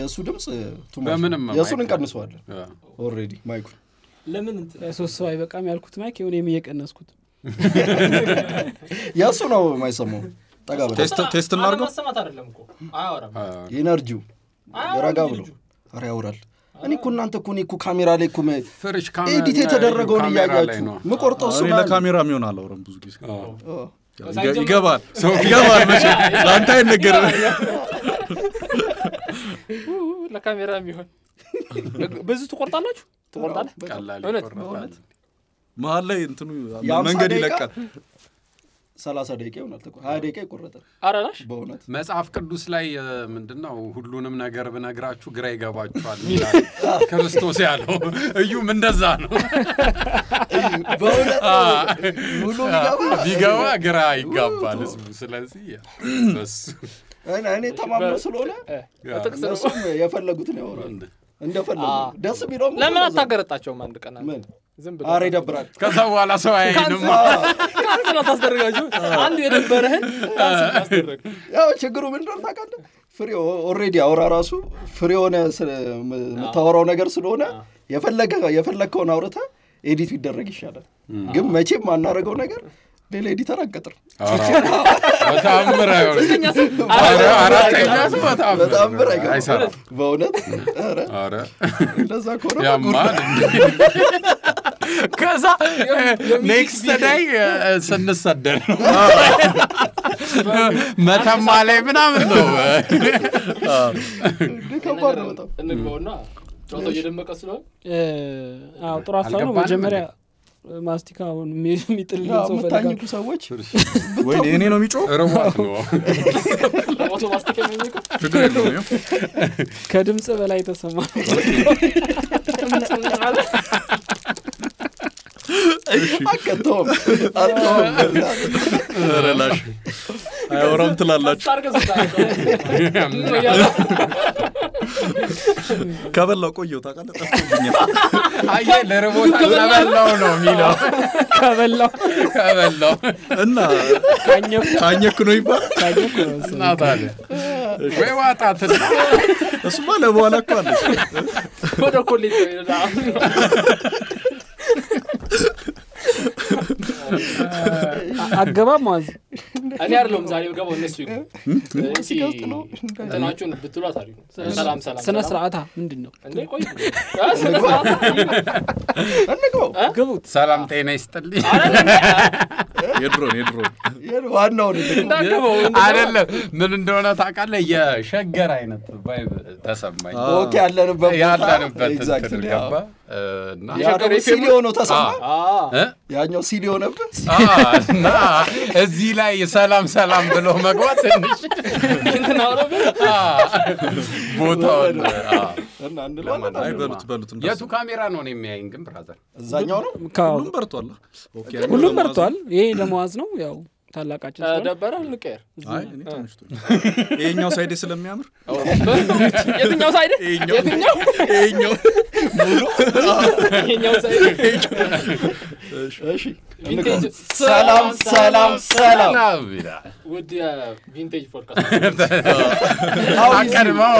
የእሱ ድምፅ too much በምንም ነው። የእሱን ማይክ- እንቀንሰዋለን አ፣ ኦልሬዲ ማይኩን ለምን እንትን ሶስት ሰው አይበቃም ያልኩት ማይክ የሆነ እየቀነስኩት የእሱ ነው የማይሰማው ጠጋ በል ቴስት ቴስት እናድርገው ማሰማት አይደለም እኮ አያወራም አ፣ ኢነርጂው አያወራም ረጋ ብሎ ልጁ። ኧረ ያውራል እኔ እኮ እናንተ እኮ እኔ እኮ ካሜራ ላይ እኮ መ- ፍርሽ ካሜራ ኤዲት ላይ የተደረገውን ካሜራ ላይ እያያችሁ ነው። ምቆርጠው እሱ እኔ ነው ለካሜራ የሚሆን አላወራም ብዙ ጊዜ አ፣ ያው ይገ- ይገባል ይገባል መቼ ለአንተ አይነገርም ለካሜራ የሚሆን ብዙ ትቆርጣላችሁ ትቆርጣለህ ቀላል እውነት? ይቆረጣል። መሀል ላይ እንትኑ የአምሳ መንገድ ደቂቃ ይለቃል ሰላሳ ደቂቃ ይሆናል ተቆ- ሀያ ደቂቃ ይቆረጣል አረላሽ በእውነት መጽሐፍ ቅዱስ ላይ ምንድን ነው ሁሉንም ነገር ብነግራችሁ ግራ ይገባችኋል ይላል ክርስቶስ ያለው እዩም እንደዛ ነው በእውነት አ፣ ሙሉ ቢገባ ቢገባ ግራ ይጋባል ህዝቡ ስለዚህ ያ፣ በሱ እኔ- እኔ ተማምኖ ስለሆነ ጥቅስ ነው እነሱም የፈለጉትን ያወራሉ እንደፈለጉ ደስ ቢለውም ለምን አታገረጣቸውም አንድ ቀን አንተ? ምን ዝም ብለህ አረ ይደብራል ከዛ በኋላ ሰው አይንም ካንስል አታስደርጋችሁ አንዱ የነበረህን ካንስል አስደረግ ያው ችግሩ ምን እንደሆነ ታውቃለህ ፍሬ ኦልሬዲ አውራ ራሱ ፍሬ የሆነ ስለ- የምታወራው ነገር ስለሆነ የፈለገ የፈለግከውን አውርተ ኤዲት ቢደረግ ይሻላል ግን መቼም ማናረገው ነገር ሌላ ኤዲተር አንቀጥር በታምር አይሆንም። ኧረ አራተኛ ሰው በጣም በታምር ብር አይገባም አይሰራም በእውነት ኧረ ኧረ እንደዛ ከሆነ ያማል እንዴ! ከዛ ኔክስት ዳይ ስንሰደድ ነው መተማ ላይ ምናምን ነው እንዴ ከባድ ነው በጣም እንግባውና ጨዋታው እየደመቀ ስለሆነ አዎ ጥሩ ሀሳብ ነው አልገባንም መጀመሪያ ማስቲካውን የሚጥልን ያው ሰው የምታኝኩ ፈልጋል ሰዎች ወይ እኔ ነው የሚጮህ ርቧት ነው ፎቶ ማስቲካ የሚሚቀው ችግር የለውም ይኸው። ከድምፅ በላይ ተሰማ አቀተውም አተውም ኧረ ላሽ አያወራም ትላላችሁ አድርገህ ስታደርገው ከበላው ቆየው ታውቃለህ ጠፍቶብኛል አየ ለርቦታ ከበላው ነው የሚለው ከበላው ከበላው እና ካኘኩ ካኘክ ነው ይባል ካኘኩ ነው መሰለኝ። እናት አለ ወይ ዋጣትና እሱማ ለበኋላ እኮ አለች ወደ ኮሌጅ ሄዳ አ- አገባብ ማዝ እኔ አይደለሁም ዛሬ ገባው እነሱ ይግቡ እንጂ እንትናችሁን ብትሏት አሪፍ ነው ሰላም ሰላም ስነ ሰላም። ስርዓታ ምንድን ነው እንዴ ቆይ አ፣ ስነ ስርዓት እንግባው ግቡት ሰላም ጤና ይስጥልኝ የድሮን የድሮን ዋናውን እንዳገባው አይደለም ምን እንደሆነ ታውቃለህ የሸገር አይነት ቫይብ ተሰማኝ ኦኬ ያለንበት ቦታ ያለንበት እንትን ኤግዛክትሊ ገባ እና ያ ደግሞ ሲሊዮ ነው ተሰማ አ እ? ያኛው ሲሊዮ ነበር አ፣ እና እዚህ ላይ ሰላም ሰላም ብሎ መግባት ትንሽ እንትን አውረብህ አ፣ ቦታውን አ። እና እንለዋለን አይ በሉት በሉት የቱ እንደሱ ካሜራ ነው እኔ የሚያይኝ ግን ብራዘር እዛኛው ነው ከ- ሁሉም በርቷል ኦኬ ሁሉም መርቷል ይሄ ለመዋዝ ነው ያው ታላቃችን ስለሆነ። ደበረ ልቀር አይ እኔ ተመችቶኝ ይሄኛው ሳይዴ ስለሚያምር የትኛው ሳይድ ይሄኛው የትኛው ይሄኛው የኛው ሳይድ እሺ ቪንቴጅ ሰላም ሰላም ሰላም ሰላም ይላል ውድ የቪንቴጅ ፖድካስት አቀድመው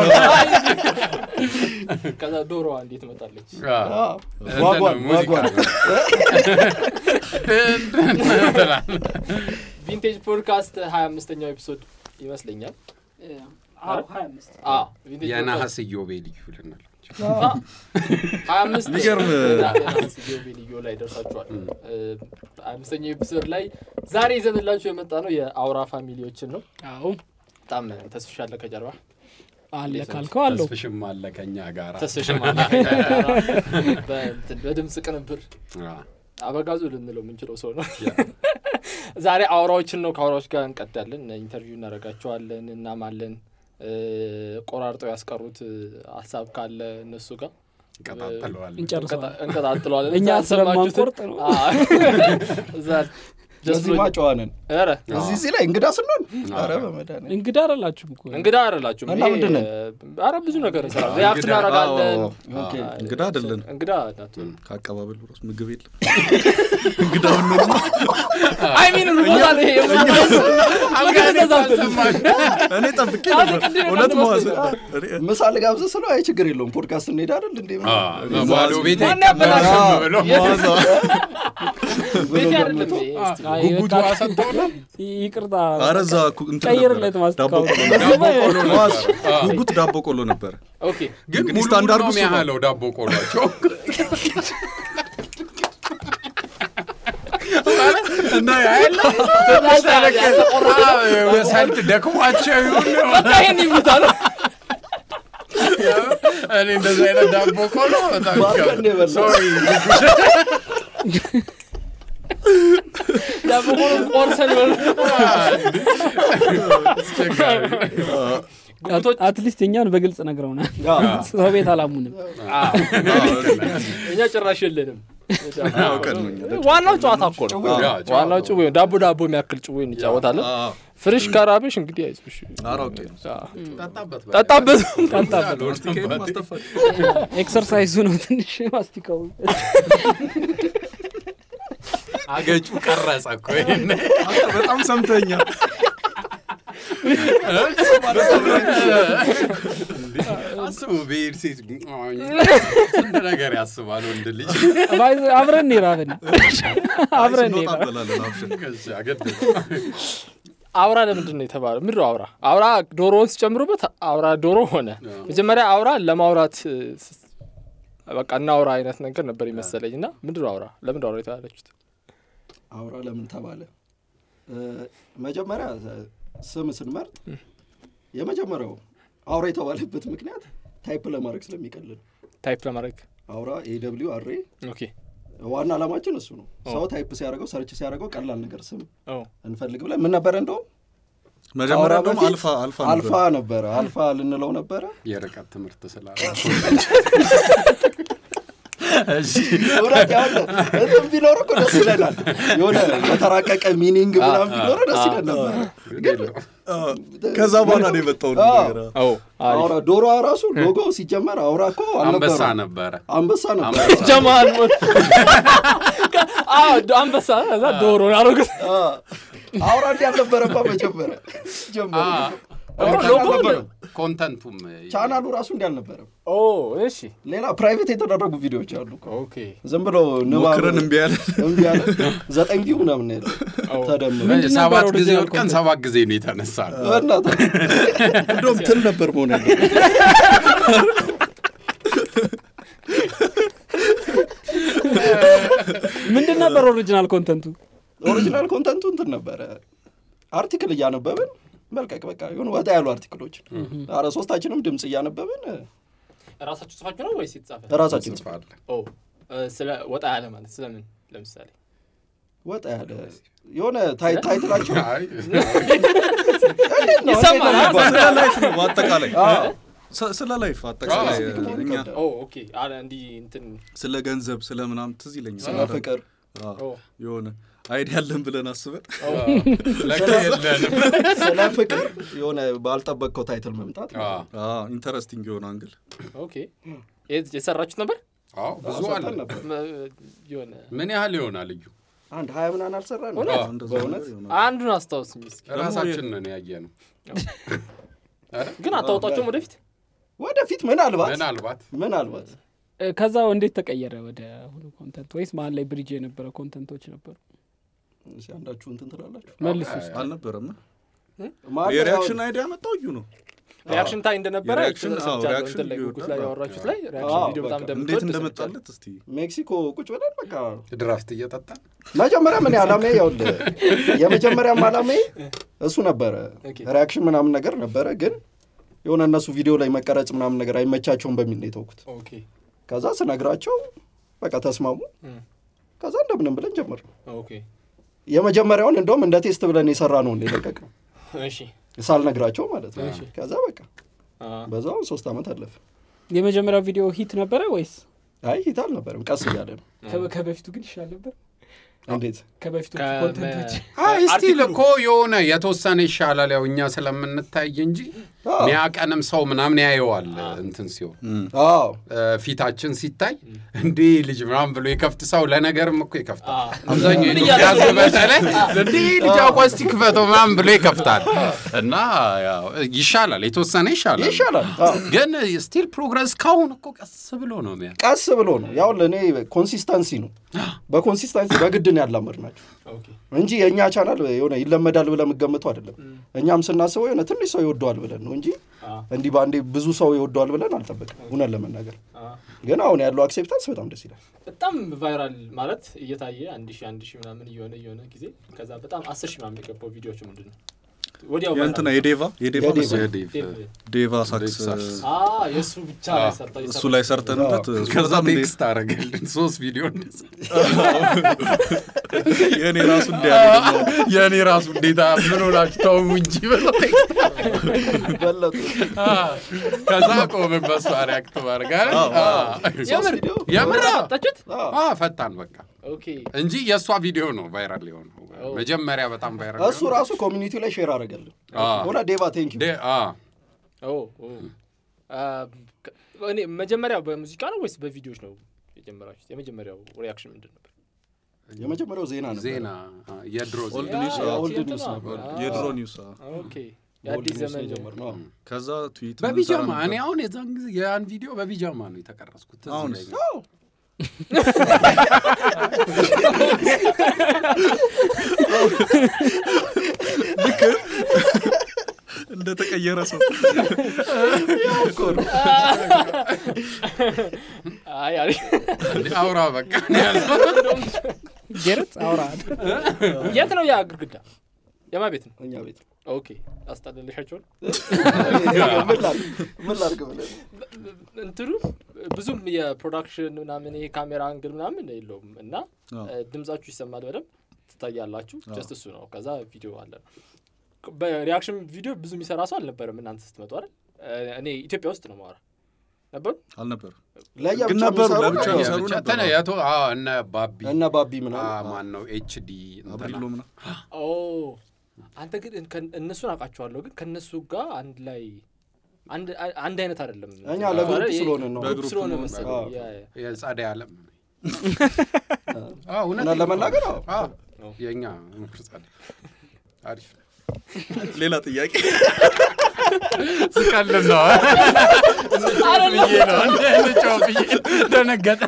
ከዛ ዶሮዋ እንዴት መጣለች አ፣ ዋጓን እንትን ሙዚቃ ዋጓን ትላለህ። ቪንቴጅ ፖድካስት ሀያ አምስተኛው ኤፒሶድ ይመስለኛል አዎ፣ ሀያ አምስት አዎ፣ ቪንቴጅ የነሐስ ኢዮቤልዩ ልናል ሀያ አምስት የሚገርም- የነሐስ ኢዮቤልዩ ላይ ደርሳችኋል ሀያ አምስተኛው ኤፒሶድ ላይ ዛሬ ይዘንላችሁ የመጣ ነው የአውራ ፋሚሊዎችን ነው አዎ በጣም ተስፍሻለ ከጀርባ አለ ካልከው አለው ተስፍሽም አለ ከኛ ጋር ተስፍሽም አለ በእንትን በድምፅ ቅንብር አበጋዙ ልንለው የምንችለው ሰው ነው ዛሬ አውራዎችን ነው ከአውራዎች ጋር እንቀዳለን ኢንተርቪው እናደርጋቸዋለን እናማለን እ፣ ቆራርጠው ያስቀሩት እ፣ ሀሳብ ካለ እነሱ ጋር እንቀጣጥለዋለን እንጨርሰዋል እንቀጣጥለዋለን እኛ እዛ ያልሰማችሁትን- ስለማንቆርጥ ነው። አዎ። እዛ ደስ በዚህ ብሎኝ- ማጨዋነን ኧረ እዚህ እዚህ ላይ እንግዳ ስንሆን ኧረ በመድኃኒዓለም እንግዳ አይደላችሁም እኮ እንግዳ አይደላችሁም። እና ይሄ ምንድን ነን? ኧረ ብዙ ነገር እንሰራለን። ሪያክት እናደርጋለን። አዎ፣ ኦኬ። እንግዳ አይደለን እንግዳ ናቸው። ከአቀባበሉ ራሱ ምግብ የለም እንግዳውን ነው አይ ሚን ርቦታል። ይሄ እኔ ጠብቄ አሁን ነበር ቅድም እውነት ነበር መዋዝ መሰለኝ። ምሳ ልጋብዝ ስለው አይ ችግር የለውም ፖድካስት እንሄድ አይደል እንዴ ባዶ ቤት ማን ያበላሸው? አይቀመጥም ብሎ ቤት አይደለም ይሄ። እስቲ አይ ጉጉቱ በቃ አሰጠውና ይቅርታ አረዛ እንትን ቀይርለት ነበረ። ዳቦ ማስታወቂያ ቆሎ ዳቦ ቆሎ መዋዝ ነበር። ጉጉት ዳቦ ቆሎ ነበረ ኦኬ ግን እንግዲህ ሙሉ ስታንዳርዱ ነው እሱ ነው። የሚያህለው ዳቦ ቆሏቸው እና ያለ ሳልት ደክሟቸው ይሁን በቃ ይሄን ይሉታል። እኔ እንደዚህ አይነት ዳቦ ቆሎ በጣም ባርከን ነው የበላው። ሶሪ ዳቦ ቆሎ ቆርሰን ይሆን አትሊስት እኛን በግልጽ ነግረውናል ሰው ቤት አላሙንም እኛ ጭራሽ የለንም። አውቀን ነው እኛ። ዋናው ጨዋታ እኮ ነው። ያ ዋናው ጭዌ ነው። ዳቦ ዳቦ የሚያክል ጭዌ እንጫወታለን። አዎ፣ ፍሬሽ ከራበሽ እንግዲህ አይዞሽ ኧረ አውቄ ነው። ጠጣበት ጠጣበት። ማስቲካዬን ማስተፋት ኤክሰርሳይዙ ነው ትንሽ ማስቲካው አገጩ ቀረጸ እኮ ይሄን በጣም ሰምተኛል አስቡ ብሄድ ሴት ስንት ነገር ያስባል ወንድ ልጅ ባይዘ- አብረን ይራብን አብረን ስንወጣ ይራብ እንበላለን አብሽር ከዛ ገድ አውራ ለምንድን ነው የተባለው? ምንድን ነው አውራ? አውራ ዶሮውን ሲጨምሩበት አውራ ዶሮ ሆነ። መጀመሪያ አውራ ለማውራት እ፣ ስ- በቃ እናውራ አይነት ነገር ነበር ይመሰለኝ እና ምንድን ነው አውራ? ለምንድን ነው አውራ የተባለችሁት? አውራ ለምን ተባለ እ፣ መጀመሪያ እ፣ ስም ስንመርጥ የመጀመሪያው አውራ የተባለበት ምክንያት ታይፕ ለማድረግ ስለሚቀልል ታይፕ ለማድረግ አውራ ኤደብሊው አሬ ኦኬ። ዋና ዓላማችን እሱ ነው ሰው ታይፕ ሲያደርገው ሰርች ሲያደርገው ቀላል ነገር ስም ኦ እንፈልግ ብለን ምን ነበረ እንደውም መጀመሪያ ከአውራ ደግሞ በፊት አልፋ አልፋ አልፋ ነበር ነበረ አልፋ ልንለው ነበረ የርቀት ትምህርት ስላለ እውነት ያለ እንትን ቢኖር እኮ ደስ ይለናል የሆነ የተራቀቀ ሚኒንግ ምናምን ቢኖረ ደስ ይለን ነበር አዎ፣ ከዛ በኋላ ነው የመጣው አዎ። ነገር አዎ። ኦ አሪፍ አውራ ዶሮዋ ራሱ ሎጎ ሲጀመር አውራ እኮ አንበሳ አልነበረም ነበረ አንበሳ ነበር አንበሳ ጀማል ሞት አዎ አንበሳ ከዛ ዶሮ ያደረጉት አ፣ አውራ እንዲ አልነበረባ መጀመሪያ ጀመረ ሎጎ ኮንተንቱም ቻናሉ ራሱ እንዲ አልነበረም ኦ እሺ ሌላ ፕራይቬት የተደረጉ ቪዲዮዎች አሉ እኮ። ኦኬ ዝም ብሎ ንባብ ሞክረን እምቢ ያለ እምቢ ያለ ዘጠኝ ቪው ምናምን ያለ ተደምሮ ምንድን ነበር ሰባት ጊዜ original ወድቀን content? ሰባት ጊዜ ነው የተነሳ ነው በእናትህ እንደውም ትል ነበር መሆን ያለ ምንድን ነበር ኦሪጂናል ኮንተንቱ ኦሪጂናል ኮንተንቱ እንትን ነበረ አርቲክል እያነበብን መልቀቅ በቃ የሆኑ ወጣ ያሉ አርቲክሎች አረ ሶስታችንም ድምፅ እያነበብን ራሳችሁ ጽፋችሁ ነው ወይስ የተጻፈ ራሳችን ጽፈን ጽፋለ ኦ እ፣ ስለ ወጣ ያለ ማለት ስለምን ለምሳሌ ወጣ ያለ የሆነ ታይ- ታይትላቸው አይ እንዴት ነው? ይሰማል፣ እንዴት ነው አ? ስለ ላይፍ ነው በአጠቃላይ አዎ። ስ- ስለ ላይፍ አጠቃላይ ስፔሲፊክ መሆን እኛ ይከብዳል። ኦ ኦኬ አለ እንዲህ እንትን ስለ ገንዘብ ስለ ምናምን ትዝ ይለኛል ስለ ፍቅር አዎ፣ ኦ የሆነ አይዲያ ያለን ብለን አስበን ለካ የለንም ስለ ፍቅር የሆነ ባልጠበቅከው ታይትል መምጣት አዎ፣ ኢንተረስቲንግ የሆነ አንግል ኦኬ የት- የሰራችሁት ነበር አዎ ብዙ አለ ሰርተን ነበር መ- የሆነ ምን ያህል ይሆናል ልዩ አንድ ሀያ ምናምን አልሰራ ነው እውነት? እንደዛ በእውነት? ነገር ይሆናል። አንዱን አስታውስኝ እስኪ ራሳችን ነን ያየ ነው ግን አታወጣቸውም ወደፊት ወደፊት ምናልባት ምናልባት ምናልባት እ፣ ከዛ እንዴት ተቀየረ ወደ ሁሉ ኮንተንት ወይስ መሀል ላይ ብሪጅ የነበረ ኮንተንቶች ነበሩ እስኪ አንዳችሁ እንትን ትላላችሁ መልሱ ውስጥ አልነበረም ማን የሪያክሽን አይዲያ መጣው እዩ ነው ሪያክሽን ታይ እንደነበረ የሪያክሽን- አዎ፣ ሰምቻለሁ። ሪያክሽን እንትን ላይ ቪዲዮ ጉጉት ላይ ነበር። ያወራችሁት ላይ አዎ፣ ሪያክሽን ቪዲዮ በጣም በቃ እንዴት እንደምትወድ እንደመጣለት እስቲ ሜክሲኮ ቁጭ ብለን በቃ ድራፍት እየጠጣን መጀመሪያ ምን አላሜ ያውልህ የመጀመሪያም አላሜ እሱ ነበረ ኦኬ። ሪያክሽን ምናምን ነገር ነበረ ግን የሆነ እነሱ ቪዲዮ ላይ መቀረጽ ምናምን ነገር አይመቻቸውም በሚል ነው የተውኩት ኦኬ ከዛ ስነግራቸው በቃ ተስማሙ እም፣ ከዛ እንደምንም ብለን ጀመር ኦኬ የመጀመሪያውን እንደውም እንደ ቴስት ብለን የሰራ ነው የለቀቅ ነው እሺ ሳልነግራቸው ማለት ነው እሺ። ከዛ በቃ አ፣ በዛው ሶስት ዓመት አለፈ የመጀመሪያው ቪዲዮ ሂት ነበረ ወይስ አይ ሂት አልነበረም ቀስ እያለ ነው ከ- ከበፊቱ ግን ይሻል ነበር እንዴት ከበፊቶቹ ከ- ኮንተንቶች አይ ስቲል አርቲክሉ። እኮ የሆነ የተወሰነ ይሻላል። ያው እኛ ስለምንታይ እንጂ አዎ። ሚያቀንም ሰው ምናምን ያየዋል እንትን ሲሆን አዎ እ፣ ፊታችን ሲታይ እንዴ ልጅ ምናምን ብሎ የከፍት ሰው ለነገርም እኮ ይከፍታል። አዎ። አብዛኛው ምን የኢትዮጵያ እያደረገ ሕዝብ በተለይ እንዴ ልጅ አቋስቲ ክፈተው ምናምን ብሎ ይከፍታል እና ያው ይሻላል፣ የተወሰነ ይሻላል። ይሻላል አዎ። ግን ስቲል ፕሮግረስ ካሁን እኮ ቀስ ብሎ ነው ሚያ ቀስ ብሎ ነው ያው ለእኔ ኮንሲስተንሲ ነው በኮንሲስተንሲ በግድ ነው ያላመድ ናቸው ኦኬ እንጂ የእኛ ቻናል የሆነ ይለመዳል ብለን የምገምተው አይደለም እኛም ስናስበው የሆነ ትንሽ ሰው ይወደዋል ብለን ነው እንጂ እንዲህ በአንዴ ብዙ ሰው ይወደዋል ብለን አልጠበቅም እውነት ለመናገር አ፣ ግን አሁን ያለው አክሴፕታንስ በጣም ደስ ይላል በጣም ቫይራል ማለት እየታየ አንድ ሺህ አንድ ሺህ ምናምን እየሆነ እየሆነ ጊዜ ከዛ በጣም አስር ሺህ ምናምን የገባው ቪዲዮዎች ምንድን ነው ወዲያው የእንትና viral። የዴቫ የዴቫ የዴቫ። መሰለኝ። ዴቭ ዴቭ። ዴቫ ሳክስ ሳክስ። አ የእሱ ብቻ ላይ ሰርታ እሱ ላይ ሰርተንበት እሱ ከዛ በጣም እንዴት- ቴክስት አረገልን ሶስት ቪዲዮ እንደዛ የእኔ ራሱ እንዲያለ የእኔ ራሱ እንዴታ ምን ሆናችሁ ተው እንጂ ብሎ ቴክስት በለጡ ከዛ ቆምን በሷ ሪያክት ማድረግ አይደል? አዎ። የምር ቪዲዮ የምር አዎ። ሰጣችሁት አዎ፣ ፈታን በቃ ኦኬ እንጂ የእሷ ቪዲዮ ነው ቫይራል የሆነው መጀመሪያ በጣም ቫይራል እሱ ራሱ ኮሚኒቲ ላይ ሼር አደረገልን አዎ። ሆነ ዴቫ ቴንክ ዩ ደ- አዎ። ኦ ኦ አ፣ ከ- እኔ መጀመሪያ በሙዚቃ ነው ወይስ በቪዲዮዎች ነው የጀመራችሁት? የመጀመሪያው ሪያክሽን ምንድን ነበር? የመጀመሪያው ዜና ነበር ዜና አ፣ የድሮ ኦልድ ዜና ኒውስ ያ- ኦልድ የእንትና ኒውስ ነበር። አ፣ የድሮ ኒውስ አዎ። ኦኬ ኦልድ የአዲስ ኒውስ ዘመን የጀመርነው አዎ። ከዛ ትዊት በቢጃማ ምንሰራ እኔ ነበር። አሁን የዛን ጊዜ ያን ቪዲዮ በቢጃማ ነው የተቀረጽኩት ትዝ አሁንስ? ይለኛል። አዎ። እንደተቀየረ ሰው አይ አሪፍ እንዴ፣ አውራ በቃ ነው ያልኩት። ጌረት አውራ የት ነው ያ ግድግዳ? የማ ቤት ነው? እኛ ቤት ኦኬ አስጠለልሻቸው ነው ምን ላድርግ ምን ላድርግ ብለን እንትኑ ብዙም የፕሮዳክሽን ምናምን ይሄ ካሜራ አንግል ምናምን የለውም እና አዎ። እ፣ ድምጻችሁ ይሰማል በደንብ ትታያላችሁ ጀስት እሱ ነው ከዛ ቪዲዮ አለ በሪያክሽን ቪዲዮ ብዙ የሚሰራ ሰው አልነበረም እናንተ ስትመጡ አይደል እ፣ እኔ ኢትዮጵያ ውስጥ ነው ማወራ ነበሩ አልነበሩ ለያ ግን ብቻ ነበሩ፣ የሚሰሩ ለብቻ ናቸው። ይሰሩ ብቻ ነበር። ተነ የቶ አዎ፣ እነ ባቢ እነ ባቢ አ፣ ምናምን ማን ነው ኤችዲ አብሪሎ ምና ኦ አንተ ግን ከ- እነሱን አውቃቸዋለሁ ግን ከእነሱ ጋር አንድ ላይ አንድ አንድ አይነት አይደለም እኛ ለግሩፕ አይደል? ይሄ ስለሆንን ነው። ግሩፕ በግሩፕ ስለሆነ ነው። መሰለኝ አዎ። ያ- ያ። የጸደይ ዓለም አዎ፣ እውነት እውነቴን እኮ ለመናገር ነው። አዎ። አዎ፣ የእኛ ምክር ጸደይ አሪፍ ሌላ ጥያቄ ስቀልድ ነው ብዬ ነው ልጫው ብዬ ደነገጠ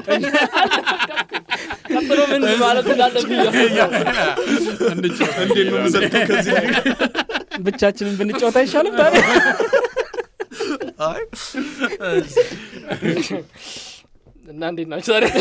ቀጥሎ ምን ማለት እንዳለብኝ እንጫው እንዴት ነው የምሰልከው ከዚህ ብቻችንን ብንጫወት አይሻልም ታዲያ? አይ እና እንዴት ናቸው ዛሬ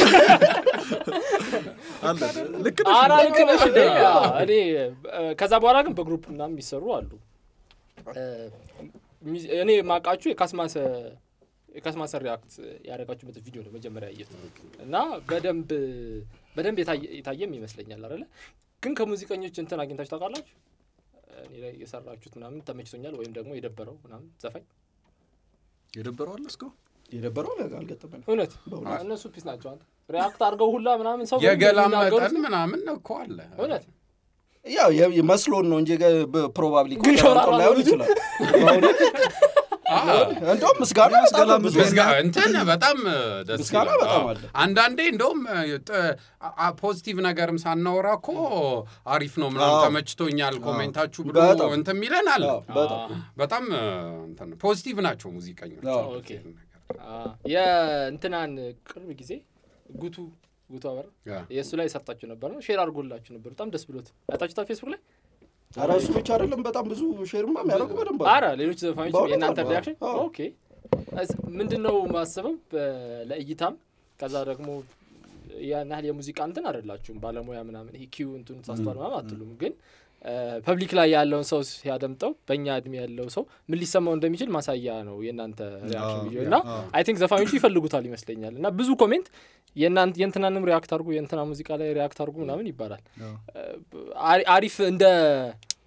አለ ልክ ነሽ አራ ልክ ነሽ እንዴ? አዎ፣ እኔ እ፣ ከዛ በኋላ ግን በግሩፕ ምናምን የሚሰሩ አሉ እ፣ ሚዝ- እኔ ማቃችሁ የካስማሰ የካስማሰ ሪያክት ያደረጋችሁበት ቪዲዮ ነው መጀመሪያ ያየሁት እና በደንብ በደንብ የታየ- የታየም ይመስለኛል አይደለ ግን ከሙዚቀኞች እንትን አግኝታችሁ ታውቃላችሁ እኔ ላይ የሰራችሁት ምናምን ተመችቶኛል ወይም ደግሞ የደበረው ምናምን ዘፋኝ የደበረው አለ እስካሁን የደበረው አልገጠመንም። እውነት በእውነት። እነሱ ፒስ ናቸው አንተ ሪያክት አድርገው ሁላ ምናምን ሰው የገላም የሚናገሩት- መጠን ምናምን እኮ አለ እውነት ያው የ- መስሎን ነው እንጂ ፕሮባብሊ ግን ሾራራ ላይሆን ነው ይችላል። በእውነት እንደውም ምስጋና በጣም ብዙ ምስጋ እንትን በጣም ደስ ምስጋና ይላል። በጣም አዎ። አለ። አንዳንዴ እንደውም ጥ- አ- ፖዚቲቭ ነገርም ሳናወራ እኮ አሪፍ ነው ምናምን አዎ። ተመችቶኛል ኮሜንታችሁ ብሎ በጣም። እንትን የሚለን አለ። አዎ፣ በጣም በጣም እንትን ፖዚቲቭ ናቸው ሙዚቀኞች። አዎ። ኦኬ። የእንትናን ቅርብ ጊዜ ጉቱ ጉቱ አበራ ያ። የእሱ ላይ ሰርታችሁ ነበር ነው ሼር አድርጎላችሁ ነበር በጣም ደስ ብሎት አይታችሁታ ፌስቡክ ላይ ኧረ እሱ ብቻ አይደለም በጣም ብዙ ሼርማ የሚያደርጉ በደንብ አሉ። አረ ሌሎች ዘፋኞች በእውነት የእናንተ አሉ። ሪያክሽን አዎ። ኦኬ እስ- ምንድን ነው ማስበው በ- ለእይታም ከዛ ደግሞ ያን ያህል የሙዚቃ እንትን አይደላችሁም ባለሙያ ምናምን ይሄ ኪው እንትን ሳስተዋል ምናምን አትሉም ግን ፐብሊክ ላይ ያለውን ሰው ሲያደምጠው በእኛ እድሜ ያለው ሰው ምን ሊሰማው እንደሚችል ማሳያ ነው የእናንተ ሪያክሽን አዎ፣ ቪዲዮ እና አዎ። አይ ቲንክ ዘፋኞቹ ይፈልጉታል ይመስለኛል እና ብዙ ኮሜንት የእናንት የእንትናንም ሪያክት አድርጉ የእንትና ሙዚቃ ላይ ሪያክት አድርጉ ምናምን ይባላል አዎ። አሪ- አሪፍ እንደ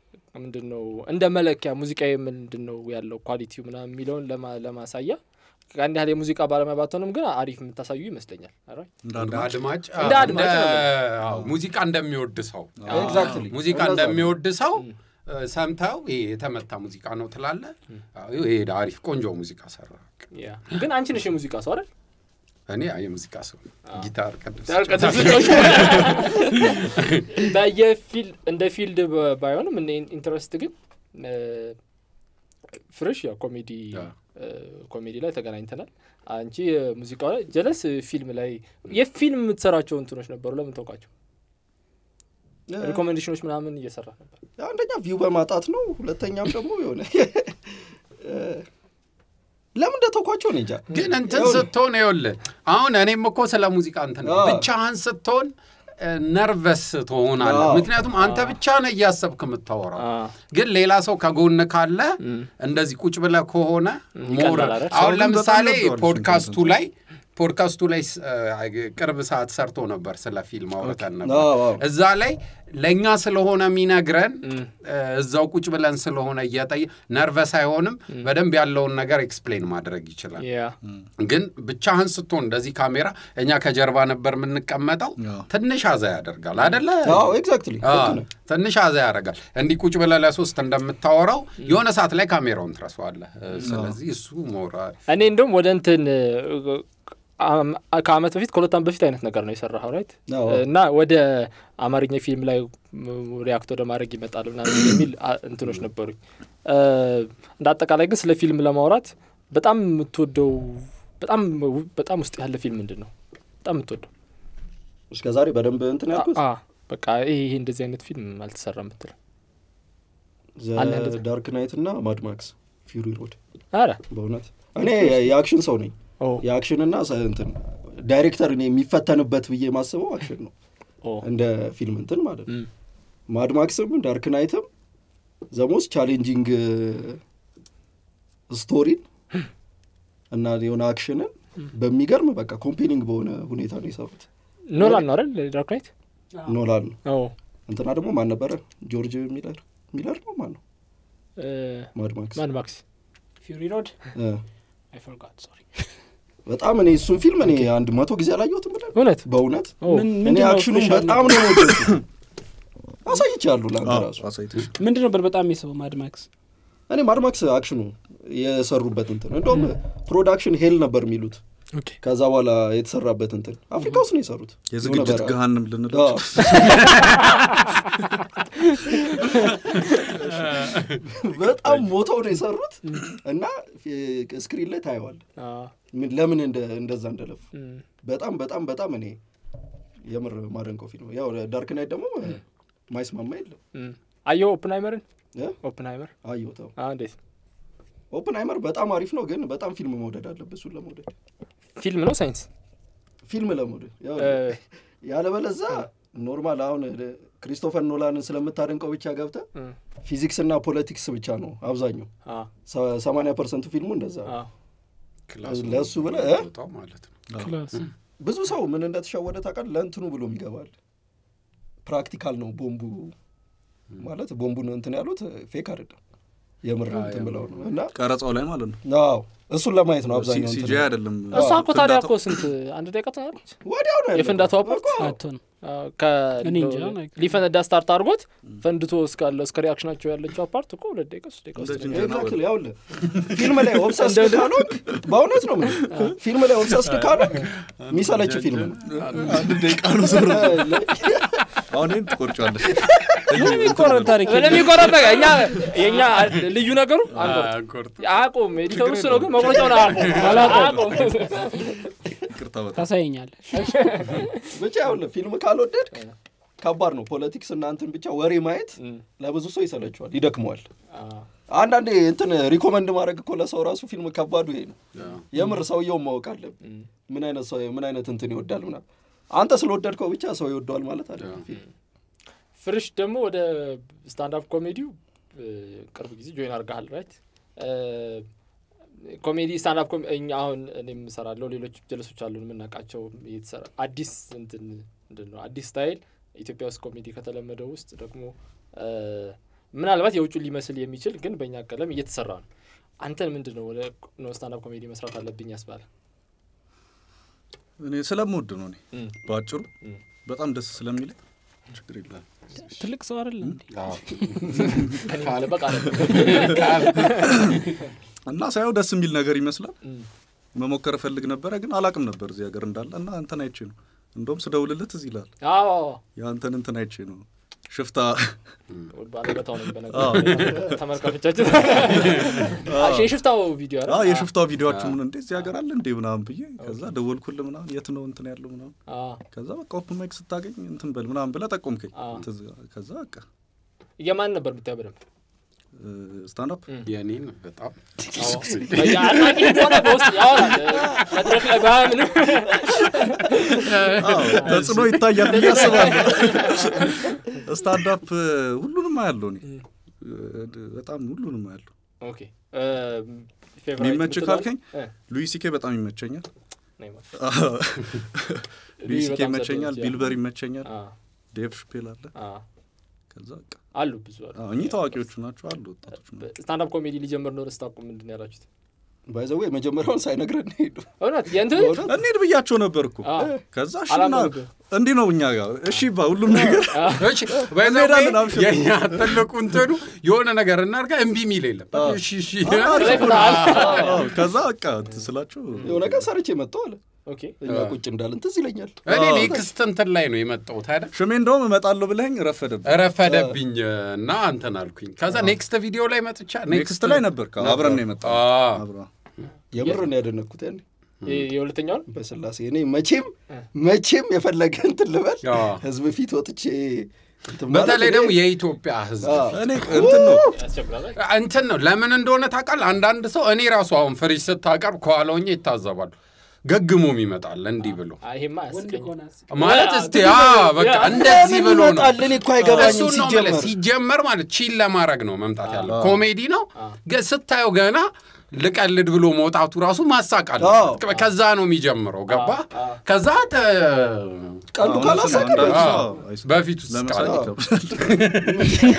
ምንድን ነው እንደ መለኪያ ሙዚቃዊ ምንድን ነው ያለው ኳሊቲው ምናምን የሚለውን ለማ- ለማሳያ ከአንድ ያህል የሙዚቃ ባለሙያ ባትሆንም ግን አሪፍ የምታሳዩ ይመስለኛል አይደል? እንደ እንደ አድማጭ አድማጭ እንደ አዎ፣ አድማጭ እንደ- ነው። አዎ፣ ሙዚቃ እንደሚወድ ሰው ኤግዛክትሊ ሙዚቃ እንደዛ ነው። እንደሚወድ ሰው እ፣ ሰምተው ይሄ የተመታ ሙዚቃ ነው ትላለ ይሄ አሪፍ ቆንጆ ሙዚቃ ሰራ ያ ግን አንቺ ነሽ የሙዚቃ ሰው አይደል? እኔ የሙዚቃ ሰው ነኝ። ጊታር ቅድስ በየፊል እንደ ፊልድ በ- ባይሆንም እንደ ኢንትረስት ግን እ፣ ፍሬሽ ያው ኮሜዲ ያ። እ፣ ኮሜዲ ላይ ተገናኝተናል። አንቺ ሙዚቃ ላይ ጀለስ ፊልም ላይ የፊልም የምትሰራቸው እንትኖች ነበሩ። ለምን ተውቃቸው? ሪኮሜንዴሽኖች ምናምን እየሰራ ነበር። አንደኛ ቪው በማጣት ነው። ሁለተኛም ደግሞ የሆነ ለምን እንደተኳቸው ነው እንጃ። ግን እንትን ስትሆን ይኸውልህ አሁን እኔም እኮ ስለ ሙዚቃ እንትን አዎ። ብቻህን ስትሆን ነርቨስ ትሆናለህ። አዎ። ምክንያቱም አንተ ብቻ ነህ እያሰብክ የምታወራው። አ፣ ግን ሌላ ሰው ከጎን ካለ እም፣ እንደዚህ ቁጭ ብለህ ከሆነ ይቀላል ሞር አይደል? አሁን ሰው ግን ለምሳሌ በጣም ይወደዋል ፖድካስቱ እሱን ላይ ፖድካስቱ ላይ ስ- አ- ቅርብ ሰዓት ሰርቶ ነበር ስለ ፊልም አውርተን ነበር። አዎ፣ አዎ። እዛ ላይ ለእኛ ስለሆነ የሚነግረን እም፣ እ፣ እዛው ቁጭ ብለን ስለሆነ እየጠየ ነርቨስ አይሆንም። በደንብ ያለውን ነገር ኤክስፕሌን ማድረግ ይችላል። ያ ግን ብቻህን ስትሆን እንደዚህ ካሜራ እኛ ከጀርባ ነበር የምንቀመጠው። አዎ። ትንሽ አዛ ያደርጋል አደለ? አዎ ኤግዛክትሊ አዎ፣ ትንሽ አዛ ያደርጋል። እንዲህ ቁጭ ብለህ ለሶስት እንደምታወራው የሆነ ሰዓት ላይ ካሜራውን ትረሳዋለህ። እ፣ ስለዚህ እሱ ሞራ እኔ እንደውም ወደ እንትን እ፣ አም- ከአመት በፊት ከሁለት አመት በፊት አይነት ነገር ነው የሰራኸው ራይት አዎ። እና ወደ አማርኛ ፊልም ላይ ሪያክት ወደ ማድረግ ይመጣል ምናምን የሚል አ- እንትኖች ነበሩኝ። እ፣ እንደ አጠቃላይ ግን ስለ ፊልም ለማውራት በጣም የምትወደው በጣም በጣም ውስጥ ያለ ፊልም ምንድን ነው? በጣም የምትወደው እስከ ዛሬ በደንብ እንትን ያልኩት አ- በቃ ይሄ ይሄ እንደዚህ አይነት ፊልም አልተሰራም ብትል አለ እንደዛ። ዳርክ ናይት እና ማድማክስ ፊውሪ ሮድ አረ በእውነት እኔ የአክሽን ሰው ነኝ። ኦ የአክሽንና ሰ- እንትን ዳይሬክተር እኔ የሚፈተንበት ብዬ የማስበው አክሽን ነው ኦ እንደ ፊልም እንትን ማለት ነው። እም፣ ማድማክስም ዳርክ ናይትም ዘሞስ ቻሌንጂንግ ስቶሪን እና የሆነ አክሽንን በሚገርም በቃ ኮምፔኒንግ በሆነ ሁኔታ ነው የሰሩት። ኖላን ነው አይደል ዳርክ ናይት? ኖላን ነው ኦ እንትና ደግሞ ማን ነበረ? ጆርጅ ሚለር ሚለር ነው ማን ነው? እ፣ ማድማክስ ማድ ማክስ ፊውሪ ሮድ እ። አይ ፎርጋት ሶሪ በጣም እኔ እሱን ፊልም እኔ አንድ መቶ ጊዜ አላየሁትም ብለን እውነት በእውነት ኦ ምን እኔ ምንድን ነው አክሽኑን ስፔሻል በጣም ነው የምወደው። አሳይቻለሁ ለአንተ ራሱ አሳይተሽ ምንድን ነበር በጣም የሚስበው ማድማክስ እኔ ማድማክስ አክሽኑ የሰሩበት እንትን እንደውም ፕሮዳክሽን ሄል ነበር የሚሉት ኦኬ ከዛ በኋላ የተሰራበት እንትን አፍሪካ ውስጥ ነው የሰሩት የዝግጅት የሆነ በረሃ። ገሃንም ልንለው አዎ። በጣም ሞተው ነው የሰሩት እና ስክሪን ላይ ታየዋል አ፣ ምን ለምን እንደ- እንደዛ እንደለፉ እም፣ በጣም በጣም በጣም እኔ የምር ማደንቀው ፊልም ያው ዳርክ ናይት ደግሞ ማይስማማ የለም እም። አየሁ ኦፕንሃይመርን እ? ኦፕንሃይመር አየሁት አ፣ እንዴት ኦፕንሃይመር በጣም አሪፍ ነው ግን በጣም ፊልም መውደድ አለብህ እሱን ለመውደድ ፊልም ነው ሳይንስ ፊልም ለመውደድ ያው እ፣ ያለበለዛ ኖርማል አሁን ክሪስቶፈር ኖላንን ስለምታደንቀው ብቻ ገብተ እም፣ ፊዚክስ እና ፖለቲክስ ብቻ ነው አብዛኛው አ፣ ሰማንያ ፐርሰንቱ ፊልሙ እንደዛ ነው። አ፣ ክላሱ ለእሱ ብለህ እ? ቦታው ማለት ነው። ክላስ ብዙ ሰው ምን እንደተሸወደ ታውቃለህ ለእንትኑ ብሎ ይገባል ፕራክቲካል ነው ቦምቡ ማለት ቦምቡን እንትን ያሉት ፌክ አይደለም የምር እንትን ብለው ነው እና ቀረጻው ላይ ማለት ነው አዎ እሱን ለማየት ነው አብዛኛው እንትን ሲጂ አይደለም እሷ እኮ ታዲያ ፍንዳታው። እኮ ስንት አንድ ደቂቃ ትሆናለች ወዲያው ነው ያለቀው። የፍንዳታው ፓርት? እኮ አትሆንም እኔ እንጃ፣ like- ሊፈነዳ ስታርት አድርጎት ፈንድቶ እስካለ እስከ ሪያክሽናቸው ያለችው ፓርት እኮ ሁለት ደቂቃ ሶስት ደቂቃ ውስጥ እንደ ነው። ጅንጀና ኤግዛክትሊ ያውልህ ፊልም ላይ ኦብሰስድ ካልሆንክ በእውነት ነው የምልህ ፊልም ላይ ኦብሰስድ ካልሆንክ የሚሰለች ፊልም ነው አንድ ደቂቃ ነው ዞሮ አሁን ይህን ትቆርጫለሽ የሚቆረጥ ታሪክ የለም። ለሚቆረጥ ነገር እኛ የእኛ ልዩ ነገሩ አንቆርጥ አንቆርጥ አቁም ኤዲተሩ እሱ ነው ግን መቁረጫውን አቁም አቁም ይቅርታ በጣም ታሳየኛለሽ ብቻ ያውልህ ፊልም ካልወደድክ ከባድ ነው ፖለቲክስ እና እንትን ብቻ ወሬ ማየት ለብዙ ሰው ይሰለችዋል ይደክመዋል አንዳንዴ እንትን ሪኮመንድ ማድረግ እኮ ለሰው ራሱ ፊልም ከባዱ ይሄ ነው የምር ሰውየውን ማወቅ አለብን ምን አይነት ሰው ምን አይነት እንትን ይወዳል ምናምን አንተ ስለወደድከው ብቻ ሰው ይወደዋል ማለት አይደለም ፊልም ፍርሽ ደግሞ ወደ ስታንዳፕ ኮሜዲው እ፣ ቅርብ ጊዜ ጆይን አድርገሃል ራይት ኮሜዲ ስታንዳፕ ኮሜ እኛ አሁን እኔም እሰራለሁ ሌሎች ጀለሶች አሉን የምናውቃቸው እየተሰራ አዲስ እንትን ምንድን ነው አዲስ ስታይል ኢትዮጵያ ውስጥ ኮሜዲ ከተለመደው ውስጥ ደግሞ እ፣ ምናልባት የውጩ ሊመስል የሚችል ግን በእኛ ቀለም እየተሰራ ነው አንተን ምንድን ነው ወደ ስታንዳፕ ኮሜዲ መስራት አለብኝ ያስባለ እኔ ስለምወድ ነው እኔ እም። በአጭሩ እም። በጣም ደስ ስለሚለኝ ችግር የለም ትልቅ ሰው አይደለ እንዴ? ከኔ መጠበቅ አለ እና ሳየው ደስ የሚል ነገር ይመስላል መሞከር እፈልግ ነበረ ግን አላቅም ነበር እዚህ ሀገር እንዳለ እና አንተን አይቼ ነው እንደውም ስደውልልህ ትዝ ይላል አዎ የአንተን እንትን አይቼ ነው ሽፍታ ባለበታው ነው በነገር ተመልካቾቻችን የሽፍታው ቪዲዮ አ የሽፍታው ቪዲዮችን ምን እንዴ እዚህ ሀገር አለ እንዴ ምናምን ብዬ ከዛ ደወልኩልህ ምናምን የት ነው እንትን ያለው ምናምን ከዛ በቃ ኦፕን ማይክ ስታገኝ እንትን በል ምናምን ብለህ ጠቆምከኝ አዎ። ትዝ- ከዛ በቃ የማን ነበር የምታየው በደንብ ስታንዳፕ የኔን በጣም አድናቂ እንደሆነ በውስጥ ያወራል መድረክ ላይ ባያምንም ተጽዕኖ ይታያል ብዬ አስባለሁ ስታንዳፕ ሁሉንም አያለው እኔ በጣም ሁሉንም አያለው ኦኬ የሚመች ካልከኝ ሉዊ ሲኬ በጣም ይመቸኛል ሉዊ ሲኬ ይመቸኛል ቢልበር ይመቸኛል ዴቭ ሽፔል አለ ከዛ በቃ አሉ ብዙ አሉ አዎ፣ እኚህ ታዋቂዎቹ ናቸው አሉ ወጣቶች ናቸው ስታንዳፕ ኮሜዲ ሊጀምር ነው ስታቁ ምንድን ነው ያላችሁት ባይዘዌ የመጀመሪያውን ሳይነግረን ሄዱ እውነት የእንትን እንሂድ ብያቸው ነበር እኮ አዎ። ከዛ እሺ ና አላመኑብህም። እንዲህ ነው እኛ ጋር እሺ ባ ሁሉም ነገር እሺ by the እንሄዳለን፣ way፣ አብሽር። የኛ ትልቁ እንትኑ የሆነ ነገር እናድርጋ እምቢ የሚል የለም እሺ እሺ አዎ፣ ከዛ በቃ ስላቸው የሆነ ቀን ሰርቼ መጥተው አለ ኦኬ እኛ ቁጭ እንዳልን ትዝ ይለኛል እኔ ኔክስት እንትን ላይ ነው የመጣሁት አይደል ሽሜ እንደውም እመጣለሁ ብለኸኝ ረፈደብህ ረፈደብኝ እና አንተን አልኩኝ ከዛ ኔክስት ቪዲዮ ላይ መጥቻ ኔክስት ላይ ነበር አብረን ነው የመጣ አዎ። የምር ነው ያደነኩት ያኔ የ- የሁለተኛውን በስላሴ እኔ መቼም መቼም የፈለገ እንትን ልበል አዎ። ህዝብ ፊት ወጥቼ እንትን ማለት በተለይ እኔ- ደግሞ የኢትዮጵያ ህዝብ አዎ። እኔ እንትን ነው ያስቸግራል እንትን ነው ለምን እንደሆነ ታውቃለህ አንዳንድ ሰው እኔ ራሱ አሁን ፍሪጅ ስታቀርብ ከኋላ ሆኜ ይታዘባሉ ገግሞም ይመጣል እንዲህ ብሎ አይ፣ ይሄማ ወንድ አያስቀኝም ከሆነ አስቅ ማለት ያ- እስቲ አዎ፣ በቃ እንደዚህ ለምን ብሎ ነው ይመጣል? እኔ እኮ አይገባኝም እሱን ነው የምልህ። ሲጀመር ሲጀመር ማለት ቺል ለማድረግ ነው መምጣት ያለው ኮሜዲ ነው ገ- ስታየው ገና ልቀልድ ብሎ መውጣቱ ራሱ ማሳቅ አለ አዎ። ከዛ ነው የሚጀምረው ገባ ከዛ ተ- ቀልዱ ካላሳቀ አንዳንድ ሰው አዎ፣ አይስቅም። በፊት ውስጥ ለመሳቅ ቃል- ይከብዳል።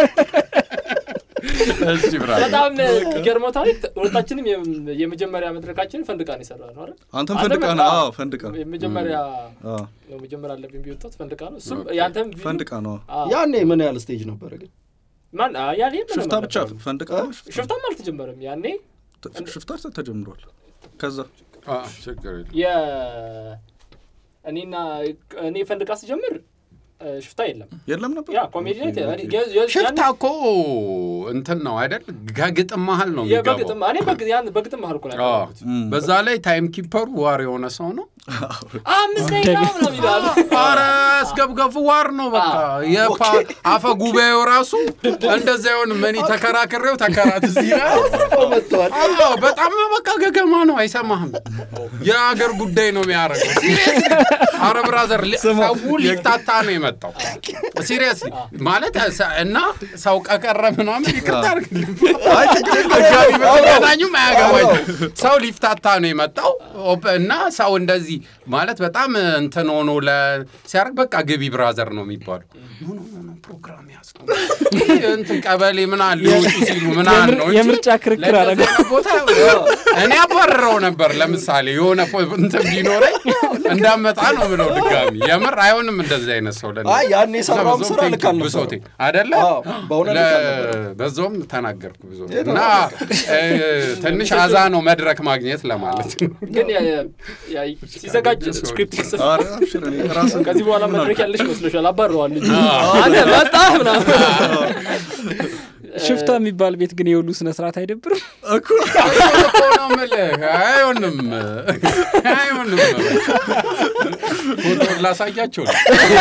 እሺ ብራ በጣም የሚገርመው ታሪክ ሁለታችንም የም- የመጀመሪያ መድረካችንን ፈንድቃ ነው የሰራ ነው አይደል አንተም አንተም ፈንድቃ በቃ ነው አዎ ፈንድቃ የመጀመሪያ አዎ ነው መጀመሪያ አለብኝ ቢወጣት ፈንድቃ ነው እሱም ያንተም ቪዲዮ- ፈንድቃ ነው አዎ። ያኔ ምን ያህል ስቴጅ ነበረ ግን ማን አ- ያኔ ምንም ሽፍታ ብቻ አልነበረም። ፈንድቃ ነው ሽፍታ- ሽፍታም አልተጀመረም ያኔ ሽፍታ ተጀምሯል ከዛ አዎ፣ ችግር የለም። የ እኔና እኔ ፈንድቃ ስጀምር እ፣ ሽፍታ የለም የለም ነበር ያ ኮሜዲ ላይ ተ- እኔ- የ- የ- ሽፍታ ያኔ- እኮ እንትን ነው አይደል ከግጥም መሀል ነው የበግጥም የሚገባው እኔ በግ- ያን በግጥም መሀል እኮ ነው አዎ። ያደረኩት። በዛ ላይ ታይም ኪፐሩ ዋር የሆነ ሰው ነው አምስት ደቂቃ ምናምን ይላል አረ አስገብገቡ ዋር ነው በቃ የፓ አፈ ጉባኤው ራሱ እንደዛ ይሆን መኒ ተከራክሬው ተከራት እዚህ ላይ መጥተዋል አዎ በጣም በቃ ገገማ ነው አይሰማህም የአገር ጉዳይ ነው የሚያደርገው ሲሪየስ አረ ብራዘር ሊ- ሰው ሊፍታታ ነው የመጣው ሲሪየስ ማለት ሰ- እና ሰው ቀቀረ ምናምን ይቅርታ አድርግልኝ ህጋዊ ብትገናኙም አያገባኝም ሰው ሊፍታታ ነው የመጣው ኦፕ- እና ሰው እንደዚህ ማለት በጣም እንትን ሆኖ ለ ሲያደርግ በቃ ግቢ ብራዘር ነው የሚባለው ኖ ኖ ኖ ኖ ፕሮግራም ያዝ ነው ይህ እንትን ቀበሌ ምናምን ሊወጡ ሲሉ ምናምን ነው እንጂ የምርጫ ክርክር ለእንደዚህ አደረገ። አይነት ቦታ እኔ አባረረው ነበር ለምሳሌ የሆነ ፖ- እንትን ቢኖረኝ እንዳመጣ ነው ምለው ድጋሚ የምር አይሆንም እንደዚህ አይነት ሰው ለእኔ። አይ ያኔ የሰራውም በዛውም ስራ ቴንክ ልክ ዩ አልነበረም። ብሶቴ አደለ አዎ፣ በእውነት ልክ አልነበረም። በዛውም ተናገርኩ ብዙ የት እና እ፣ ትንሽ አዛ ነው መድረክ ማግኘት ለማለት ነው ግን ያ- ያ- ያ- ሲዘጋጅ ስክሪፕት ሲጽፍ ኧረ አብሽር እኔ ራስን ከዚህ በኋላ መድረክ ያለሽ መስሎሻል አባረዋል ልጁ አንተ መጣ ምናምን ሽፍታ የሚባል ቤት ግን የሁሉ ስነ ስርዓት አይደብርም እኮ እኮ ነው የምልህ አይሆንም አይሆንም ፎቶ ላሳያቸው ነው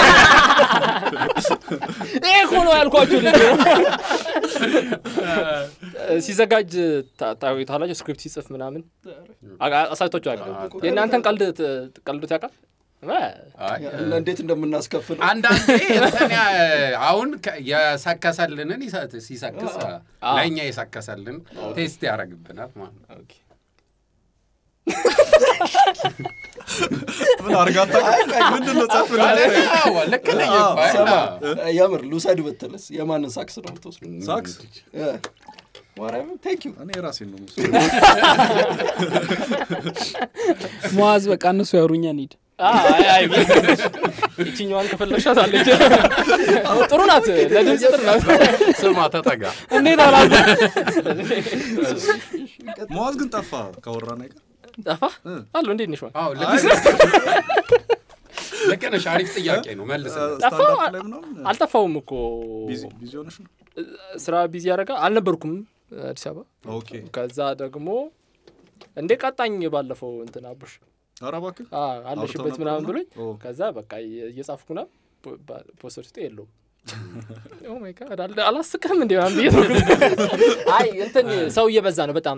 ይሄ እኮ ነው ያልኳችሁ ልጅ ሲዘጋጅ ታ- ታዩታላችሁ ስክሪፕት ሲጽፍ ምናምን አጋ- አሳይቷችሁ ያውቃል የእናንተን ቀልድ ት- ቀልዶት ያውቃል እ፣ አይ፣ እንዴት እንደምናስከፍል አንዳንዴ እንትን ያ- አሁን ከ- የሰከሰልንን ይሰ- ሲሰክስ ለእኛ የሰከሰልን ቴስት ያደርግብናል ማለት ነው። ኦኬ። ምን አርጋታ ምንድን ነው ጸጥ ብለህ አዎ፣ ልክ ነህ እኮ፣ አይ፣ ሰማ አዎ። የምር ልውሰድ ብትልስ የማንን ሳክስ ነው የምትወስዱ ሳክስ እ፣ ማርያምን ቴንክ ዩ እኔ ራሴን ነው ምስ መዋዝ በቃ እነሱ ያወሩኛ እንሂድ አይ አይ ይችኛዋን ከፈለግሻት አለች ጥሩ ናት ለድምፅ ጥሩ ናት ስማ ተጠጋ እንዴት አላዘ መዋዝ ግን ጠፋ ካወራን አይቀር ጠፋ አሉ እንዴት ነሽ አዎ ልክ ነሽ አሪፍ ጥያቄ ነው መልስ ጠፋ ስታንዳፕ ላይ ምናምን አልጠፋውም እኮ ቢዚ ቢዚ ሆነሽ ነው ስራ ቢዚ ያደረጋ አልነበርኩም አዲስ አበባ ኦኬ ከዛ ደግሞ እንዴ ቀጣኝ ባለፈው እንትን አቡሽ ኧረ እባክህ አ፣ አለሽበት አውርተው ምናምን ነበር ብሎኝ ኦ። ከዛ በቃ እየ- እየጻፍኩ ና ፖስተር ውስጥ የለውም ኦ ማይ ጋድ አለ- አላስቅም እንዲ ብዬ ተውኩት። አይ እንትን ሰው እየበዛ ነው በጣም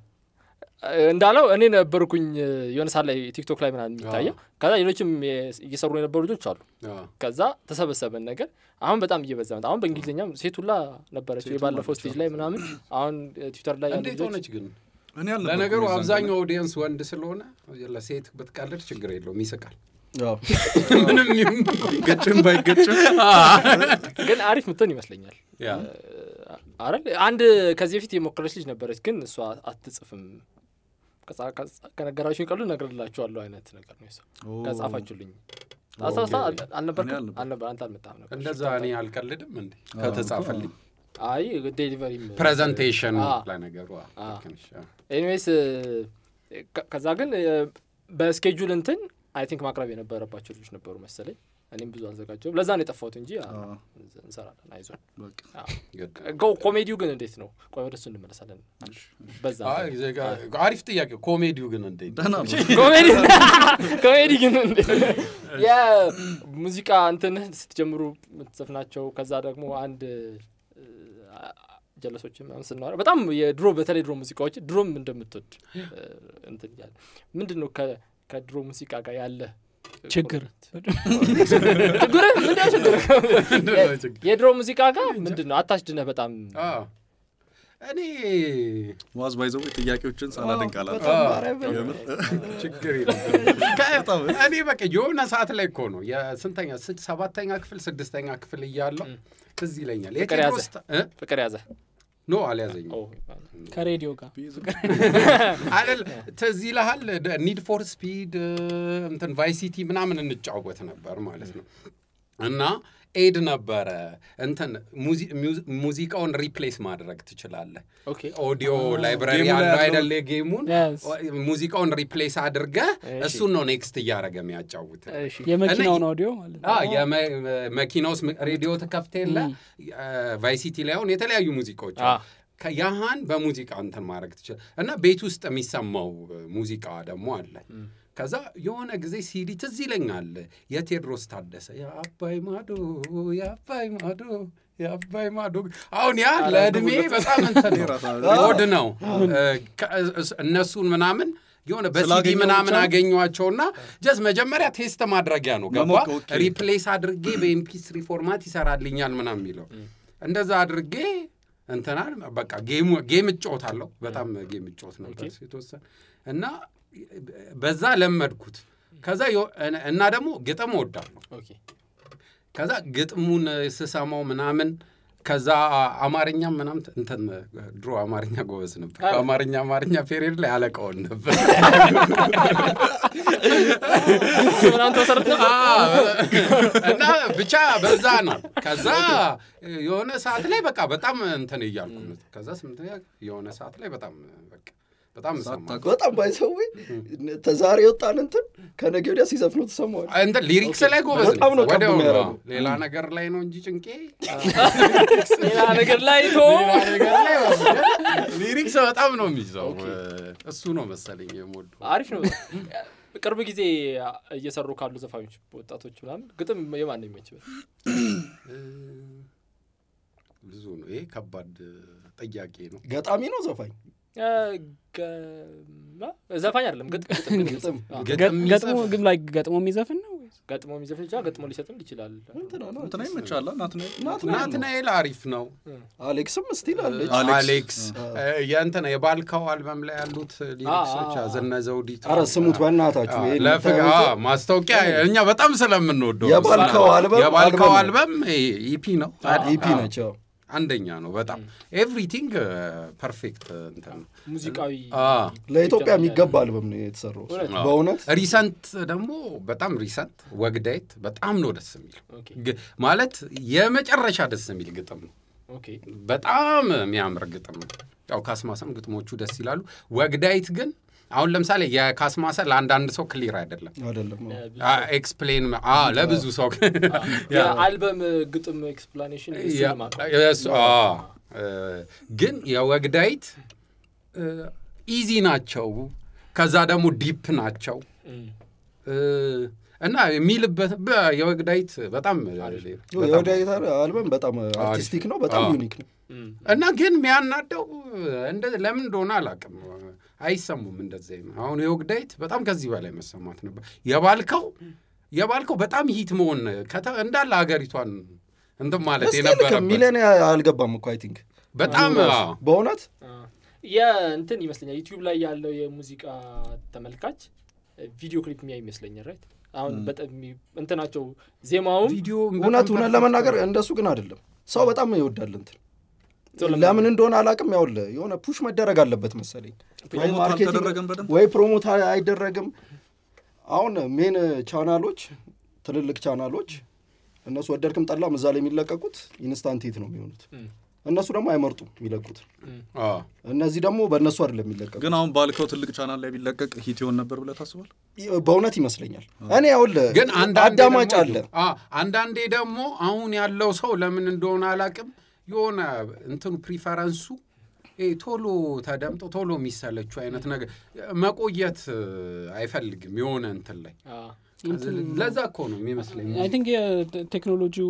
እንዳለው እኔ ነበርኩኝ የሆነ ሰዓት ላይ ቲክቶክ ላይ ምናምን የሚታየው ከዛ ሌሎችም የ- እየሰሩ የነበሩ ልጆች አሉ ከዛ ተሰበሰበን ነገር አሁን በጣም እየበዛ መጣ አሁን በእንግሊዝኛም ሴቱላ ነበረች የባለፈው ስቴጅ ላይ ምናምን አሁን ትዊተር ላይ ያሉ እንዴት ልጆች ሆነች ግን እኔ አልነበርኩም ለነገሩ የዛን አብዛኛው ኦዲየንስ ወንድ ስለሆነ ለሴት ብትቀልድ ችግር የለውም ይስቃል አዎ። ምንም ይሁን ቀን። ገጭም ባይገጭም ግን አሪፍ ምትሆን ይመስለኛል ያ አረል አንድ ከዚህ በፊት የሞከረች ልጅ ነበረች ግን እሷ አትጽፍም ከጻ- ከጻ- ከነገራችሁኝ ቀሉ እነግርላችኋለሁ አይነት ነገር ነው የሷ ኦ። ከጻፋችሁልኝ አስታውሳ አልነበርክም እኔ አልነበርኩም። አልነበር አንተ አልመጣም ነበር እንደዛ እኔ አልቀልድም እንዴ ከተጻፈልኝ አይ ዴሊቨሪም ፕሬዘንቴሽን አ። ለነገሩ አ፣ አ። ልክ ነሽ፣ አ። ኤኒዌይስ ከዛ ግን እ፣ በስኬጁል እንትን አይ ቲንክ ማቅረብ የነበረባቸው ልጆች ነበሩ መሰለኝ እኔም ብዙ አልዘጋጀውም ለዛ ነው የጠፋሁት እንጂ አ፣ አ። እንሰራለን አይዞን በቃ ግድ። ጎ- ኮሜዲው ግን እንዴት ነው ቆይ ወደሱ እንመለሳለን በዛ አይ፣ ዜጋ አሪፍ ጥያቄ ኮሜዲው ግን እንዴት ደህና ነው ኮሜዲ ኮሜዲ ግን እንዴት ነው? የሙዚቃ እንትን ስትጀምሩ የምትዘፍናቸው ከዛ ደግሞ አንድ እ፣ ጀለሶች ምናምን ስናወራ በጣም የድሮ በተለይ ድሮ ሙዚቃዎች ድሮም እንደምትወድ እ፣ እንትን እያለ ምንድን ነው ከ- ከድሮ ሙዚቃ ጋር ያለ ችግር ችግር ምንድነው ችግር ምንድነው ችግር? የድሮ ሙዚቃ ጋር ምንድን ነው አታችድነህ በጣም አ። እኔ መዋዝ ባይዘው ጥያቄዎችን ሳላደንቅ አላልኩም። በጣም አ። ማርያምን ችግር የለም። ከ- እኔ በቃ የሆነ ሰዓት ላይ እኮ ነው የስንተኛ ስድ- ሰባተኛ ክፍል ስድስተኛ ክፍል እያለው ትዝ ይለኛል ፍቅር የቴዎድሮስ ያዘ። ታ- እ? ፍቅር ያዘ ኖ አልያዘኝም ኦ፣ ከሬዲዮ ጋር አይደል ትዝ ይልሃል ኒድ ፎር ስፒድ እንትን ቫይሲቲ ምናምን እንጫወት ነበር ማለት ነው እና ኤድ ነበረ እንትን ሙዚ- ሚውዚ- ሙዚቃውን ሪፕሌስ ማድረግ ትችላለህ ኦኬ ኦዲዮ ላይብራሪ ጌሙ ላይ ያለው ያለው- አይደለ ጌሙን Yes. ሙዚቃውን ሪፕሌስ አድርገህ እሺ። እሱን ነው ኔክስት እያደረገ የሚያጫውት እሺ የመኪናውን ኦዲዮ ማለት ነው የመኪና ውስጥ ሬዲዮ ትከፍት የለ ቫይሲቲ ላይ አሁን የተለያዩ ሙዚቃዎች አ። አሉ። ከያሃን በሙዚቃ እንትን ማድረግ ትችል እና ቤት ውስጥ የሚሰማው ሙዚቃ ደግሞ አለ ከዛ የሆነ ጊዜ ሲዲ ትዝ ይለኛል የቴዎድሮስ ታደሰ የአባይ ማዶ የአባይ ማዶ የአባይ ማዶ አሁን ያ ለእድሜ በጣም እንትን ወድ ነው ከ- እነሱን ምናምን የሆነ በሲዲ ስላገኘው ምናምን ብቻ ነው? አገኟቸውና ጀስ መጀመሪያ ቴስት ማድረጊያ ነው ገባ መሞቅ፣ ኦኬ። ሪፕሌስ አድርጌ በኤምፒስሪ ፎርማት ይሰራልኛል ምናምን የሚለው እንደዛ አድርጌ እንትናል በቃ ጌሙ ጌም እጫወታለሁ በጣም ጌም እጫወት ነበር የተወሰነ እና በዛ ለመድኩት ከዛ የሆ- እና ደግሞ ግጥም እወዳለሁ ኦኬ ከዛ ግጥሙን ስሰማው ምናምን ከዛ አማርኛም ምናምን እንትን ድሮ አማርኛ ጎበዝ ነበር በአማርኛ አማርኛ ፔሪየድ ላይ አለቃውን ነበር ምናምን ተሰርተ እና ብቻ በዛ ነው ከዛ የሆነ ሰዓት ላይ በቃ በጣም እንትን እያልኩ ነው ከዛ ስምንተኛ የሆነ ሰዓት ላይ በጣም በቃ በጣም እሰማለሁ። በጣም ባይሰዊ ተዛሬ የወጣን እንትን ከነገ ወዲያ ሲዘፍኑ ትሰማዋል እንትን ሊሪክስ ላይ ጎበዝ ነኝ። በጣም ነው ቀቡ ወዲያው ነው። የሚያደርገው። ሌላ ነገር ላይ ነው እንጂ ጭንቄ ሌላ ነገር ላይ ቶ ሌላ ነገር ላይ ሊሪክስ በጣም ነው የሚይዘው እሱ ነው መሰለኝ የምወደው አሪፍ ነው ቅርብ ጊዜ እየሰሩ ካሉ ዘፋኞች ወጣቶች ምናምን ግጥም የማን ነው የሚመችበት ብዙ ነው ይሄ ከባድ ጥያቄ ነው ገጣሚ ነው ዘፋኝ እ፣ ገ- ዘፋኝ አይደለም ግጥ- ግጥም ግን ግጥም። አዎ። ግጥም ገጥሞ የሚጽፍ ግን ላይ ገጥሞ የሚዘፍን ነው ወይስ? ገጥሞ የሚዘፍን ይችላል ገጥሞ ሊሰጥም ይችላል እንትና ነው እንትና ይመቻላ ናትናኤል ናትናኤል አሪፍ ነው አሌክስም ስቲል አለች አሌክስ። አሌክስ እ፣ የእንትና የባልካው አልበም ላይ ያሉት ሊሪክሶች አ- አ- ዘነ ዘውዲቱ አረ ስሙት በእናታችሁ አ- ይሄን ለፍቅ- የምታዩትን አ፣ ማስታወቂያ እኛ በጣም ስለምንወደው ነው። የባልካው አልበም የባልካው አልበም አልበም ኢፒ ነው ኢፒ ነች አዎ። አንደኛ ነው በጣም ኤቭሪቲንግ ፐርፌክት እንትን ነው። ሙዚቃዊ አዎ። ለኢትዮጵያ የሚገባ አልበም ነው የተሰራው እሱ። እውነት? በእውነት ሪሰንት ደግሞ በጣም ሪሰንት ወግዳይት በጣም ነው ደስ የሚለው ኦኬ ግ- ማለት የመጨረሻ ደስ የሚል ግጥም ነው። ኦኬ በጣም የሚያምር ግጥም ነው። ያው ካስማሰም ግጥሞቹ ደስ ይላሉ። ወግዳይት ግን አሁን ለምሳሌ የካስማሰ ለአንዳንድ ሰው ክሊር አይደለም አይደለም ኤክስፕሌን ለብዙ ሰው የአልበም ግጥም ኤክስፕላኔሽን ያ- የእሱ አዎ። እ፣ ግን የወግዳይት ኢዚ ናቸው፣ ከዛ ደግሞ ዲፕ ናቸው እ፣ እና የሚልበት በ- የወግዳይት በጣም የወዳይታ አልበም በጣም አርቲስቲክ ነው፣ በጣም አዎ። ዩኒክ ነው። እና ግን የሚያናደው እንደ ለምን እንደሆነ አላውቅም፣ አይሰሙም እንደዚህ ነው። አሁን የወግዳይት በጣም ከዚህ በላይ መሰማት ነበር። የባልከው የባልከው በጣም ሂት መሆን ከተ- እንዳለ ሀገሪቷን እንትን ማለት እስቲል የነበረበት ሚሊዮን አልገባም እኮ አይ ቲንክ በጣም አዎ። በእውነት የእንትን ይመስለኛል ዩቲዩብ ላይ ያለው የሙዚቃ ተመልካች ቪዲዮ ክሊፕ የሚያይ ይመስለኛል ራይት አሁን በጣም የሚ- እንትናቸው ዜማውም ቪዲዮ እውነት እውነት ለመናገር እንደሱ ግን አይደለም። ሰው በጣም ይወዳል እንትን ለምን እንደሆነ አላውቅም። ያውል የሆነ ፑሽ መደረግ አለበት መሰለኝ ወይ ፕሮሞት ማርኬቲንግ አልተደረገም በደንብ? ወይ ፕሮሞት አይ- አይደረግም። አሁን ሜን ቻናሎች ትልልቅ ቻናሎች እነሱ ወደድክም ጠላም እዛ ላይ የሚለቀቁት ኢንስታንት ሂት ነው የሚሆኑት። እነሱ ደግሞ አይመርጡም የሚለቁት። አዎ። እነዚህ ደግሞ በእነሱ አይደለም የሚለቀቁት። ግን አሁን ባልከው ትልቅ ቻናል ላይ ቢለቀቅ ሂት ይሆን ነበር ብለህ ታስባል? በእውነት ይመስለኛል። እኔ ያውል ግን አንዳንዴ አዳማጭ ደግሞ- አለ አዎ፣ አንዳንዴ ደግሞ አሁን ያለው ሰው ለምን እንደሆነ አላውቅም የሆነ እንትኑ ፕሪፈረንሱ ይሄ ቶሎ ተደምጦ ቶሎ የሚሰለችው አይነት ነገር መቆየት እ, አይፈልግም የሆነ እንትን ላይ ለዛ እኮ ነው የሚመስለኝ አይ ቲንክ የቴክኖሎጂው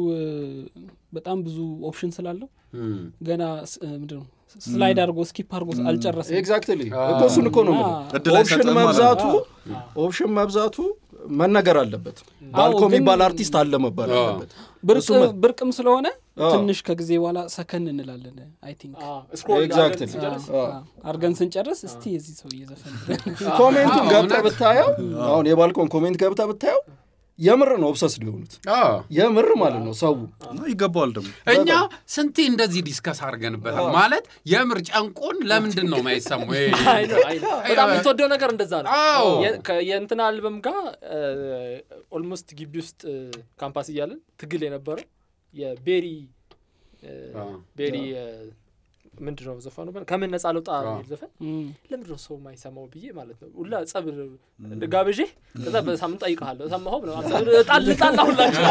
በጣም ብዙ ኦፕሽን ስላለው እም። ገና ስ- እ, ምንድን ነው ስላይድ አድርጎ ስኪፕ አድርጎ አልጨረስም ኤግዛክትሊ እኮ እሱን እኮ ነው የምልህ። እድል ኦፕሽን አይሰጥም ማለት መብዛቱ ነው። ኦፕሽን መብዛቱ መነገር አለበት። ባልኮ ግን- የሚባል አርቲስት አለ መባል አዎ። አለበት። ብርቅ- እሱ መ- ብርቅም ስለሆነ አዎ። ትንሽ ከጊዜ በኋላ ሰከን እንላለን አይ ቲንክ Exactly. አዎ። አርገን ስንጨርስ እስቲ የዚህ ሰው እየዘፈን ኮሜንቱን አዎ፣ ገብተህ እውነት። ብታየው አሁን የባልኮን ኮሜንት ገብተህ ብታየው የምር ነው ኦብሰስ ሊሆኑት አዎ። የምር ማለት ነው ሰው እና ይገባዋል ደግሞ እኛ ስንቴ እንደዚህ ዲስከስ አድርገንበታል ማለት የምር ጨንቆን ለምንድን ነው ማይሰሙ በጣም የምትወደው ነገር እንደዛ ነው አዎ። የ- ከ- የእንትና አልበም ጋር ኦልሞስት ግቢ ውስጥ እ፣ ካምፓስ እያለን ትግል የነበረው የቤሪ እ፣ አዎ። ቤሪ እ፣ ምንድን ነው ዘፈኑ በል- ከምን ነጻ ልውጣ አዎ። የሚል ዘፈን ለምንድን ነው ሰው የማይሰማው ብዬ ማለት ነው ሁላ ጸብ ጋብዤ ከዛ በሳምንት ጠይቀሃለሁ ሰማኸው ብለው ጣል ጣል አሁላቸው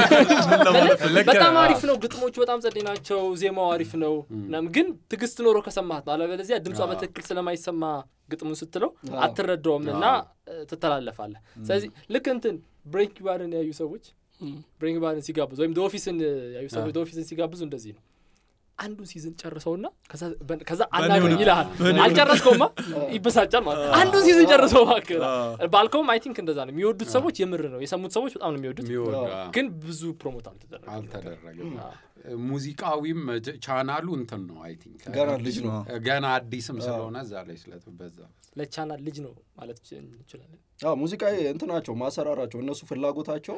በጣም አሪፍ ነው ግጥሞቹ በጣም ጸዴ ናቸው ዜማው አሪፍ ነው ምናምን ግን ትዕግስት ኖሮ ከሰማት ነው አለበለዚያ ድምጿ በትክክል ስለማይሰማ ግጥሙን ስትለው አትረዳውም እና እ፣ ትተላለፋለህ ስለዚህ ልክ እንትን ብሬክ ባርን ያዩ ሰዎች ብሬክ ባርን ሲጋብዙ ወይም ኦፊስን ያዩ ሰዎች ኦፊስን ሲጋብዙ እንደዚህ ነው አንዱን ሲዝን ጨርሰውና ከዛ- በ- ከዛ አናግረኝ ይልሃል አልጨረስከውማ ይበሳጫል ማለት ነው አንዱን ሲዝን ጨርሰው እባክህ ባልከውም አይ ቲንክ እንደዛ ነው የሚወዱት ሰዎች የምር ነው የሰሙት ሰዎች በጣም ነው የሚወዱት ግን ብዙ ፕሮሞት አልተደረገም አልተደረገም ሙዚቃዊም ጀ- ቻናሉ እንትን ነው አይ ቲንክ ገና ልጅ ነው ገና አዲስም ስለሆነ እዛ ላይ ስለበዛ ለቻናል ልጅ ነው ማለት እንችላለን አዎ ሙዚቃ እንትናቸው ማሰራራቸው እነሱ ፍላጎታቸው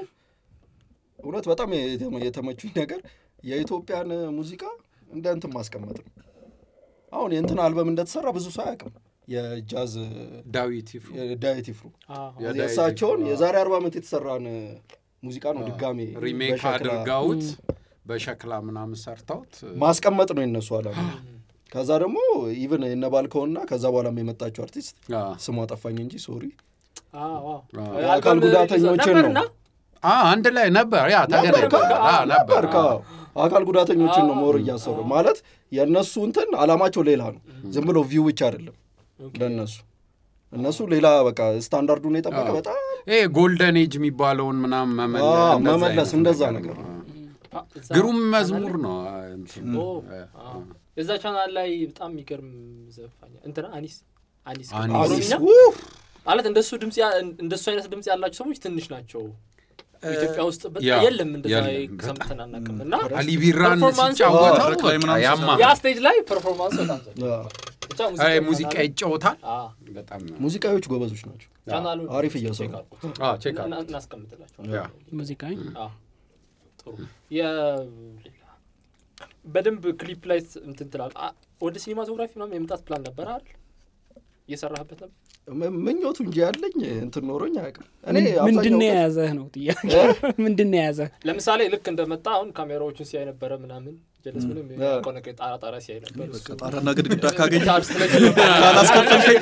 እውነት በጣም የተ- የተመቹኝ ነገር የኢትዮጵያን ሙዚቃ እንደ እንትን ማስቀመጥ ነው አሁን የእንትን አልበም እንደተሰራ ብዙ ሰው አያውቅም የጃዝ ዳዊት ይፍሩ ዳዊት ይፍሩ የዳዊት የእሳቸውን ይፍሩ፣ የዛሬ አርባ ዓመት የተሰራን ሙዚቃ ነው ድጋሜ ሪሜክ በሸክላ አድርገውት በሸክላ ምናምን ሰርተውት ማስቀመጥ ነው የነሱ አላማ ከዛ ደግሞ ኢቨን የነባልከውና ከዛ በኋላ የመጣችው አርቲስት አ፣ ስሟ ጠፋኝ እንጂ ሶሪ አዎ። የአካል ጉዳተኞችን ነው ነበርና አ፣ አንድ ላይ ነበር ያ ነበር ተገናኝተዋል። አ፣ ነበር ነበር ከ- አካል ጉዳተኞችን ነው ሞር እያሰሩ ማለት የእነሱ እንትን አላማቸው ሌላ ነው ዝም ብሎ ቪው ብቻ አይደለም ለእነሱ እነሱ ሌላ በቃ ስታንዳርዱን የጠበቀ በጣም ይሄ ጎልደን ኤጅ የሚባለውን ምናምን መመለ- አዎ፣ እንደዛ መመለስ አይነት እንደዛ ነገር ነገር ነው። አ፣ እዛ ግሩም ቻናል መዝሙር ላይ- ነው አ፣ እንትን። ኦ፣ አ፣ አ። እዛ ቻናል ላይ በጣም የሚገርም ዘፋኝ እንትና አኒስ አኒስ አኒስ። ኦሮምኛ ውፍ! ማለት እንደሱ ድምጽ ያ- እንደሱ አይነት ድምጽ ያላቸው ሰዎች ትንሽ ናቸው ኢትዮጵያ ውስጥ በጣም ያ፣ የለም እንደዛ የለም፣ ሰምተን አናውቅም እና አሊ ቢራን ፐርፎርማንስ- ሲጫወተው መድረክ ላይ በቃ ምናምን ያማ ያ ስቴጅ ላይ ፐርፎርማንስ በጣም ዘ አዎ። ብቻ አይ፣ ሙዚቃ ሙዚቃ ቻናል- ይጫወታል አ፣ በጣም ሙዚቃዎች ጎበዞች ናቸው ቻናሉን አሪፍ እየሰሩ ቼክ ነው። አድርጉት። አ፣ ቼክ እና- አድርጉት። እናስቀምጥላቸዋለን ያ። ሙዚቃ አ፣ ጥሩ የ- ሌላ በደንብ ክሊፕ ላይ ስ- እንትን ትላል ወደ ሲኒማቶግራፊ ምናምን የመምጣት ፕላን ነበር አይደል እየሰራህበት ነበር ም- ምኞቱ እንጂ ያለኝ እንትን ኖሮኝ አያውቅም እኔ ምንድን ነው አብዛኛው ቀን- የያዘህ ነው ጥያቄ ምንድን ነው የያዘህ ለምሳሌ ልክ እንደመጣ አሁን ካሜራዎቹን ሲያይ ነበረ ምናምን ጀለስ ምንም የሚያውቀው ነገር ጣራ ጣራ ሲያይ ነበር በቃ እሱ ጣራና ግድግዳ ካገኘ ቻርጅ ስለጀመረ ካላስከፈልከኝ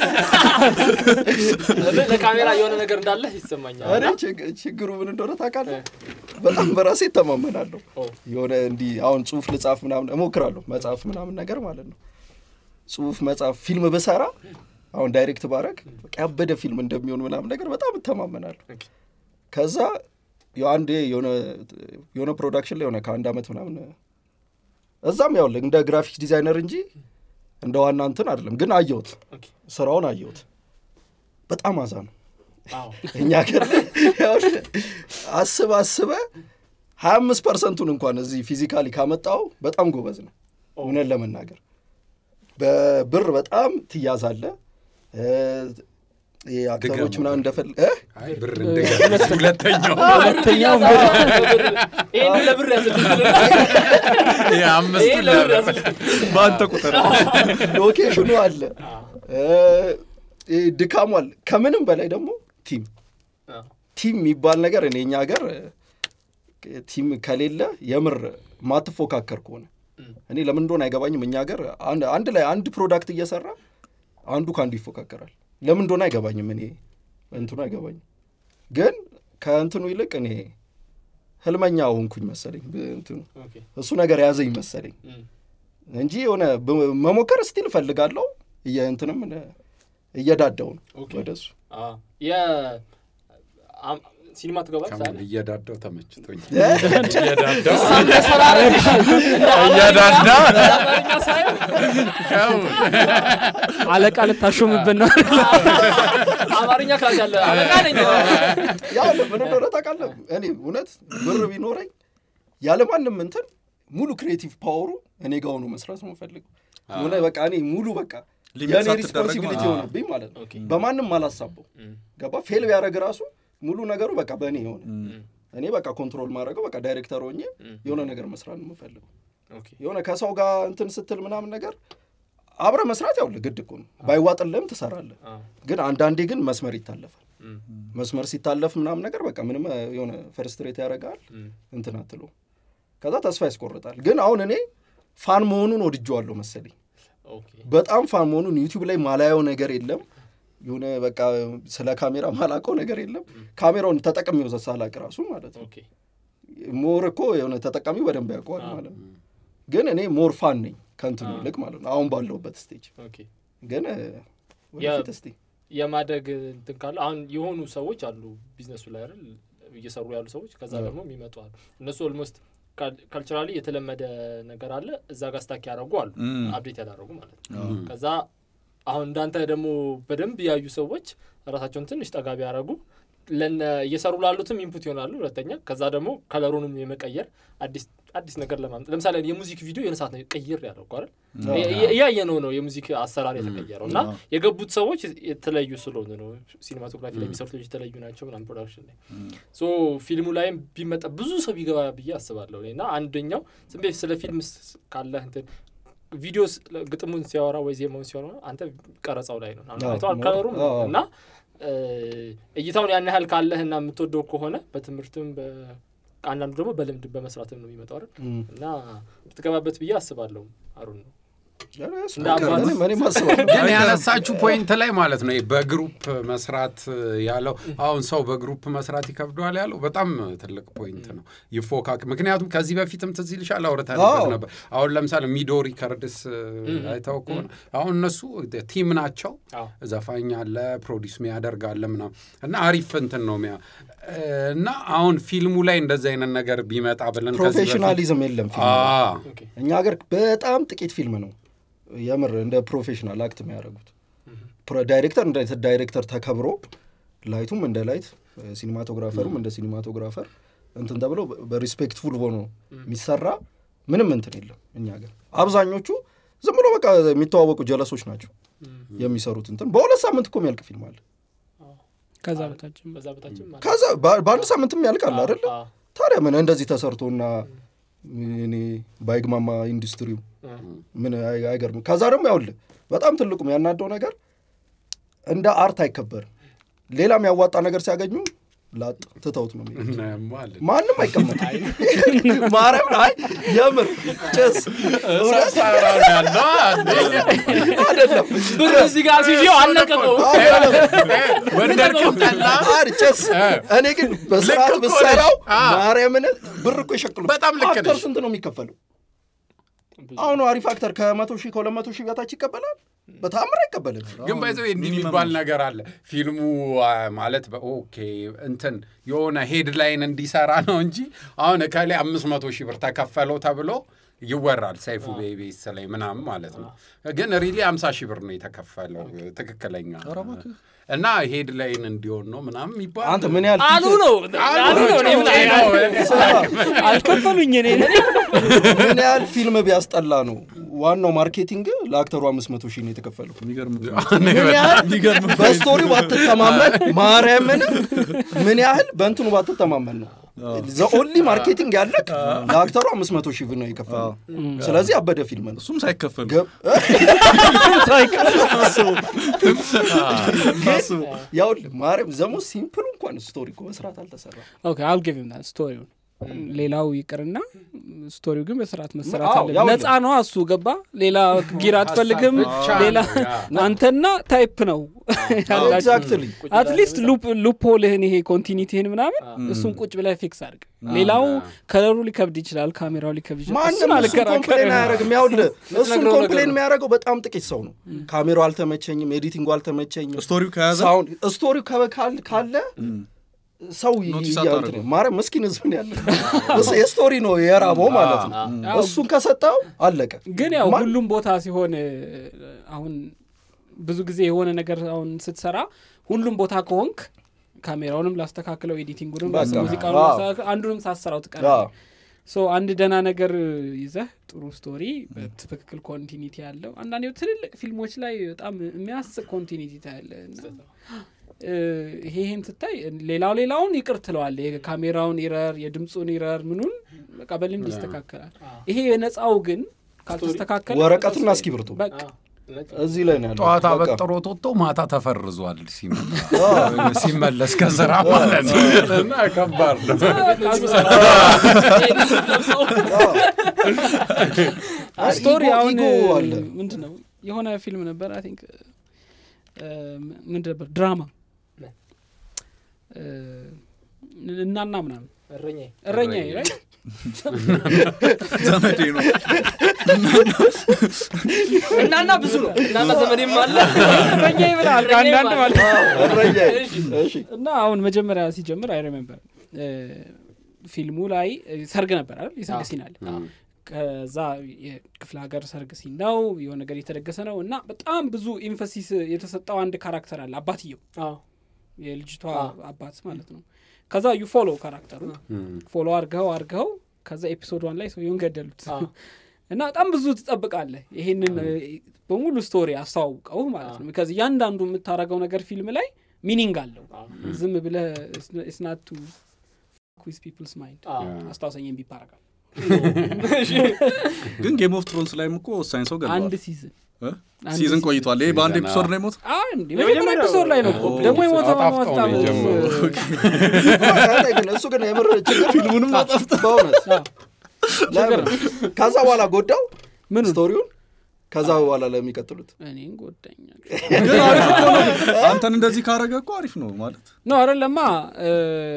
ለካሜራ የሆነ ነገር እንዳለ ይሰማኛል እኔ ችግ- ችግሩ ምን እንደሆነ ታውቃለህ በጣም በራሴ እተማመናለሁ ኦ፣ የሆነ እንዲህ አሁን ጽሁፍ ልጻፍ ምናምን እሞክራለሁ መጽሐፍ ምናምን ነገር ማለት ነው ጽሁፍ መጽሐፍ ፊልም ብሰራ አሁን ዳይሬክት ባረግ በቃ ያበደ ፊልም እንደሚሆን ምናምን ነገር በጣም እተማመናለሁ ኦኬ። ከዛ ያው አንዴ የሆነ የሆነ ፕሮዳክሽን ላይ የሆነ ከአንድ አመት ምናምን እዛም ያው እንደ ግራፊክስ ዲዛይነር እንጂ እንደ ዋና እንትን አይደለም ግን አየሁት ኦኬ። ስራውን አየሁት በጣም አዛ ነው አዎ እኛ ሀገር ላይ ያው አስበ አስበ ሀያ አምስት ፐርሰንቱን እንኳን እዚህ ፊዚካሊ ካመጣው በጣም ጎበዝ ነው እውነት ለመናገር በብር በጣም ትያዛለ አክተሮች ድገሙ። ምናምን እንደፈል እ? አይ ብር እንደገና ሁለተኛው ሁለተኛው ይህን ለብር ያዝልኝ የአምስቱ ይህን ለብር ለብር ያዝልኝ በአንተ ቁጥር ሎኬሽኑ አለ እ፣ ይሄ ድካሙ አለ ከምንም በላይ ደግሞ ቲም ቲም የሚባል ነገር እኔ እኛ ሀገር እ፣ ቲም ከሌለ የምር ማትፎካከር ከሆነ እኔ ለምን እንደሆነ አይገባኝም። እኛ ሀገር አንድ- አንድ ላይ አንድ ፕሮዳክት እየሰራ አንዱ ከአንዱ ይፎካከራል። ለምን እንደሆነ አይገባኝም። እኔ እንትኑ አይገባኝም። ግን ከእንትኑ ይልቅ እኔ ህልመኛ ሆንኩኝ መሰለኝ። እንትኑ እሱ ነገር ያዘኝ መሰለኝ እንጂ የሆነ ብ- መሞከር ስቲል እፈልጋለሁ። እየ- እንትንም እየዳዳው ነው ኦኬ። ወደ እሱ ሲኒማ ትገባል ከምን እየዳዳው ተመችቶኝ እ? እየዳዳው እየዳዳ አለቃ ልታሾምብን ነው አማርኛ ክላስ ያለ አለቃ ነኝ ያው ምን እንደሆነ ታውቃለህ? እኔ እውነት ብር ቢኖረኝ ያለማንም እንትን ሙሉ ክሬቲቭ ፓወሩ እኔ ጋር ሆኖ መስራት ነው የምፈልገው። የሆነ በቃ እኔ ሙሉ በቃ ሊሚት የእኔ ሳትደረግ ሪስፖንሲቢሊቲ ማለት ነው። የሆነብኝ ማለት ነው። ኦኬ። በማንም አላሳበው ገባ። ፌል ቢያደረግ ራሱ ሙሉ ነገሩ በቃ በእኔ የሆነ እኔ በቃ ኮንትሮል ማድረገው በቃ ዳይሬክተር ሆኜ የሆነ ነገር መስራት ነው የምፈልገው። የሆነ ከሰው ጋር እንትን ስትል ምናምን ነገር አብረ መስራት ያው ግድ እኮ ነው። ባይዋጥልህም ትሰራለህ። ግን አንዳንዴ ግን መስመር ይታለፋል። መስመር ሲታለፍ ምናምን ነገር በቃ ምንም እ, የሆነ ፈርስትሬት ያደርጋል እንትን አትለው ከዛ ተስፋ ያስቆርጣል። ግን አሁን እኔ ፋን መሆኑን ወድጀዋለሁ መሰለኝ። በጣም ፋን መሆኑን ዩቲዩብ ላይ ማላየው ነገር የለም። የሆነ በቃ ስለ ካሜራ ማላቀው ነገር የለም። ካሜራውን ተጠቅሜው ሳላቅ ራሱ ማለት ነው። ሞር እኮ የሆነ ተጠቃሚው በደንብ ያውቀዋል ማለት ነው። ግን እኔ ሞር ፋን ነኝ ከእንትኑ ይልቅ ማለት ነው። አሁን ባለሁበት ስቴጅ ግን እ, ወደፊት እስቲ የማደግ እንትን ካለ አሁን የሆኑ ሰዎች አሉ ቢዝነሱ ላይ አይደል እየሰሩ ያሉ ሰዎች ከዛ ደግሞ የሚመጡ አሉ እነሱ ኦልሞስት ካልቸራሊ የተለመደ ነገር አለ እዛ ጋር ስታክ ያደረጉ አሉ ም። አፕዴት ያደረጉ ማለት ነው ከዛ አሁን እንዳንተ ደግሞ በደንብ ያዩ ሰዎች ራሳቸውን ትንሽ ጠጋ ቢያደረጉ ለነ እየሰሩ ላሉትም ኢንፑት ይሆናሉ ሁለተኛ ከዛ ደግሞ ከለሩንም የመቀየር አዲስ አዲስ ነገር ለማምጣት ለምሳሌ የሙዚክ ቪዲዮ የሆነ ሰዓት ነው ቀይር ያለው እኮ አይደል እያየ ነው ነው የሙዚክ አሰራር የተቀየረው እና የገቡት ሰዎች የተለዩ ስለሆኑ ነው ሲኒማቶግራፊ ላይ የሚሰሩት ልጆች የተለዩ ናቸው ምናምን ፕሮዳክሽን ላይ ሶ ፊልሙ ላይም ቢመጣ ብዙ ሰው ቢገባ ብዬ አስባለሁ እኔ። እና አንደኛው ዝም ብለህ ስለ ፊልም ስ- ካለህ እንትን ቪዲዮ ስ- ግጥሙን ሲያወራ ወይ ዜማውን ሲያወራ አንተ ቀረጻው ላይ ነው አዎ፣ አይተዋል ሞ- ከለሩም አዎ። እና እ፣ እይታውን ያን ያህል ካለህ እና የምትወደው ከሆነ በትምህርትም በ አንዳንዱ ደግሞ በልምድ በመስራትም ነው የሚመጣው አይደል እም። እና ብትገባበት ብዬ አስባለሁ አሩን ነው እኔም እኔም አስባለሁ። ግን ያነሳችሁ ፖይንት ላይ ማለት ነው ይሄ በግሩፕ መስራት ያለው አሁን ሰው በግሩፕ መስራት ይከብደዋል ያለው በጣም ትልቅ ፖይንት ነው። ይፎካክ ምክንያቱም ከዚህ በፊትም ትዝ ይልሻል አውርተንበት አዎ። ነበር። አሁን ለምሳሌ ሚዶ ሪከርድስ አይተው ከሆነ አሁን እነሱ ቲም ናቸው። አዎ። ዘፋኝ አለ፣ ፕሮዲስ ሚያደርግ አለ ምናምን እና አሪፍ እንትን ነው ሚያ እና አሁን ፊልሙ ላይ እንደዚህ አይነት ነገር ቢመጣ ብለን ከዚህ በፊት- ፕሮፌሽናሊዝም የለም ፊልም ላይ። አዎ። ኦኬ እኛ ሀገር በጣም ጥቂት ፊልም ነው የምር እንደ ፕሮፌሽናል አክት የሚያደርጉት። ፕሮ- ዳይሬክተር እንደ ዳይሬክተር ተከብሮ ላይቱም እንደ ላይት ሲኒማቶግራፈሩም እንደ ሲኒማቶግራፈር እንትን ተብሎ በሪስፔክትፉል ሆኖ የሚሰራ ምንም እንትን የለም እኛ ሀገር። አብዛኞቹ ዝም ብሎ በቃ የሚተዋወቁ ጀለሶች ናቸው የሚሰሩት እንትን። በሁለት ሳምንት እኮ የሚያልቅ ፊልም አለ። ከዛ በታችም በዛ በታችም ማለት ከዛ በ- በአንድ ሳምንትም ያልቃል አይደለ? አዎ። ታዲያ ምን እንደዚህ ተሰርቶና እኔ ባይግማማ ኢንዱስትሪው ምን አይ- አይገርምም። ከዛ ደግሞ ያውልህ በጣም ትልቁም ያናደው ነገር እንደ አርት አይከበርም። ሌላ የሚያዋጣ ነገር ሲያገኙ ላጥ ትተውት ነው የሚሄዱት። እናያማለን። ማንም አይቀመጥም። ማርያም አይ የምር ጭስ እውነት ሰፈራ ነው ያለው አንዴ። አይደለም ብር እዚህ ጋር ሲዤው አለቀቀው ወደድክም ጠላ አር ጭስ እኔ ግን በስርዓት ልክ እኮ ብሰራው ነህ። አ። ማርያምን ብር እኮ ይሸቅሉ በጣም ልክ አክተር ነሽ። ስንት ነው የሚከፈለው አሁን አሪፍ አክተር ከመቶ ሺህ ከሁለት መቶ ሺህ በታች ይቀበላል በታምር አይቀበልም ግን ባይዘው እንዲህ የሚባል ነገር አለ። ፊልሙ አ፣ ማለት በ- ኦኬ እንትን የሆነ ሄድላይን እንዲሰራ ነው እንጂ አሁን እከሌ አምስት መቶ ሺህ ብር ተከፈለው ተብሎ ይወራል ሰይፉ ቤቤስ ላይ ምናምን ማለት ነው። ግን ሪሊ አምሳ ሺህ ብር ነው የተከፈለው ትክክለኛ እና ሄድላይን እንዲሆን ነው ምናምን ይባል አንተ ምን ያህል አሉ ፊት- ነው አሉ ነው እኔ ምን ጩጬ ነው። ስማ፣ አልከፈሉኝ እኔ ምን ያህል ፊልም ቢያስጠላ ነው ዋናው ማርኬቲንግ ለአክተሩ አምስት መቶ ሺህ ነው የተከፈለው የሚገርም ምን ያህል በስቶሪው ባትተማመን ማርያምን ምን ያህል በእንትኑ ባትተማመን ነው ዘኦንሊ ማርኬቲንግ ያለቅ ለአክተሩ አምስት መቶ ሺህ ብር ነው የከፈለው ስለዚህ አበደ ፊልም ነው እሱም ሳይከፈል ገብ- ያውልህ ማርያም ዘሞ ሲምፕል እንኳን ስቶሪ እኮ በስርዓት አልተሰራ ኦኬ አል ጊቭ ሂም ዳት ስቶሪውን ሌላው ይቅርና ስቶሪው ግን በስርዓት መሰራት አዎ፣ አለ ያው ነፃ ነው እሱ ገባ ሌላ ጊር አትፈልግም ብቻ ሌላ ነው፣ አንተና ታይፕ ነው ያላችሁ ኤግዛክትሊ አትሊስት ሉፕሆልህን ይሄ ኮንቲኒቲህን ምናምን እሱን ቁጭ ብለህ ፊክስ አድርግ ሌላው ከለሩ ሊከብድ ይችላል ካሜራው ሊከብድ ይችላል ማንም እሱን እሱን አልከራከርም ኮምፕሌን አያደርግም ያውልህ እሱን የምትነግረው ኮምፕሌን ነገር ነው። የሚያደርገው በጣም ጥቂት ሰው ነው ካሜራው አልተመቸኝም ኤዲቲንጉ አልተመቸኝም ስቶሪው ከያዘ ሳውንድ ስቶሪው ከበ- ካል- ካለ ሰው ይ- ኖቲስ ያ- አታደርገው። እንትን ማርያም ምስኪን ህዝብ ነው ያለ እሱ የስቶሪ ነው የራበው ማለት ነው አዎ። እሱን ከሰጠው አለቀ ግን ያው ማን- ሁሉም ቦታ ሲሆን እ፣ አሁን ብዙ ጊዜ የሆነ ነገር አሁን ስትሰራ ሁሉም ቦታ ከሆንክ ካሜራውንም ላስተካክለው ኤዲቲንጉንም በቃ። ሙዚቃውን አዎ። ላስተካክለው አንዱንም ሳሰራው አዎ። ትቀራለህ ሶ አንድ ደህና ነገር ይዘህ ጥሩ ስቶሪ በትክክል ኮንቲኒቲ ያለው አንዳንዴ ትልልቅ ፊልሞች ላይ በጣም የሚያስቅ ኮንቲኒቲ ታያለ እና እ፣ ይሄ ይሄን ስታይ ሌላው ሌላውን ይቅር ትለዋል የካሜራውን ኢረር የድምፁን ኢረር ምኑን በቃ በልምድ ይስተካከላል ይሄ የነፃው ግን ካልተስተካከለ ወረቀትና እስክሪብቶ በቃ እዚህ ላይ ነው ያለው ጠዋት በቃ። አበጥሮት ወጥቶ ማታ ተፈርዟል ሲመጣ ሲመለስ ከስራ ማለት ነው። እና ከባድ ነው። ስቶሪ ኢጎ- አሁን ኢጎ አለ። ምንድን ነው የሆነ ፊልም ነበር አይ ቲንክ ምንድን ነበር ድራማ እ፣ እናና ምናምን እረኛዬ እረኛ ላይ ዘመዴ ነው እናና ብዙ ነው እናና ዘመዴም አለ እረኛ ይብላል ከአንዳንድ ማለት ነው። እረኛዬ። እሺ እና አሁን መጀመሪያ ሲጀምር አይ ሪሜምበር ፊልሙ ላይ እ፣ ሰርግ ነበር አይደል የሰርግ አዎ። ሲን አለ ከዛ የክፍለ ሀገር ሰርግ ሲን ነው የሆነ ነገር የተደገሰ ነው እና በጣም ብዙ ኢንፈሲስ የተሰጠው አንድ ካራክተር አለ አባትየው አዎ የልጅቷ አዎ። አባት ማለት ነው ከዛ ዩ ፎሎ ካራክተሩ ፎሎ አርገው አርገው ከዛ ኤፒሶድ ዋን ላይ ሰውየውን ገደሉት አዎ። እና በጣም ብዙ ትጠብቃለህ ይሄንን እ፣ በሙሉ ስቶሪ አስተዋውቀው ማለት ነው ከዚህ እያንዳንዱ የምታረገው ነገር ፊልም ላይ ሚኒንግ አለው አዎ። ዝም ብለህ ስናቱ ዊዝ ፒፕልስ ማይንድ አዎ። አስታውሰኝ ቢፕ አረጋል ግን ጌም ኦፍ ትሮንስ ላይም እኮ ወሳኝ ሰው አንድ ገለዋል ሲዝን እ? አንድ ሲዝን ቆይቷል ይሄ በአንድ ሲዝን፣ ኤፒሶድ አዎ። ነው የሞት አንድ የመጀመሪያ ኤፒሶድ ላይ ነው እኮ ኦ፣ ደግሞ የሞተው አጣፍጠው በጣም ነው የጀመሩት። አይ፣ ግን እሱ ግን የምር ችግር ፊልሙንም አጠፍተ በእውነት ለምን? ከዛ በኋላ ጎዳው ምን ስቶሪውን ከዛ በኋላ ለሚቀጥሉት እኔን ጎዳኛል ግን አሪፍ እኮ ነው አንተን እንደዚህ ካረገ እኮ አሪፍ ነው ማለት ነው አይደለማ እ፣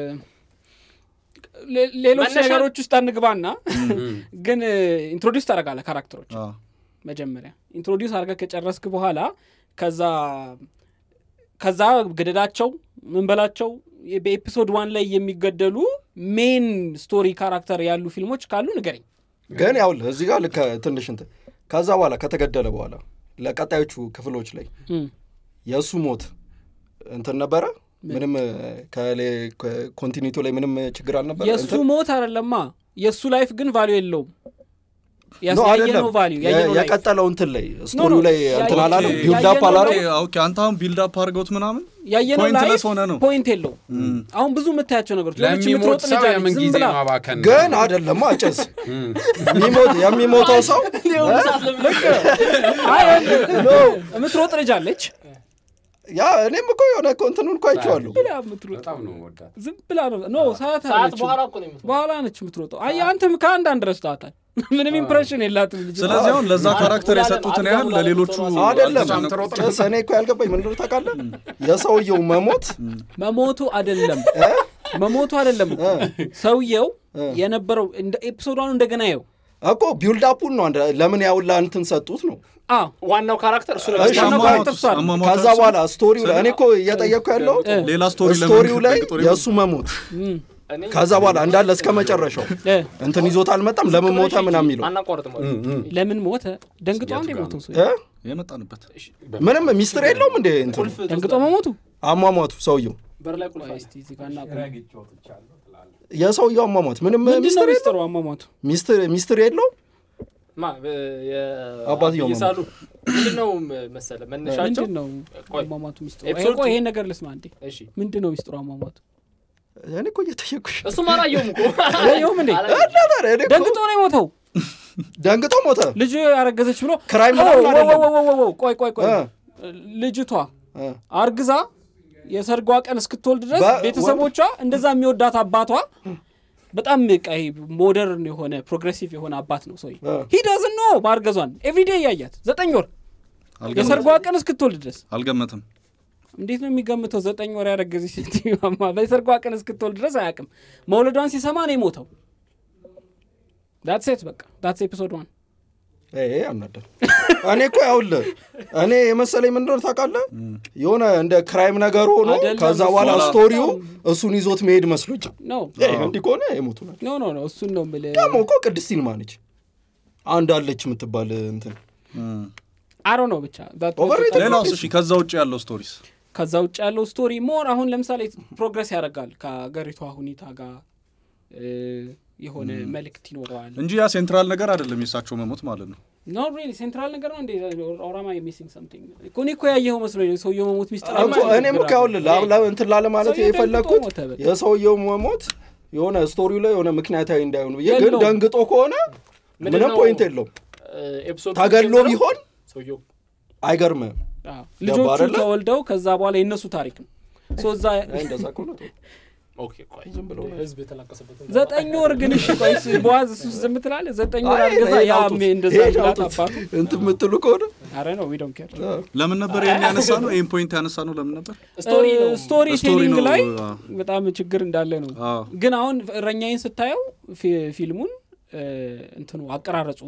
ሌ- ሌሎች መነሻ- ነገሮች ውስጥ አንግባና ግን ኢንትሮዲውስ ታደርጋለህ ካራክተሮች አዎ። መጀመሪያ ኢንትሮዲውስ አድርገህ ከጨረስክ በኋላ ከዛ ከዛ ገደዳቸው ምን በላቸው በኤፒሶድ ዋን ላይ የሚገደሉ ሜን ስቶሪ ካራክተር ያሉ ፊልሞች ካሉ ንገረኝ ግን ያውልህ እዚህ ጋር ልክ ትንሽ እንትን ከዛ በኋላ ከተገደለ በኋላ ለቀጣዮቹ ክፍሎች ላይ እም፣ የእሱ ሞት እንትን ነበረ ምንም ኮንቲኒቲ ላይ ምንም ችግር አልነበረ የእሱ እንትን? ሞት አይደለማ የእሱ ላይፍ ግን ቫሉ የለውም ኖ አይደለም ያየነው ቫሊዩ የ- ያየነው ላይፍ የቀጠለው እንትን ላይ ኖ፣ ስቶሪው ላይ ያ- እንትን አላለም ኦኬ፣ ቢልድ አፕ ያየነው አላለም ላይ- ኦኬ አንተ አሁን ቢልድ አፕ አድርገውት ምናምን ያየነው ፖይንትለስ ላይፍ ሆነ ነው። ፖይንት የለው አሁን ብዙ የምታያቸው ነገሮች የሆነች ለሚሞት የምትሮጥ ሰው ልጅ አለች፣ የምን ዝም ጊዜ ብላ ማባከን ነው። ግን አይደለም አጨስ የሚሞት የሚሞተው ሰው አይ፣ የምትሮጥ ልጅ አለች ያ እኔም እኮ የሆነ እኮ እንትኑን እኮ አይቼዋለሁ ብላ የምትሮጥ በጣም ነው ወዳት ዝም ብላ ነው ኖ ሰዓት ሰዓት አለችው በኋላ እኮ ነው የምትሞተው። በኋላ ነች የምትሮጠው አይ አንተም ከአንድ አንድ ረስታታል ምንም ኢምፕሬሽን የላትም ልጅ ስለዚህ አሁን ለዛ አረ፣ ካራክተር ሙላለም፣ የሰጡትን አድጋ ያህል ሙላለም ለሌሎቹ ቶማስ አይደለም በጣም ትሮጥ ነው። ጭስ እኔ እኮ ያልገባኝ ምንድን ነው ታውቃለህ የሰውየው መሞት መሞቱ አይደለም መሞቱ አይደለም እኮ ሰውየው የነበረው እንደ ኤፒሶዷን እንደገና የው እኮ ቢውልድ አፑን ነው አንድ- ለምን ያውላ እንትን ሰጡት ነው አዎ ዋናው ካራክተር እሱ ነው። እሺ፣ ዋናው አሟሟቱስ- ካራክተር እሷ ነው። አሟሟቱ ከዛ እሱ- በኋላ ስቶሪው ላይ እኔ እኮ እየጠየቅኩ ያለው ሌላ ስቶሪ ስቶሪው ላይ ለምን የእሱ መሞት እኔ ከዛ በኋላ እንዳለ እስከ መጨረሻው እ፣ እንትን ይዞት አልመጣም ለምን ሞተ ምናምን የሚለው አናቋርጥም ወደ ለምን ሞተ ደንግጦ አንድ የሞተው ሰው እ? የመጣንበት ምንም ሚስጥር የለውም እንዴ እንትኑ ቁልፍ ደንግጦ መሞቱ አሟሟቱ ሰውየው በር ላይ ቁልፍ አለ። እስቲ እዚህ ጋር እናቁም። የሰውየው አሟሟት ምንም ምንድን ነው ሚስጥር ሚስጥሩ የለውም አሟሟቱ ሚስጥር ሚስጥር የለውም ማ አባትየው ይሳሉ ምንድን ነው መሰለ መነሻቸው ምንድን ነው ቆይ፣ አሟሟቱ ሚስጥሩ ኤፒሶድ ቆይ ቱ- ይሄን ነገር ልስማ እንዴ እሺ ምንድን ነው ሚስጥሩ አሟሟቱ እኔ እኮ እየጠየኩሽ እሱም አላየውም እኮ አላየውም እንዴ? አላየውም። እና ታዲያ እኔ እኮ ደንግጦ ነው የሞተው ደንግጦ ሞተ ልጁ ያረገዘች ብሎ ክራይም ኦ፣ ምናምን ወ- አይደለም። ወ- ወ- ወ- ቆይ ቆይ ቆይ እ። ልጅቷ እ። አርግዛ የሰርጓ ቀን እስክትወልድ ድረስ በ- ቤተሰቦቿ እንደዛ የሚወዳት አባቷ በጣም ቀይ ሞደርን የሆነ ፕሮግሬሲቭ የሆነ አባት ነው ሰው እ። ሂደዝን ኖ ማርገዟን ኤቭሪዴ እያያት ዘጠኝ ወር የሰርጓ ቀን እስክትወልድ ድረስ አልገመትም እንዴት ነው የሚገምተው? ዘጠኝ ወር ያረገዘች ሴትዮማ በሰርጓ ቀን እስክትወልድ ድረስ አያውቅም። መውለዷን ሲሰማ ነው የሞተው። ዳት ሴት በቃ ዳትስ ኤፒሶድ ዋን ይሄ ያናዳል። እኔ እኮ ያውልህ እኔ የመሰለኝ ምንድን ነው ታውቃለህ የሆነ እንደ ክራይም ነገር ሆኖ አይደለም፣ ከዛ እሱ በኋላ ነው። ስቶሪው እሱን ይዞት መሄድ መስሎኝ ነው ይሄ እንዲህ ከሆነ የሞቱ ናቸው። ኖ ኖ ኖ እሱን ነው የምልህ። ደግሞ እኮ ቅድስት ይልማ ነች አንድ አለች የምትባል እንትን አሮ ነው ብቻ that was Overrated በጣም- ሌላውስ እሺ ከዛ ውጭ ያለው ስቶሪስ ከዛ ውጭ ያለው ስቶሪ ሞር አሁን ለምሳሌ ፕሮግረስ ያደርጋል ከሀገሪቷ ሁኔታ ጋር እ፣ የሆነ መልእክት ይኖረዋል። እንጂ ያ ሴንትራል ነገር አይደለም የእሳቸው መሞት ማለት ነው ኖ ሪሊ ሴንትራል ነገር ነው እንዴ? ኦራማ ሚሲንግ ሰምቲንግ እኮ እኔ እኮ ያየኸው መስሎኝ ነው ሰውየው መሞት ሚስጥር እኮ እኔም እኮ ያውልህ ላ- ላ- እንትን ላለ ማለት ሰውየው የፈለግኩት ደንግጦ ሞተ በቃ። የሰውየው መሞት የሆነ ስቶሪው ላይ የሆነ ምክንያታዊ እንዳይሆን ብዬ ግን የለውም። ደንግጦ ከሆነ ምንድን ምንም ነው ፖይንት የለውም ኤፒሶድ ተገሎ ጀምሮ ቢሆን ሰውየው አይገርምም አዎ። ልጆቹ አይደለ? ተወልደው ከዛ በኋላ የእነሱ ታሪክ ነው ሶ እዛ አይ፣ እንደዛ ከሆነ ተው። ኦኬ ቆይ ህዝብ የተላቀሰበትን ዘጠኝ ወር ግን እሺ ቆይ ስ- በዋዝ እሱ ዝም ትላለህ ዘጠኝ ወር አይ፣ አርገዛ ይሄን ያ አውጡት፣ ሜ እንደዛ ይሄን ብላት አውጡት። አባቱ እንትን የምትሉ ከሆነ አረ ነው ዊ ዶንት ኬር ለምን ነበር ይህን ያነሳ ነው ይህን ፖይንት ያነሳ ነው ለምን ነበር ስቶሪ ነው ስቶሪ ስቶሪ ቴሊንግ ነው፣ ላይ አዎ። በጣም ችግር እንዳለ ነው አዎ። ግን አሁን እረኛዬን ስታየው ፊ- ፊልሙን እ፣ እንትኑ አቀራረጹ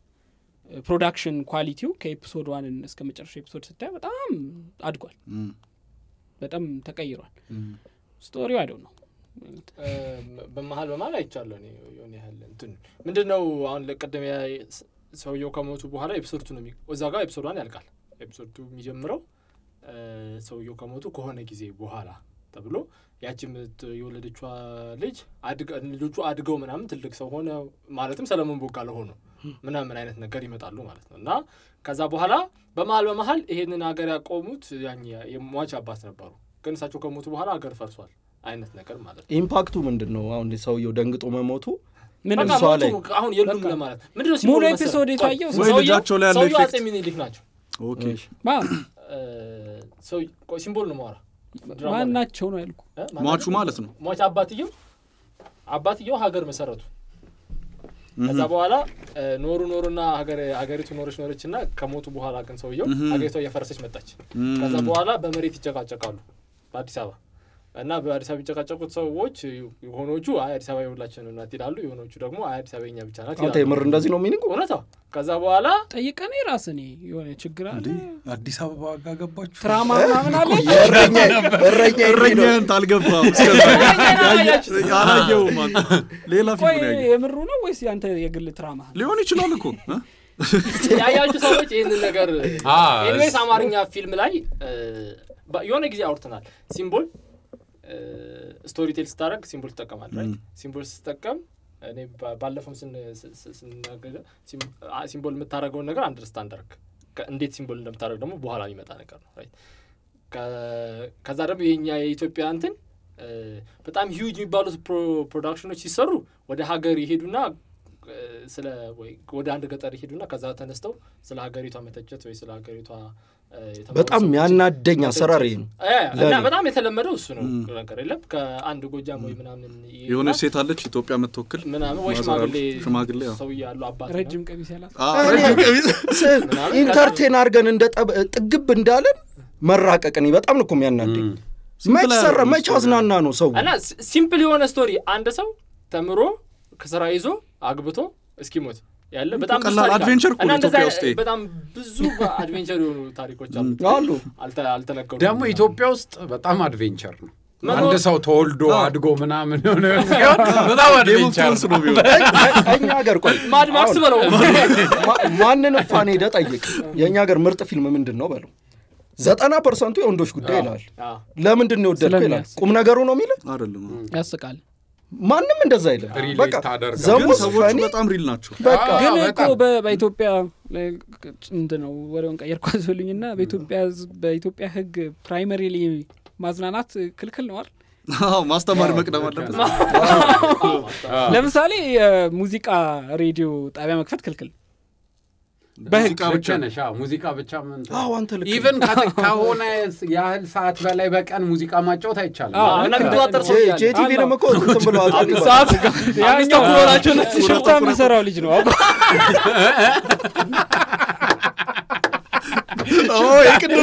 ፕሮዳክሽን ኳሊቲው ከኤፒሶድ ዋን እስከ መጨረሻ ኤፒሶድ ስታየው በጣም አድጓል እም፣ በጣም ተቀይሯል እም። ስቶሪው አይደው ነው እ፣ በመሀል በመሀል አይቻለሁ እኔ የሆነ ያህል እንትን ምንድን ነው አሁን ለቀደም ሰውየው ከሞቱ በኋላ ኤፒሶድ ቱ ነው የሚ- እዛ ጋር ኤፒሶድ ዋን ያልቃል ኤፒሶድ ቱ የሚጀምረው እ፣ ሰውየው ከሞቱ ከሆነ ጊዜ በኋላ ተብሎ ያቺ ምት የወለደቿ ልጅ አድገ- ልጆቹ አድገው ምናምን ትልቅ ሰው ሆነ ማለትም ሰለሞን ቦጋለ ሆኖ ምናምን አይነት ነገር ይመጣሉ ማለት ነው እና ከዛ በኋላ በመሀል በመሀል ይሄንን ሀገር ያቆሙት ያኝ የሟች አባት ነበሩ ግን እሳቸው ከሞቱ በኋላ ሀገር ፈርሷል አይነት ነገር ማለት ነው ኢምፓክቱ ምንድን ነው አሁን ሰውየው ደንግጦ መሞቱ ምንም በቃ እሷ ላይ ሞቱ አሁን የሉም በቃ ለማለት ምንድን ነው ሙሉ ሲምቦሉ መሰለህ? ኤፒሶድ ቆይ፣ የታየው ወይ ሰውየው- ልጃቸው ላይ ያለው ሰውየው ኢፌክት አጼ ሚኒሊክ ናቸው ኦኬ ማ እ፣ ሰው ቆይ፣ ሲምቦል ነው ማውራ ድራማ ላይ። ማናቸው ነው ያልኩ እ? ማን ሟቹ ናቸው? ማለት ነው ሟች አባትየው አባትየው ሀገር መሰረቱ ከዛ በኋላ እ፣ ኖሩ ኖሩና ሀገር ሀገሪቱ ኖረች ኖረች እና ከሞቱ በኋላ ግን ሰውየው ሀገሪቷ እየፈረሰች መጣች ከዛ በኋላ በመሬት ይጨቃጨቃሉ በአዲስ አበባ እና በአዲስ አበባ የሚጨቃጨቁት ሰዎች የሆኖቹ አይ አዲስ አበባ የሁላችን ናት ይላሉ የሆኖቹ ደግሞ አይ አዲስ አበባ የኛ ብቻ ናት አንተ ይላሉ የምር እንደዚህ ነው ሚኒንግ እውነታ ከዛ በኋላ ጠይቀኔ ራስ እኔ የሆነ ችግር አለ አዲስ አበባ ጋር ገባችሁ ትራማ ምናምን አለ እረኛ እረኛ የሚለው እረኛህን ታልገባም አላየውም አንተ። ሌላ ቆይ ፊልም ያየ የምሩ ነው ወይስ ያንተ የግል ትራማ ሊሆን ይችላል እኮ እ? ያያችሁ ሰዎች ይህንን ነገር አ፣ ኤኒዌይስ አማርኛ ፊልም ላይ እ፣ በ- የሆነ ጊዜ አውርተናል ሲምቦል ስቶሪ ቴል ስታደረግ ሲምቦል ትጠቀማል ራይት ሲምቦል ስትጠቀም እኔ ባለፈው ስናገር ሲምቦል የምታደርገውን ነገር አንደርስታንድ አድርግ እንዴት ሲምቦል እንደምታደርግ ደግሞ በኋላ የሚመጣ ነገር ነው ከዛ ደግሞ የኛ የኢትዮጵያ እንትን በጣም ሂውጅ የሚባሉት ፕሮዳክሽኖች ሲሰሩ ወደ ሀገር ይሄዱና ስለ ወይ ወደ አንድ ገጠር ይሄዱና ከዛ ተነስተው ስለ ሀገሪቷ መተቸት ወይ ስለ ሀገሪቷ በጣም ያናደኝ አሰራር ነው በጣም የተለመደው እሱ ነው ነገር የለም ከአንድ ጎጃም ወይ ምናምን የሆነች ሴት አለች ኢትዮጵያ የምትወክል ምናምን ወይ ሽማግሌ ሽማግሌ ሰው ያሉ አባት ረጅም ቀሚስ ያላት ኢንተርቴን አድርገን እንደ ጥግብ እንዳለን መራቀቅን በጣም ነው እኮ የሚያናደኝ መች ሰራ መች አዝናና ነው ሰው እና ሲምፕል የሆነ ስቶሪ አንድ ሰው ተምሮ ከስራ ይዞ አግብቶ እስኪሞት ያለ በጣም ቀላል አድቬንቸር እኮ ነው ኢትዮጵያ ውስጥ በጣም ብዙ አድቬንቸር የሆኑ ታሪኮች አሉ አሉ አልተነገሩ ደግሞ ኢትዮጵያ ውስጥ በጣም አድቬንቸር ነው አንድ ሰው ተወልዶ አድጎ ምናምን ሆነ ሲሆን በጣም አድቬንቸር ነው እኛ ሀገር ቆይ ማድማክስ በለው ማንንም ፋን ሄደ ጠይቅ የእኛ ሀገር ምርጥ ፊልም ምንድን ነው በለው ዘጠና ፐርሰንቱ የወንዶች ጉዳይ ይላል ለምንድን ነው የወደድከው ይላል ቁም ነገሩ ነው የሚል አይደለም ያስቃል ማንም እንደዛ አይልም ሪሌት በቃ ታደርጋለህ። ግን ዘሙስ ሰዎቹ ፈኒ በጣም ሪል ናቸው በቃ አዎ፣ ግን እኮ በጣም። በ- በኢትዮጵያ እንትን ነው ወሬውን ቀየርኩ አስበሉኝና በኢትዮጵያ ህዝብ- በኢትዮጵያ ህግ ፕራይመሪሊ ማዝናናት ክልክል ነው አይደል? አዎ፣ ማስተማር መቅደም አለበት ለምሳሌ የሙዚቃ ሬዲዮ ጣቢያ መክፈት ክልክል ሙዚቃ ልክ ብቻ ነሽ። አዎ፣ ሙዚቃ ብቻ ምን አዎ አንተ ልክ ነህ። ኢቨን ከሆነ ያህል ሰዓት በላይ በቀን ሙዚቃ ማጫወት አይቻልም። አዎ፣ እና የሚቆጣጠር ሰው ጄ- ያለ ጄቲቪንም እኮ እንትን ብለዋል አምስት ይባላል። ሰዓት ያኛው ተኩል ሆናቸው ሽፍታ የሚሰራው ልጅ ነው አውቀው ኦ፣ የቅድሙ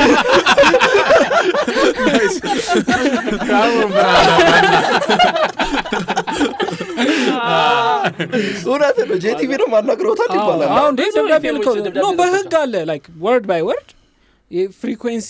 አሁን ብርሃን እውነት ነው ጄቲቪንም አናግረውታል ይባላል አሁን እንዴ ብዙ ደብዳቤ ፊልሞች ልከው ደብዳቤ ኖ ልከው በህግ አለ ላይክ ወርድ ባይ ወርድ የፍሪኩንሲ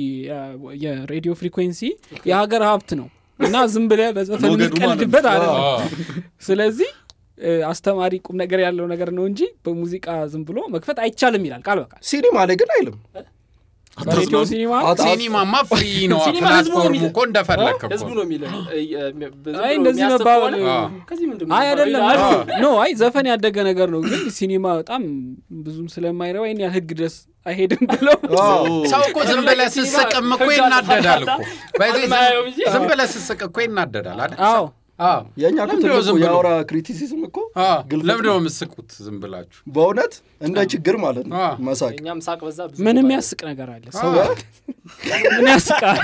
የሬዲዮ ፍሪኩንሲ የሀገር ሀብት ነው እና ዝም ብለህ በዘፈን ሞገዱ ማለት የሚቀልድበት ነው። አይደለም አዎ። ስለዚህ እ፣ አስተማሪ ቁም ነገር ያለው ነገር ነው እንጂ በሙዚቃ ዝም ብሎ መክፈት አይቻልም ይላል ቃል በቃል ሲኒማ ላይ ግን አይልም በሬዲዮ ሲኒማ አት- ሲኒማማ ፍሪ ነው። ሲኒማ ህዝቡ ነው ፕላትፎርሙ የሚለው። እኮ እንደፈለክ እኮ ህዝቡ ነው የሚለው አይ እንደዚህ መባባል ከዚህ ምንድን ነው አይ አይደለም የሚባለው? ኖ አይ ዘፈን ያደገ ነገር ነው ግን ሲኒማ በጣም ብዙም ስለማይረባ ይህን ያህል ህግ ድረስ አይሄድም ብለው አዎ። ሰው እኮ ዝም ብለህ ስስቅም እኮ ህግ ይናደዳል እኮ አልተፈታ። በዚህ ዝም- አልማየው እንጂ። ዝም ብለህ ስስቅ እኮ ይናደዳል አይደል? አዎ አዎ። የእኛ እኮ ለምንድነው ትልቁ ዝም ብሎ? የአውራ ክሪቲሲዝም እኮ አዎ። ግልፍጥ ለምንድን ነው ነው። የምትስቁት ዝም ብላችሁ? በእውነት እንደ ችግር ማለት ነው አዎ። መሳቅ እኛም ሳቅ በዛ ብዙ ምን ይባላል። የሚያስቅ ነገር አለ ሰው ምን ያስቃል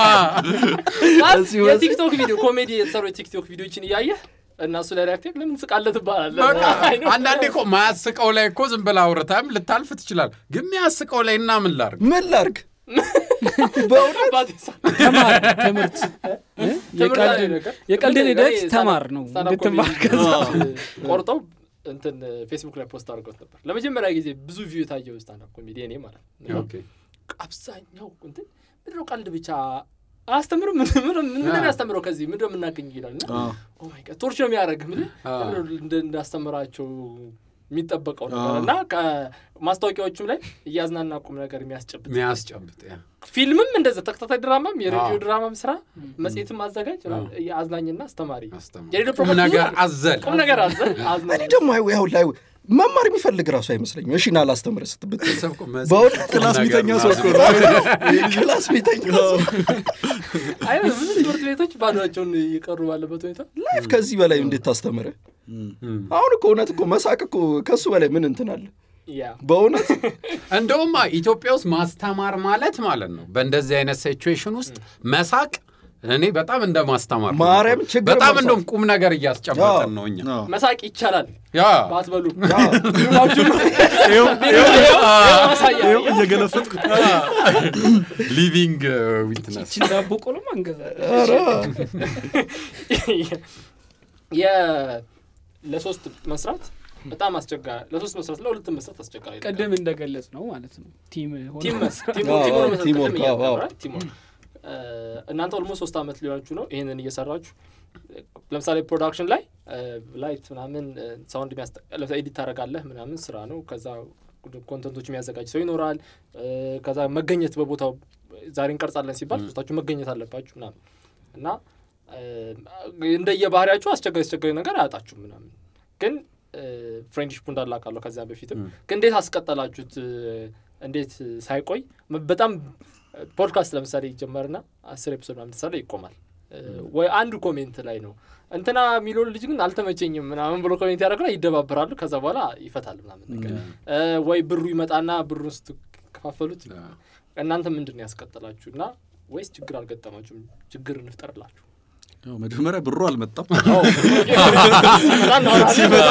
ማለት እዚሁ የቲክቶክ ቪዲዮ ኮሜዲ የተሰሩ የቲክቶክ ቪዲዮችን እያየህ እና እሱ ላይ ሪያክቲቭ ለምን ትስቃለህ ትባላለህ በቃ አይ ነው። አንዳንዴ እኮ ማያስቀው ላይ እኮ ዝም ብለህ አውርተህም ልታልፍ ትችላል። ግን የሚያስቀው ላይ እና ምን ላርግ? ምን ላርግ በእውነት አባቴ ሳቅ። ተማር ትምህርት እ? ትምህርት ላይ የቀልድን- ነገር። የቀልድን እኔ ሂደት ስታንዳፕ- ተማር ነው ስታንዳፕ እንድትማር ኮሜዲ ከዛ ቆርጠው እንትን ፌስቡክ ላይ ፖስት አድርገውት ነበር ለመጀመሪያ ጊዜ ብዙ ቪው የታየው ስታንዳፕ ኮሜዲ እኔ ማለት ነው ኦኬ። አብዛኛው እንትን ምንድነው ቀልድ ብቻ አያስተምርም ምን- ምን- ምንድን ነው ያስተምረው ከዚህ ምንድን ነው የምናገኝ ይላል እና አዎ። ኦ ማይ ጋድ ቶርች ነው የሚያደርግ ምን አዎ። እንዳስተምራቸው የሚጠበቀው ነገር አዎ። እና ከማስታወቂያዎቹም ላይ እያዝናና ቁም ነገር የሚያስጨብጥ የሚያስጨብጥ ያ። ፊልምም እንደዛ ተከታታይ ድራማም የሬዲዮ አዎ። ድራማም ስራ መጽሔትም አዘጋጅ አዎ። አዝናኝና አስተማሪ አስተማሪ። የሬዲዮ ቁም ፕሮግራም ነገር ብዙ- አዘል ቁም ነገር አዘል እኔ አዝናኝ ደግሞ አይ ያው ላይ መማር የሚፈልግ ራሱ አይመስለኝም እሺ ና ላስተምር ስትብት ሰው እኮ መጽ- በእውነት ቁም ክላስ ነገር ቢተኛ ሰው እኮ ምናምን። ክላስ ቤተኛ ሰው አይ ብዙ ትምህርት ቤቶች ባዶቸውን እየቀሩ ባለበት ሁኔታ ላይፍ ከዚህ በላይ እንዴት ታስተምረ እም። አሁን እኮ እውነት እኮ መሳቅ እኮ ከሱ በላይ ምን እንትን አለ ያ በእውነት እንደውም ኢትዮጵያ ውስጥ ማስተማር ማለት ማለት ነው በእንደዚህ አይነት ሲቹዌሽን ውስጥ መሳቅ እኔ በጣም እንደ ማስተማር ነው። ማርያም ችግር በጣም መርሳት። እንደውም ቁም ነገር እያስጨበጠን አዎ። ነው እኛ አዎ። መሳቅ ይቻላል ያ ባትበሉ ያ ማሳያ ይኸው እየገለፈጥኩት ሊቪንግ ዊትነስ ችን ዳቦ ቆሎ አንገዛ ኧረ የ- ለሶስት መስራት በጣም አስቸጋሪ ለሶስት መስራት ለሁለት መስራት አስቸጋሪ ነገር። ቅድም እንደገለጽ ነው ማለት ነው ቲም ሆነ ቲም መስራት። ቲም አዎ፣ ቲም አዎ፣ ነው መስራት ቲም ቅድም ወርክ፣ እያልኩ አዎ፣ ነበር አይደል? ቲም ወርክ። እ፣ እናንተ ኦልሞስት ሶስት ዓመት ሊሆናችሁ ነው ይህንን እየሰራችሁ ለምሳሌ ፕሮዳክሽን ላይ ላይት ምናምን ሳውንድ ለምሳሌ ኤዲት ታደርጋለህ ምናምን ስራ ነው ከዛ ኮንተንቶች የሚያዘጋጅ ሰው ይኖራል እ፣ ከዛ መገኘት በቦታው ዛሬ እንቀርጻለን ሲባል ሶስታችሁ መገኘት አለባችሁ ምናምን እና እ፣ እንደየባህሪያችሁ አስቸጋሪ አስቸጋሪ ነገር አያጣችሁ ምናምን ግን ፍሬንድሽፑ እንዳላቃለሁ ከዚያ በፊትም ግን እንዴት አስቀጠላችሁት እንዴት ሳይቆይ በጣም ፖድካስት ለምሳሌ ይጀመርና አስር ኤፒሶድ ምናምን ተሰራ ይቆማል ወይ አንዱ ኮሜንት ላይ ነው እንትና የሚለው ልጅ ግን አልተመቸኝም ምናምን ብሎ ኮሜንት ያደረግና ይደባበራሉ ከዛ በኋላ ይፈታል ምናምን ነገር ወይ ብሩ ይመጣና ብሩን ስትከፋፈሉት እናንተ ምንድን ነው ያስቀጠላችሁ እና ወይስ ችግር አልገጠማችሁም ችግር እንፍጠርላችሁ መጀመሪያ ብሩ አልመጣም ሲመጣ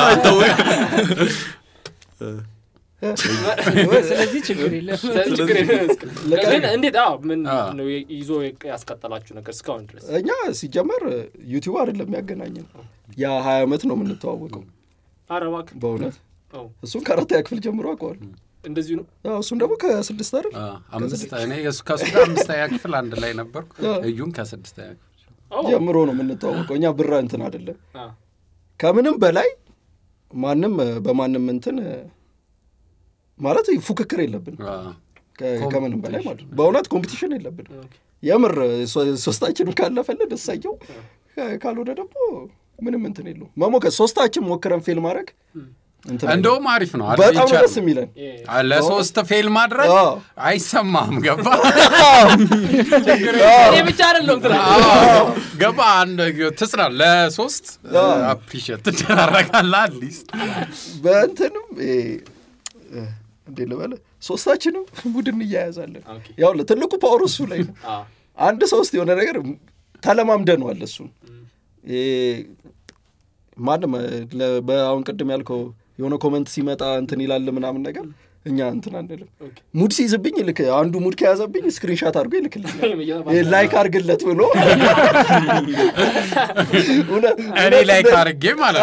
ስለዚህ ችግር የለም ችግር ግን እንዴት አዎ ምን ነው ይዞ ያስቀጠላችሁ ነገር እስካሁን ድረስ እኛ ሲጀመር ዩቲዩብ አይደለም ያገናኘን ያ ሀያ ዓመት ነው የምንተዋወቀው አረባክ በእውነት እሱን ከአራተኛ ክፍል ጀምሮ አውቀዋል እንደዚሁ ነው እሱም ደግሞ ከስድስት አይደል አምስት እኔ ከሱ ጋር አምስተኛ ክፍል አንድ ላይ ነበርኩ እዩን ከስድስተኛ ክፍል ጀምሮ ነው የምንተዋወቀው እኛ ብራ እንትን አይደለም ከምንም በላይ ማንም በማንም እንትን ማለት ፉክክር የለብን ከምንም በላይ ማለት ነው በእውነት ኮምፒቲሽን የለብን የምር ሶስታችንም ካለፈልን እሳየው ካልሆነ ደግሞ ምንም እንትን የለው መሞከር ሶስታችን ሞክረን ፌል ማድረግ እንደውም አሪፍ ነው በጣም ደስ የሚለን ለሶስት ፌል ማድረግ አይሰማም ገባ እኔ ብቻ አይደለም ገባ አንድ ትጽና ለሶስት አፕሪሽት ትደራረጋለ አትሊስት በእንትንም እንዴ ልበለ ሶስታችንም ቡድን እያያዛለን ያው ትልቁ ፓወር እሱ ላይ ነው አንድ ሶስት የሆነ ነገር ተለማምደነዋል እሱን ማንም በአሁን ቅድም ያልከው የሆነ ኮመንት ሲመጣ እንትን ይላል ምናምን ነገር እኛ እንትን አንልም ሙድ ሲይዝብኝ ልክ አንዱ ሙድ ከያዘብኝ ስክሪንሻት አድርጎ ይልክልኛል ላይክ አርግለት ብሎ እኔ ላይክ አርጌ ማለት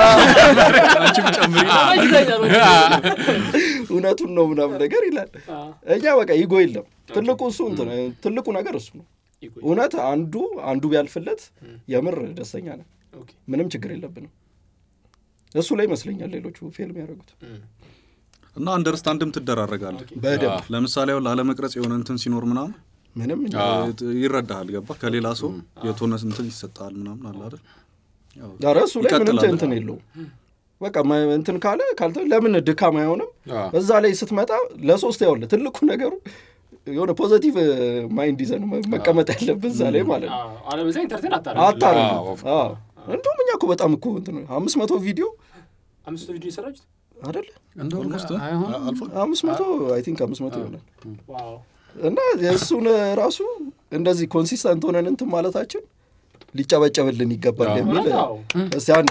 እውነቱን ነው ምናምን ነገር ይላል እኛ በቃ ይጎ የለም ትልቁ እሱ ትልቁ ነገር እሱ ነው እውነት አንዱ አንዱ ቢያልፍለት የምር ደስተኛ ነን ምንም ችግር የለብንም እሱ ላይ ይመስለኛል ሌሎቹ ፌልም ያደረጉት እና አንደርስታንድም ትደራረጋለ በደንብ ለምሳሌ አሁን ላለመቅረጽ የሆነ እንትን ሲኖር ምናምን ምንም ይረዳሃል ገባ ከሌላ ሰው የተሆነ እንትን ይሰጣል ምናምን አለ አይደል ኧረ እሱ ላይ ምንም እንትን የለው በቃ እንትን ካለ ካልተ ለምን ድካም አይሆንም እዛ ላይ ስትመጣ ለሶስት ያውለ ትልቁ ነገሩ የሆነ ፖዘቲቭ ማይንድ ይዘን መቀመጥ ያለብን እዛ ላይ ማለት ነው አለበዛ ኢንተርቴን አታረ እንዲሁም እኛ እኮ በጣም እኮ እንትን አምስት መቶ ቪዲዮ አምስት ቪዲዮ የሰራችሁት አደለ እንደውም አምስት መቶ አይ ቲንክ አምስት መቶ ይሆናል እና የእሱን ራሱ እንደዚህ ኮንሲስተንት ሆነን እንትን ማለታችን ሊጨበጨብልን ይገባል የሚል እስቲ አንዴ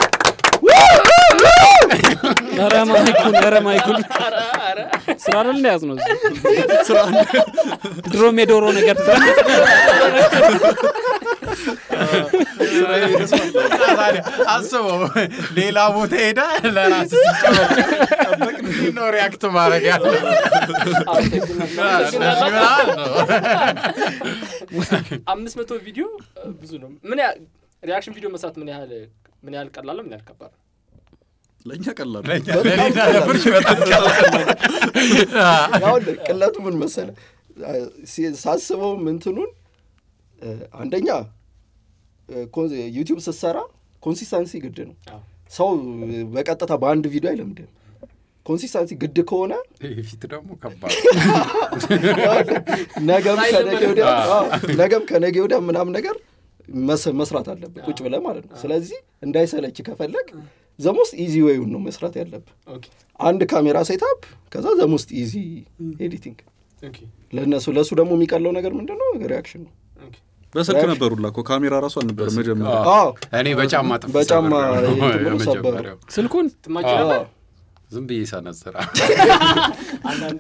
ኧረ ማይኩን ኧረ ማይኩን ስራ አይደል እንደ ያዝ ነው ድሮም የዶሮ ነገር አስበው ሌላ ቦታ ሄዳ ለራስ ሲጨበቅ ነው ሪያክት ማድረግ ያለ አምስት መቶ ቪዲዮ ብዙ ነው ምን ሪያክሽን ቪዲዮ መስራት ምን ያህል ምን ያህል ቀላል ምን ያህል ከባድ ለእኛ ቀላል ለሌላ ነብርሽ በጣም ያሁን ቅለቱ ምን መሰለ ሳስበው ምንትኑን አንደኛ ዩቲዩብ ስትሰራ ኮንሲስታንሲ ግድ ነው ሰው በቀጥታ በአንድ ቪዲዮ አይለምድም ኮንሲስታንሲ ግድ ከሆነ ፊት ደግሞ ከባድ ነገም ከነገ ወዲያ ነገም ከነገ ወዲያ ምናምን ነገር መስራት አለብህ ቁጭ ብለህ ማለት ነው ስለዚህ እንዳይሰለች ከፈለግ ዘሞስት ኢዚ ወይውን ነው መስራት ያለብህ አንድ ካሜራ ሴታፕ ከዛ ዘሞስት ኢዚ ኤዲቲንግ ለእነሱ ለእሱ ደግሞ የሚቀለው ነገር ምንድን ነው ሪያክሽን ነው በስልክ ነበሩላ እኮ ካሜራ ራሱ አልነበር መጀመሪያ እኔ በጫማ ጥፍ በጫማ የመጀመሪያው ስልኩን ትማጭ ነበር ዝም ብዬ ሰነዝራ አንዳንዴ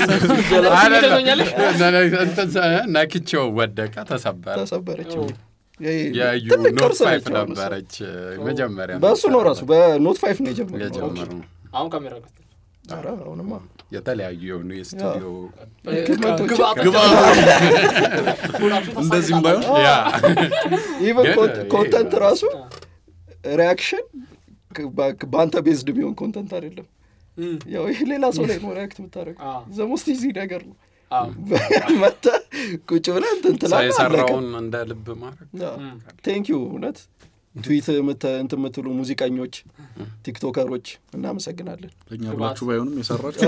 ነክቼው ወደቀ ተሰበረ ተሰበረች የዩ ትልቅ ኖት ቅርስ ፋይፍ ነች አሁን እሷ። ነበረች መጀመሪያ በእሱ ነው ራሱ በኖት ፋይፍ ነው የጀመረው የጀመሩ አሁን ካሜራ ገዝተህ ኧረ አሁንማ የተለያዩ የሆኑ የስቱዲዮ እንደዚህም ባይሆን ያ ኢቨን ግን ኮንተንት ራሱ ሪያክሽን በአንተ ቤዝድ የሚሆን ኮንተንት አይደለም ያው ይህ ሌላ ሰው ላይ ነው ሪያክት የምታደረገው አዎ። ዘሞስት ኢዚ ነገር ነው አዎ። መጥተህ ቁጭ ብለህ እንትን ሰው ትላለህ አለቀ የሰራውን እንደ ልብ ማድረግ ቴንክ ዩ እውነት ትዊት እንትን የምትሉ ሙዚቀኞች፣ ቲክቶከሮች እናመሰግናለን። ለእኛ ብላችሁ ባይሆንም የሰራችሁ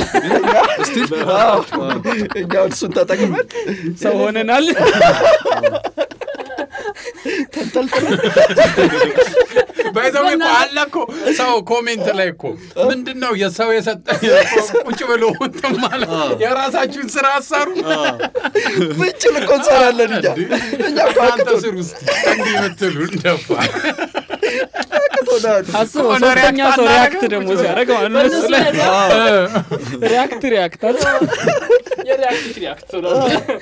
እኛ እሱን ተጠቅመን ሰው ሆነናል። ተንጠልጥለን ባይዘው እኮ አለ እኮ ሰው ኮሜንት ላይ እኮ ምንድን ነው የሰው የሰጠ ቁጭ ብሎ እንትን ማለት የራሳችሁን ስራ አሰሩ ብንችል እኮ እንሰራለን እኛ እኛ እኮ አንተ አቅቶን ስር ውስጥ እንዲህ የምትሉ እንደፋ አቅቶናል። አስበው ሆነ ሶስተኛ ሪያክት ሰው ሪያክት አናደርግም? ደግሞ ሲያደርግ ማለት ነው እሱ ላይ ሪያክት ሪያክት አስበው። የሪያክት ሪያክት ነው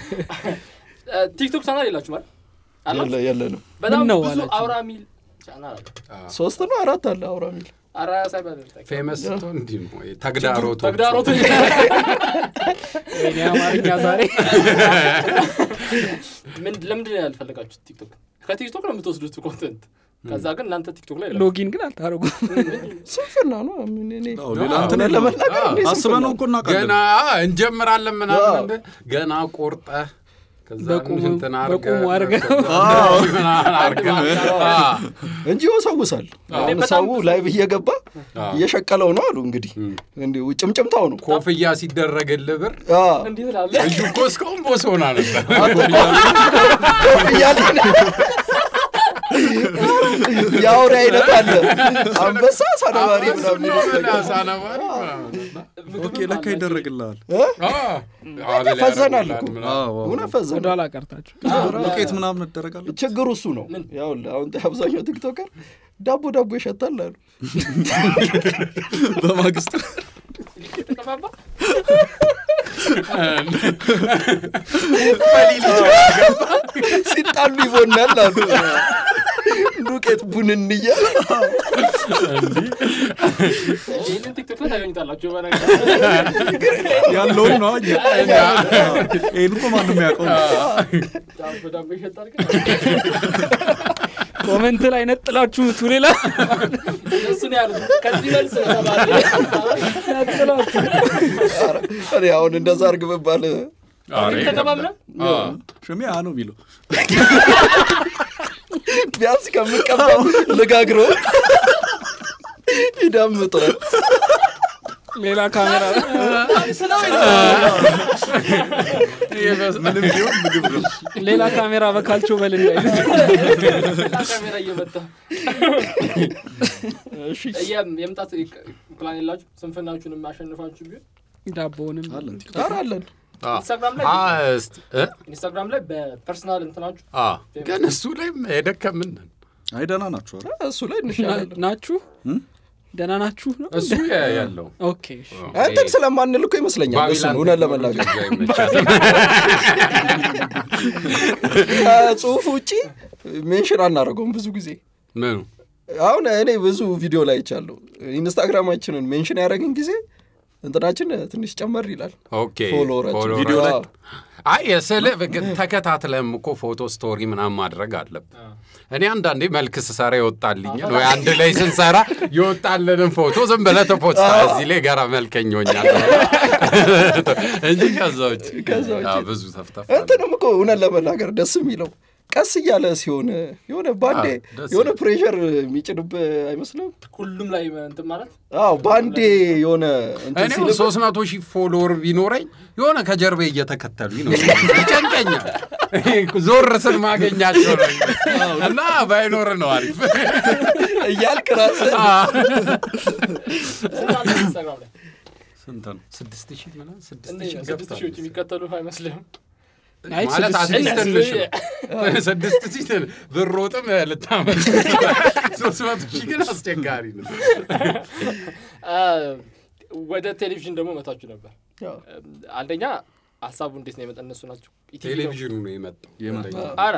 ቲክቶክ ቻናል የላችሁ ማለት አላችሁ? የለ- የለንም። በጣም ምን ነው ብዙ አላችሁ? አውራ ሚል ቻናል አለ ሶስት ነው አራት አለ አውራ ሚል አራ ሳይባል ፌመስ ስትሆን እንዲህ ነው ተግዳሮቱ ተግዳሮቱ ወይኔ አማርኛ ዛሬ ምን ለምንድን ነው ያልፈለጋችሁት ቲክቶክ ከቲክቶክ ነው የምትወስዱት ኮንተንት ከዛ ግን እናንተ ቲክቶክ ላይ ሎጊን ግን አልታደረጉም። ስንፍና ነው ምን እኔ አዎ፣ ሌላ እንትን እውነት የለም። ለመናገር እንዴ አስበህ ስንፍና ነው እኮ እናውቃለን። ገና እንጀምራለን ምናምን አዎ። እንደ ገና ቆርጠህ ከዛ በቁሙ- እንትን አድርገህ በቁሙ አድርገህ ምናምን አድርገህ አዎ። እንጂ ይወሰውሳል። አሁን በጣም ሰው ብዙ- ላይቭ እየገባ አዎ። እየሸቀለው ነው አሉ እንግዲህ እንዲሁ ጭምጭምታው ነው ኮፍያ ሲደረግልህ ብር አዎ። እንዲህ ትላለ እዩ እኮ እስካሁን ቦስ ሆና ነበር እያለ የአውሬ አይነት አለ አንበሳ ሳነባሪ ምናምን ይመስለኛል። ሳነባሪ ምናምን ኦኬ ለካ ይደረግልሃል። እ? አዎ። ፈዘናል እኮ ምናምን። አዎ፣ አዎ። እውነት ፈዘናል። ወደኋላ ቀርታችሁ ዱቄት ምናምን እደረጋለሁ። ችግሩ እሱ ነው። ያው አሁን አብዛኛው ቲክቶከር ዳቦ ዳቦ ይሸታል አሉ። በማግስት ተቀባባ ሲጣሉ ይቦናል አሉ። ዱቄት ቡንን እያለ ይህንን ቲክቶክ ላይ ታገኙታላችሁ በነገር ያለውን ነው እኛ ይህን እኮ ማንም ያውቀው ዳቦ ዳቦ ይሸጣል ግን ኮመንት ላይ ነጥላችሁ ምቱ ሌላ እነሱ ነው ያሉት ከዚህ መልስ ነው ተባለ ነጥላችሁ ኧረ፣ እኔ አሁን እንደዛ አርግ ብባል ኧረ ተቀባብለን አዎ። ሽሜ ያ ነው የሚለው ቢያንስ ከምቀባው ልጋግሮ ይዳምጠዋል። ሌላ ካሜራ ምንም ቢሆን ምግብ ነው። ሌላ ካሜራ በካልቾ በል እንዳይሉት ካሜራ እየመጣ የም- የምጣት ፕላን የላችሁ ስንፍናችሁንም አሸንፋችሁ ቢሆን ዳቦውንም አለን ኧረ አለን ኢንስታግራም ላይ አዎ፣ እስቲ እ? ኢንስታግራም ላይ በፐርሰናል እንትናችሁ አዎ። ግን እሱ ላይም የደከምን ነን። አይ ደህና ናችሁ ኧረ እሱ ላይ እንሻላለን። ናችሁ ደህና ናችሁ ነው እሱ ያ- ያለው ኦኬ እሺ። እንትን ስለማንል እኮ ይመስለኛል እሱን እውነት ለመናገር ከጽሁፍ ውጪ ሜንሽን አናደርገውም ብዙ ጊዜ ምኑ አሁን እኔ ብዙ ቪዲዮ ላይ ይቻለሁ ኢንስታግራማችንን ሜንሽን ያደረግን ጊዜ እንትናችን ትንሽ ጨመር ይላል ኦኬ ፎሎወራችን ፎሎወር ቪዲዮ ላይ አይ የስልህ ተከታትለም እኮ ፎቶ ስቶሪ ምናምን ማድረግ አለብን። እኔ አንዳንዴ መልክ ስሰራ ይወጣልኝ ወይ አንድ ላይ ስንሰራ የወጣልንን ፎቶ ዝም ብለህ ተፖስታ እዚህ ላይ ገራ መልከኝ ሆኛል እንጂ ከዛ ውጭ ከዛ ውጭ አዎ፣ ብዙ ተፍተፍ እንትንም እኮ እውነት ለመናገር ደስ የሚለው ቀስ እያለ ሲሆን የሆነ ባንዴ አዎ፣ ደስ የሆነ ፕሬሸር የሚጭንብህ አይመስልም ሁሉም ላይ እንትን ማለት አዎ ባንዴ የሆነ እንትን እኔ ሲልብህ ሶስት መቶ ሺህ ፎሎወር ቢኖረኝ የሆነ ከጀርቤ እየተከተሉኝ ነው ይጨንቀኛል። ዞር ስል ማገኛቸው ነው እና ባይኖር ነው አሪፍ። እያልክ ራስህ ስንት አለ ኢንስታግራም ላይ ስንት ነው? ስድስት ሺህ ምናምን ስድስት እንዴት ሺህ ነው? ስድስት ሺዎች ገብቷል። የሚከተሉ አይመስልም አይ ማለት ስድስት አዲስ ሺህ- ትንሽ ነው። ስድስት ሺህ ትን- ብሮጥም ልታመጥ ሶስት መቶ ሺህ ግን አስቸጋሪ ነው። አ፣ ወደ ቴሌቪዥን ደግሞ መታችሁ ነበር ያው አንደኛ ሀሳቡ እንዴት ነው የመጣ እነሱ ናቸው ኢቲቪ ነው? ቴሌቪዥኑ ነው የመጣው የመጣው። አረ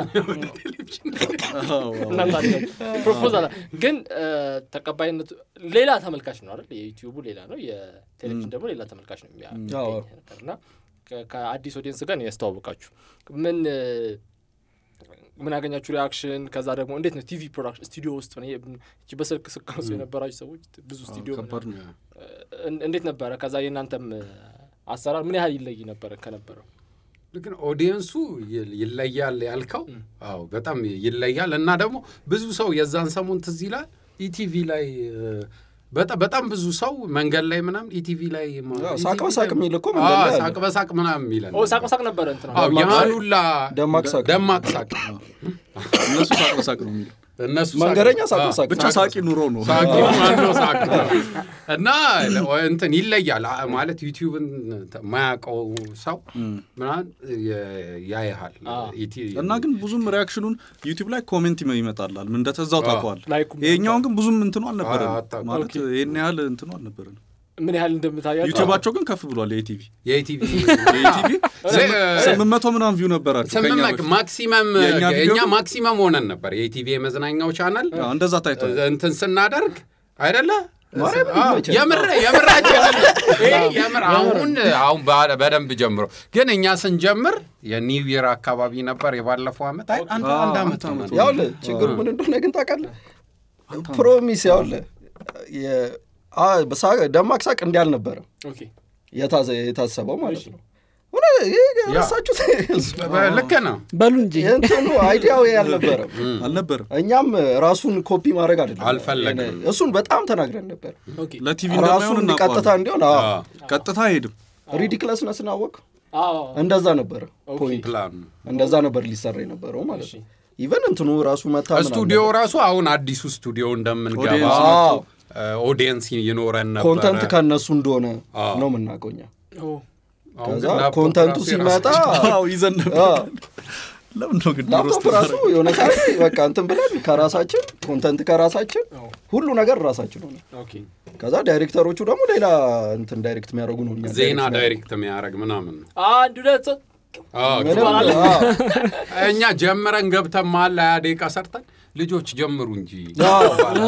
እናንተ አላችሁ። ፕሮፖዛል ግን አ፣ ተቀባይነቱ ሌላ ተመልካች ነው አይደል የዩቲዩቡ ሌላ ነው የቴሌቪዥን ደግሞ ሌላ ተመልካች ነው የሚያ- አዎ። የሚገኝ ነበር እና ከ- ከአዲስ ኦዲየንስ ጋር ነው ያስተዋወቃችሁ ምን አ፣ ምን ያገኛችሁ ሪያክሽን ከዛ ደግሞ እንዴት ነው ቲቪ ፕሮዳክሽን ስቱዲዮ ውስጥ ነው ይሄ እቺ በስልክ ስቀርጹ የነበራችሁ ሰዎች ብዙ ስቱዲዮ ከባድ ነው። እን- እንዴት ነበረ? ከዛ የእናንተም አሰራር ምን ያህል ይለይ ነበረ ከነበረው? ግን ኦዲየንሱ ይ- ይለያል ያልከው፣ አዎ በጣም ይለያል። እና ደግሞ ብዙ ሰው የዛን ሰሞን ትዝ ይላል ኢቲቪ ላይ እ፣ በጣም በጣም ብዙ ሰው መንገድ ላይ ምናምን ኢቲቪ ላይ ማ- አዎ፣ ኢቲቪ ሳቅ በሳቅ ላይ- የሚል እኮ መንገድ ላይ አዎ፣ አለ። ሳቅ በሳቅ ምናምን የሚለን ኦ ሳቅ በሳቅ ነበረ እንትና አዎ ያን ሁላ ደማቅ ሳቅ። ደማቅ ሳቅ እነሱ ሳቅ በሳቅ ነው የሚሉ እነሱ ሳቅ- መንገደኛ ሳቅ አዎ፣ በሳቅ ብቻ ሳቂ ኑሮ ነው ሳቂ ማነው ሳቅ ነው። እና እንትን ይለያል አ- ማለት ዩቲዩብን የማያውቀው ሰው ምናምን የ- ያይሃል ኢቲ- እና ግን ብዙም ሪያክሽኑን ዩቲዩብ ላይ ኮሜንት ይመጣላል ምን እንደተዛው ታውቀዋል ላይኩም ይሄኛውን ግን ብዙም እንትኑ አልነበረን አታውቅም። ማለት ይህን ያህል እንትኑ አልነበረን ምን ያህል እንደምታያቸው ዩቲዩባቸው ግን ከፍ ብሏል የኢቲቪ የኢቲቪ የኢቲቪ ስምንት መቶ ምናምን ቪው ነበራቸው ከኛ ስምንት በፊት። ማክሲመም የእኛ ቪዲዮ እኛ ግን- ማክሲመም ሆነን ነበር የኢቲቪ የመዝናኛው ቻናል አዎ፣ እንደዛ ታይቷል እንትን ስናደርግ አይደለ ማርያምን አዎ፣ ይመቻል። የምር የምራችን ይሄ የምር አሁን አሁን በ- በደንብ ጀምሮ ግን እኛ ስንጀምር የኒው ይር አካባቢ ነበር የባለፈው ዓመት አይ አንድ አዎ፣ አንድ ዓመት አንድ ዓመት ሆነን። ያውልህ ችግሩ ምን እንደሆነ ግን ታውቃለህ? ፕሮሚስ ያውልህ የ- አ- በሳ- ደማቅ ሳቅ እንዲህ አልነበረም ኦኬ የታዘ- የታሰበው ማለት ነው። እውነት ይሄ ረሳችሁት? ልክ ነው በሉ እንጂ የእንትኑ አይዲያው ይሄ አልነበረም። አልነበረም እኛም ራሱን ኮፒ ማድረግ አይደለም አልፈለግንም። እሱን በጣም ተናግረን ነበር። ኦኬ ለቲቪ ራሱን እንደማይሆን ቀጥታ እናውቀዋለን እንዲሆን አዎ፣ አዎ፣ ቀጥታ አይሄድም ሪዲክለስነስ ናወቅ አዎ እንደዛ ነበረ ፖይንት ፕላን እንደዛ ነበር ሊሰራ የነበረው ማለት እሺ። ነው። ኢቨን እንትኑ ራሱ መታ ምናምን ስቱዲዮ ነበር። ራሱ አሁን አዲሱ ስቱዲዮ እንደምንገባ ኦዲየንስ አዎ፣ ኦዲየንስ ይኖረን ነበረ ኮንተንት ከነሱ እንደሆነ አዎ። ነው የምናውቀው እኛ። ኦ አሁን ከዛ ግን ላፕቶፕ ኮንተንቱ ራሱ ሲመጣ የራሳችን- አዎ ይዘን ነበር አዎ፣ ለምን ነው ግን ላፕቶፕ ራሱ የሆነ ሰዓት ላይ በቃ እንትን ብለን ከራሳችን ኮንተንት ከራሳችን ሁሉ ነገር ራሳችን ሆነ። ኦኬ ከዛ ዳይሬክተሮቹ ደግሞ ሌላ እንትን ዳይሬክት የሚያደርጉ ነው እኛ ዜና ዳይሬክት ዳይሬክት የሚያደርግ ምናምን ነው አንድ ሁለት ሶስት አዎ፣ ምንም ትባላለህ። አዎ፣ እኛ ጀምረን ገብተን መሀል ላይ ሃያ ደቂቃ ሰርተን ልጆች ጀምሩ እንጂ አዎ፣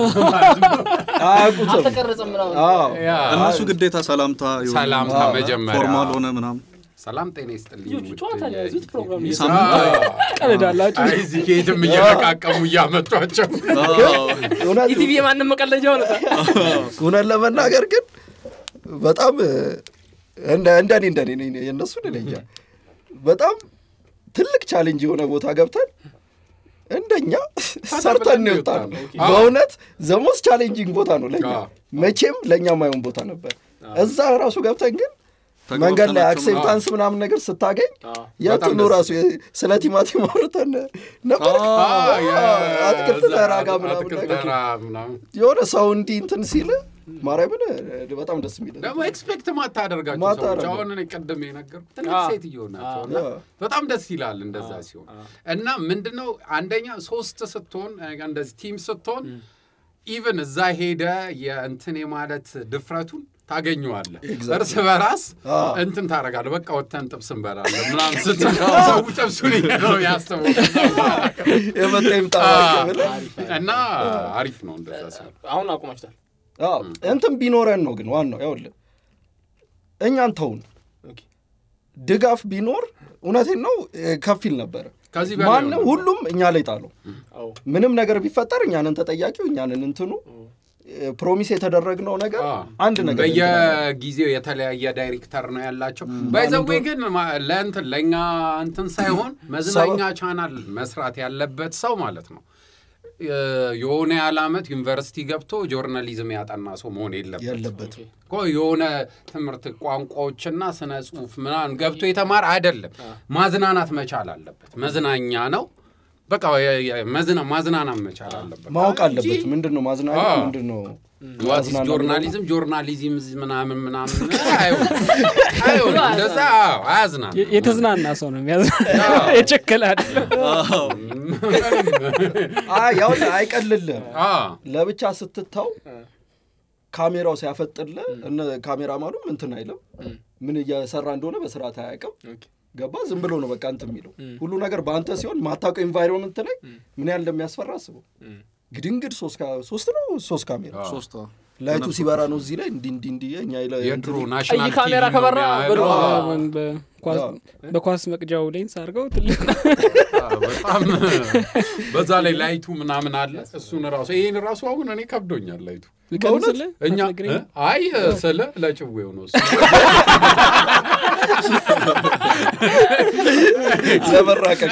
አያውቁትም። አልተቀረጸም ምናምን አዎ፣ ያ፣ እነሱ ግዴታ ሰላምታ የሆነ ሰላምታ አዎ፣ መጀመሪያ ፎርማል ሆነ ምናምን ሰላም ጤና ይስጥልኝ ልጆቹ ውድ ጨዋታ ነው የያዙት ፕሮግራም የ- ሳምንት አዎ። ቀልዳላችሁ አይ እዚህ ከየትም እየለቃቀሙ እያመጧቸው እውነት ኢቲቪ የማንም መቀለጃ ሆነ እውነት ለመናገር ግን በጣም እንደ- እንደኔ እንደኔ እኔ የእነሱን እኔ እንጃ በጣም ትልቅ ቻሌንጅ የሆነ ቦታ ገብተን እንደኛ ሰርተን ነው የወጣ ነው። አዎ። በእውነት ዘሞስ ቻሌንጂንግ ቦታ ነው ለኛ አዎ። መቼም ለእኛ ማይሆን ቦታ ነበር። እዛ ራሱ ገብተን ግን መንገድ ላይ ተግባብተናቸው አክሴፕታንስ ምናምን ነገር ስታገኝ አዎ። የእንትኑ ደስ ራሱ የ- ስለ ቲማቲም አውርተን ነበር። አትክልት ተራ ጋር ምናምን አትክልት ነገር ተራ ምናምን የሆነ ሰው እንዲህ እንትን ሲል ማርያምን በጣም ደስ የሚል ደግሞ ኤክስፔክት ማታደርጋቸው ሰዎች ማታደርገው። አሁን እኔ ቅድም የነገርኩት ትልቅ አዎ። ሴትዮ ናቸው እና አዎ። በጣም ደስ ይላል እንደዛ ሲሆን እና ምንድነው አንደኛ ሶስት ስትሆን እንደዚህ ቲም ስትሆን ኢቭን እዛ ሄደ የእንትን የማለት ድፍረቱን ታገኘዋለህ እርስ በራስ አዎ። እንትን ታደርጋለህ በቃ ወተን ጥብስ እንበላለን ምናምን ስትል ሰው ጥብሱን ነው ያስተው የመጣ ይምጣ ብለህ እና አሪፍ ነው እንደዛ ሲሆን አሁን አቁማችታል አዎ፣ እንትን ቢኖረን ነው ግን ዋናው ያውልህ እኛን ተውን ኦኬ ድጋፍ ቢኖር እውነቴን ነው እ፣ ከፍ ይል ነበረ። ከዚህ በላይ ማንም ነው። ሁሉም እኛ ላይ ጣለው። አዎ ምንም ነገር ቢፈጠር እኛንን ተጠያቂው እኛንን እንትኑ እ፣ ፕሮሚስ የተደረግነው ነገር አዎ። አንድ ነገር እንትን አለ። በየጊዜው የተለያየ ዳይሬክተር ነው ያላቸው። ባይዘዌ ግን ማ- ለእንትን ለእኛ እንትን ሳይሆን መዝናኛ ቻናል መስራት ያለበት ሰው ማለት ነው የ- የሆነ ያህል ዓመት ዩኒቨርሲቲ ገብቶ ጆርናሊዝም ያጠና ሰው መሆን የለበት የለበትም እኮ የሆነ ትምህርት ቋንቋዎችና ስነ ጽሁፍ ምናምን ገብቶ የተማረ አይደለም። ማዝናናት መቻል አለበት። መዝናኛ ነው በቃ የ- የ- መዝና- ማዝናናት መቻል አለበት። ማወቅ እንጂ አለበት። ምንድን ነው ማዝናኛ፣ አዎ። ምንድን ነው ዋትስ ማዝናናት ጆርናሊዝም ጆርናሊዝም ምናምን ምናምን አይሆንም አይሆንም። እንደዛ አዎ፣ አያዝናም። የ- የተዝናና ሰው ነው የሚያዝና የቸከለ አይደለም አይ፣ ያው አይቀልልህም። አዎ፣ ለብቻ ስትታው ካሜራው ሲያፈጥልህ እነ ካሜራማኑም እንትን አይልም። ምን እየሰራ እንደሆነ በስርዓት አያውቅም። ኦኬ ገባ ዝም ብሎ ነው በቃ እንትን የሚለው ሁሉ ነገር በአንተ ሲሆን ማታውቀው ኤንቫይሮንመንት ላይ ምን ያህል እንደሚያስፈራ አስበው። ግድንግድ ሶስት ካ- ሶስት ነው ሶስት ካሜራ ሶስት አዎ። ላይቱ ሲበራ ነው እዚህ ላይ እንዲ እንዲ እንዲ እኛ ይለ- የድሮ እንትን- ናሽናል ቀይ ካሜራ ቲቪ ነው ከበራ የሚያየው። ብሎ- አዎ፣ በኳስ- በኳስ መቅጃው ሌንስ አድርገው ትልቅ አዎ፣ በጣም በዛ ላይ ላይቱ ምናምን አለ። እሱን ራሱ ይህን ራሱ አሁን እኔ ከብዶኛል ላይቱ ልቀንስልህ እኛ አትነግረኝም? እ? አይ ስለ ለጭዌው ነው እሱ። ለመራቀቅ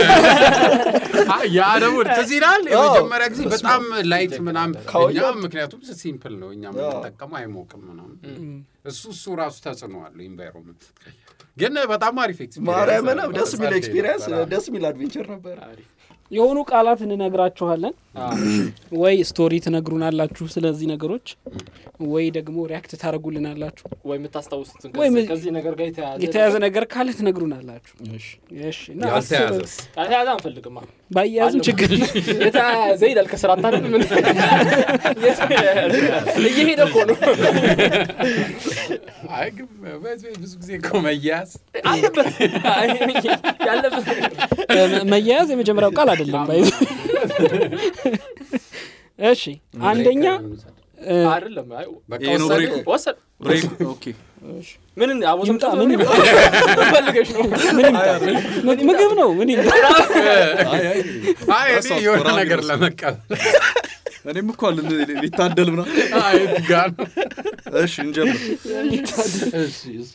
ያ ደግሞ ትዝ ይላል የመጀመሪያ ጊዜ በጣም ላይት ምናምን ካወያ- እኛ ምክንያቱም ሲምፕል ነው እኛ የምንጠቀመው አይሞቅም ምናምን እሱ እሱ ራሱ ተጽዕኖ አለው ኢንቫይሮንመንት ግን በጣም አሪፍ ኤክስፒሪየንስ ማርያምን ነበር። ደስ የሚል ጸዴ ኤክስፒሪየንስ ነበር። ደስ የሚል አድቬንቸር ነበር የሆኑ ቃላት እንነግራችኋለን ወይ ስቶሪ ትነግሩናላችሁ ስለዚህ ነገሮች ወይ ደግሞ ሪያክት ታደርጉልናላችሁ ወይ የምታስታውሱትን ወይ ከዚህ- ም- ከዚህ ነገር ጋር የተያያዘ የተያዘ ነገር ካለ ትነግሩናላችሁ እሺ እና ያልተያዘስ የተያያዘ አንፈልግማ ባያያዝም ችግር የተያያዘ ይላል ከስራ ታደል ምን እየሄደ እኮ ነው አይ ግን በዚህ ብዙ ጊዜ እኮ መያዝ አለበት ያለበት እ፣ መያያዝ የመጀመሪያው ቃል አይደለም ባይ እሺ አንደኛ እ፣ አይደለም አይ በቃ ይሄ ነው ወሰደ። ብሬኩ። ወሰድ ብሬክ ኦኬ ምን አቦ ይምጣ፣ ምን ምን ፈልገሽ ነው ምን ይምጣ? ምን- ምግብ ነው ምን ይምጣ? አይ አይ አይ እኔ ረሳሁት፣ የሆነ ቆራቢ ነገር ረሳሁት። ለመቀበል እኔም እኮ አለ ሊታደል ምና አይ የት ጋር ነው? እሺ እንጀምር እሺ እሺ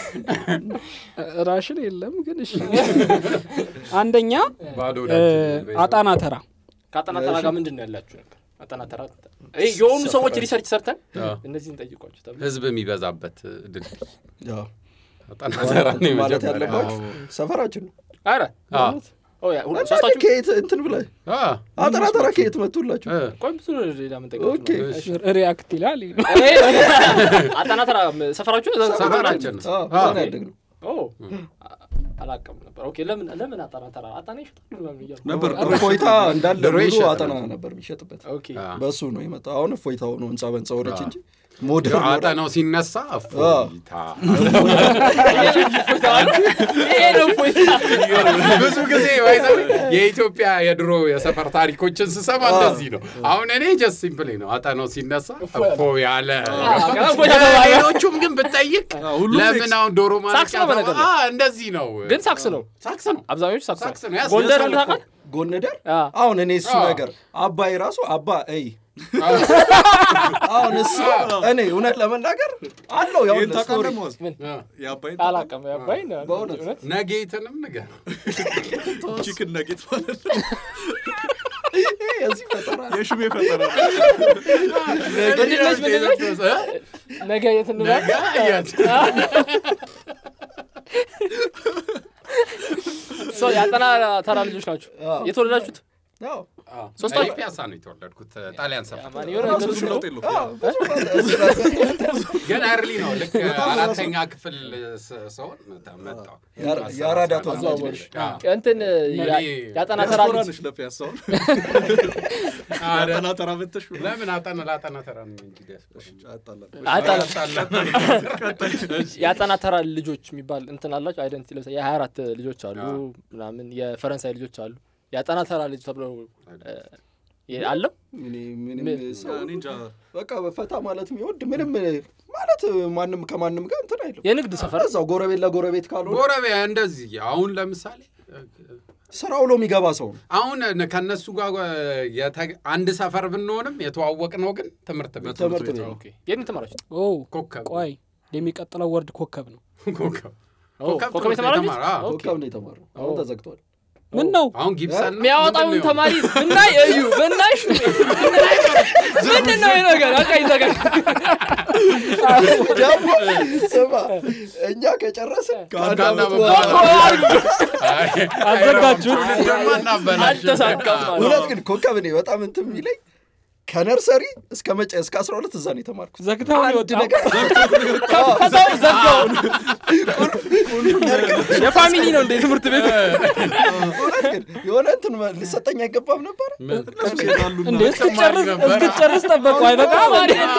ራሽን የለም ግን እሺ አንደኛ ባዶ እ፣ ወዳጅ አጣና ተራ ከአጠና ተራ ጋር ምንድን ነው ያላችሁ ነገር አጠና ተራ ይሄ የሆኑ ሰዎች ሪሰርች ሰርተን አዎ። እነዚህን ጠይቋቸው ተብሎ ህዝብ የሚበዛበት ድልድይ ያው አጣና ተራ ነው ማለት የመጀመሪያ። ያለባችሁ ሰፈራችን ነው አረ አዎ። ኦ ያ ሁሉ አንዳንድ ሶስታችሁ ከየት እንትን ብለህ አዎ። አጠራ ጠራ ከየት መጡላችሁ እ፣ ቆይ ብዙ ሌላ ምን ኦኬ ጠይቋችሁ ሪያክት ይላል አጠና ተራ ሰፈራችሁ እዛ- ሰፈራችን ነው። አዎ፣ አዎ። እዛ ነው ያደግነው ኦ አላውቅም ነበር ኦኬ ለምን ለምን አጠና ተራ አጠና ይሸጣሉ ምናምን እያልኩ ነበር እፎይታ እንዳለ ድሮ ሙሉ ይሸጥ አጠና ነበር። ነበር የሚሸጥበት ኦኬ አዎ። በእሱ ነው የመጣው አሁን እፎይታ ሆኖ ህንፃ በህንፃ ሆነች እንጂ ሞደርን ሆነ። አጠናው ሲነሳ እፎይታ ይሄ ነው እፎይታ ብዙ ጊዜ ባይዘው የኢትዮጵያ የድሮ የሰፈር ታሪኮችን ስሰማ እንደዚህ ነው። አሁን እኔ ጀስት ሲምፕሊ ነው አጠናው ሲነሳ እፎ ያለ ከዛ እፎይታ ተባለ። ሌሎቹም ግን ብጠይቅ ሁሉም ለምን አሁን ዶሮ ሳክስ ነው በነገር ላይ። ማለቂያ እንደዚህ ነው። ግን ሳክስ ነው ሳክስ ነው። አብዛኞቹ ሳክስ ሳክስ ነው። ነው ያስ- ጎንደር ያሳል እኮ። ታውቃለህ ጎንደር አዎ። አሁን እኔ እሱ አዎ። ነገር አባይ ራሱ አባ እይ አሁን እሱ እኔ እውነት ለመናገር አለው ያው ይህን ስቶሪ ታውቃለህ መዋዝ ምን የአባይን አላውቅም ያባይ ነው በእውነት? እውነት ነጌትንም ንገር ቺክን ነጌት ማለት ነው የዚህ ፈጠራ የሽሜ ፈጠራ ምንድነች ምንድነች ነገ የት እንበል ነገ የት? ሰው የአጠና ተራ ልጆች ናቸው አዎ። የተወለዳችሁት ያው ሶስታችሁ? እኔ ፒያሳ ነው የተወለድኩት ጣሊያን ሰፈር ማን የሆነ ራሱ ነገር ብዙ ነው ለውጥ የለውም አዎ፣ ብዙ ፈጠራ- ግን አርሊ ነው ልክ አራተኛ ክፍል ስ- ስሆን መጣሁ የአራ- የአራዳ ተወላጅ ነሽ። አዎ። እንትን ያ- የአጠና ተራ ዲያስፖራ ልጅ ነሽ ለፒያሳውን አረ፣ አጠና ተራ መተሽ ለምን አጠና ለአጠና ተራ ነው እንጂ ዲያስፖራ አጣላል አጠና የአጠና ተራ ልጆች የሚባል እንትን አላቸው አይደንቲ ለምሳሌ የሀያ አራት ልጆች አሉ አዎ። ምናምን የፈረንሳይ ልጆች አሉ የአጠና ተራ ልጅ ተብሎ እ፣ የ- አለው እኔ- ምንም ምን? ሰው እኔ እንጃ በቃ በፈታ ማለት የሚወድ ምንም ማለት ማንም ከማንም ጋር እንትን አይልም የንግድ ሰፈር እዛው ጎረቤት ለጎረቤት ካልሆነ ጎረቤ እንደዚህ አሁን ለምሳሌ ስራ ውሎ የሚገባ ሰው ነው አሁን ከነሱ ጋር የተ- አንድ ሰፈር ብንሆንም የተዋወቅ ነው ግን ትምህርት ቤት ትምህርት ቤት ነው ኦኬ የት ተማራችሁ ኦ ኮከብ ቆይ የሚቀጥለው ወርድ ኮከብ ነው ኮከብ ኮከብ ትምህርት የተማራችሁት? የተማረ፣ አዎ። ኦኬ። ኮከብ ነው የተማረው አሁን ተዘግቷል ምን ነው አሁን ጊብሰን ነው? የሚያወጣውን ምንድን ነው ተማሪ ብናይ እዩ ብናይሽ ምንድን ነው ይሄ ነገር በቃ ይዘጋል ደግሞ ስማ እኛ ከጨረስን ከአንድ ከአንድ ዓመት ዓመት በኋላ አይ፣ አዘጋጁት። አይ፣ ትውልድማ እናበላሽ። አልተሳካም ማለት እውነት ግን ኮከብ እኔ በጣም እንትን የሚለኝ ከነርሰሪ እስከ መጨ እስከ አስራ ሁለት እዛ ነው የተማርኩት ዘግተው ነው አንድ የወጣው ነገር ከዛው ዘጋው የፋሚሊ ነው እንደ ትምህርት ቤት እውነት ግን የሆነ እንትን ሊሰጠኝ አይገባም ነበር እነሱ ይሄዳሉ እንዴ እስክትጨርስ ነበረ። እስክትጨርስ ጠበቁ አይበቃም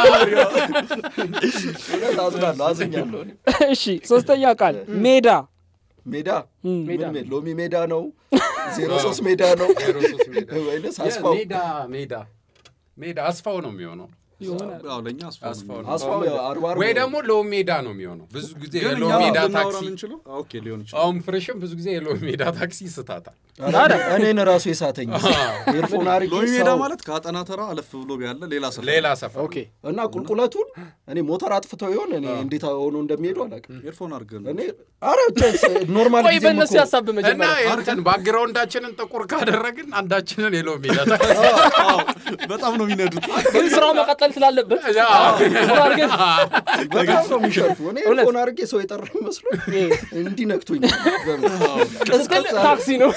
እውነት አዝናለሁ አዝኛለሁ እኔ። እሺ ሶስተኛ ቃል ሜዳ ሜዳ እም፣ ምን ሜ- ሎሚ ሜዳ ነው ዜሮ ሶስት ሜዳ ነው ዜሮ ሶስት ሜዳ። ወይንስ አስፋው ሜዳ ሜዳ ሜዳ አስፋው ነው የሚሆነው ይሆናል ያው ለእኛ አስፋው ነው አስፋው ነው። አስፋው ያው አርባ አርባ ወይ ደግሞ ሎ ሜዳ ነው የሚሆነው ብዙ ጊዜ ግን የሎ እኛ ሜዳ ልናወራ ታክሲ የምንችለው ኦኬ ሊሆን ይችላል አሁን ፍሬሽም ብዙ ጊዜ የሎ ሜዳ ታክሲ ይስታታል እኔን ራሱ የሳተኝ ኤርፎን አድርጌ ሎሚ ሜዳ ሰው- ማለት ከአጠና ተራ አለፍ ብሎ ያለ ሌላ ሰፈር ሌላ ሰፈር ኦኬ እና ቁልቁለቱን እኔ ሞተር አጥፍተው ይሆን እኔ እንዴት ሆኖ እንደሚሄዱ አላውቅም ኤርፎን አድርገን እኔ አረ ቸስ ኖርማል ቆይ ጊዜ በእነሱ ያሳብ እና መጀመሪያ እንትን ባክግራውንዳችንን ጥቁር ካደረግን አንዳችንን የሎ ሜዳ ታክሲ በጣም ነው የሚነዱት ግን ስራው መቀጠል ስላለበት አድርገን በጣም ነው የሚሸርፉ እኔ ኤርፎን አድርጌ ሰው የጠራ መስሎ እንዲህ ነክቶኝ ስትል ታክሲ ነው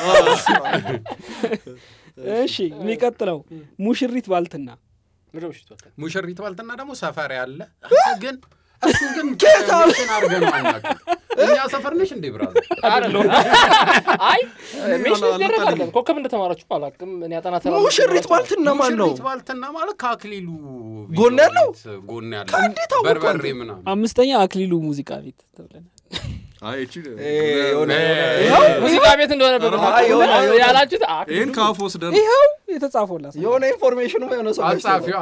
እሺ የሚቀጥለው ሙሽሪት ባልትና ምንድን ነው ምሽቱ ወጣ? ሙሽሪት ባልትና ደግሞ ሰፈር ያለ ግን እሱ ግን እንትን አድርገን ነው አናውቅም። እኛ ሰፈር ነሽ እንዴ ብራዘር? አይደለም አይ ሜሽን አልመጣልኝም። ይደረጋለን ኮከብ እንደተማራችሁ አላውቅም እኔ አጠና ተራ ሙሽሪት ባልትና ማን ነው ሙሽሪት ባልትና ማለት ከአክሊሉ ጎን ያለው? ቤት ጎን እንዴት ያለው አወቀው በርበሬ አንተ? ምናምን አምስተኛ አክሊሉ ሙዚቃ ቤት ተብለናል አይ እቺ የሆነ ሙዚቃ ቤት እንደሆነ አይ፣ የሆነ- የሆነ- ያላችሁት ይህን ከአፍ ወስደን ይኸው የተጻፈላት የሆነ ኢንፎርሜሽኑ የሆነ ሰው አጻፊዋ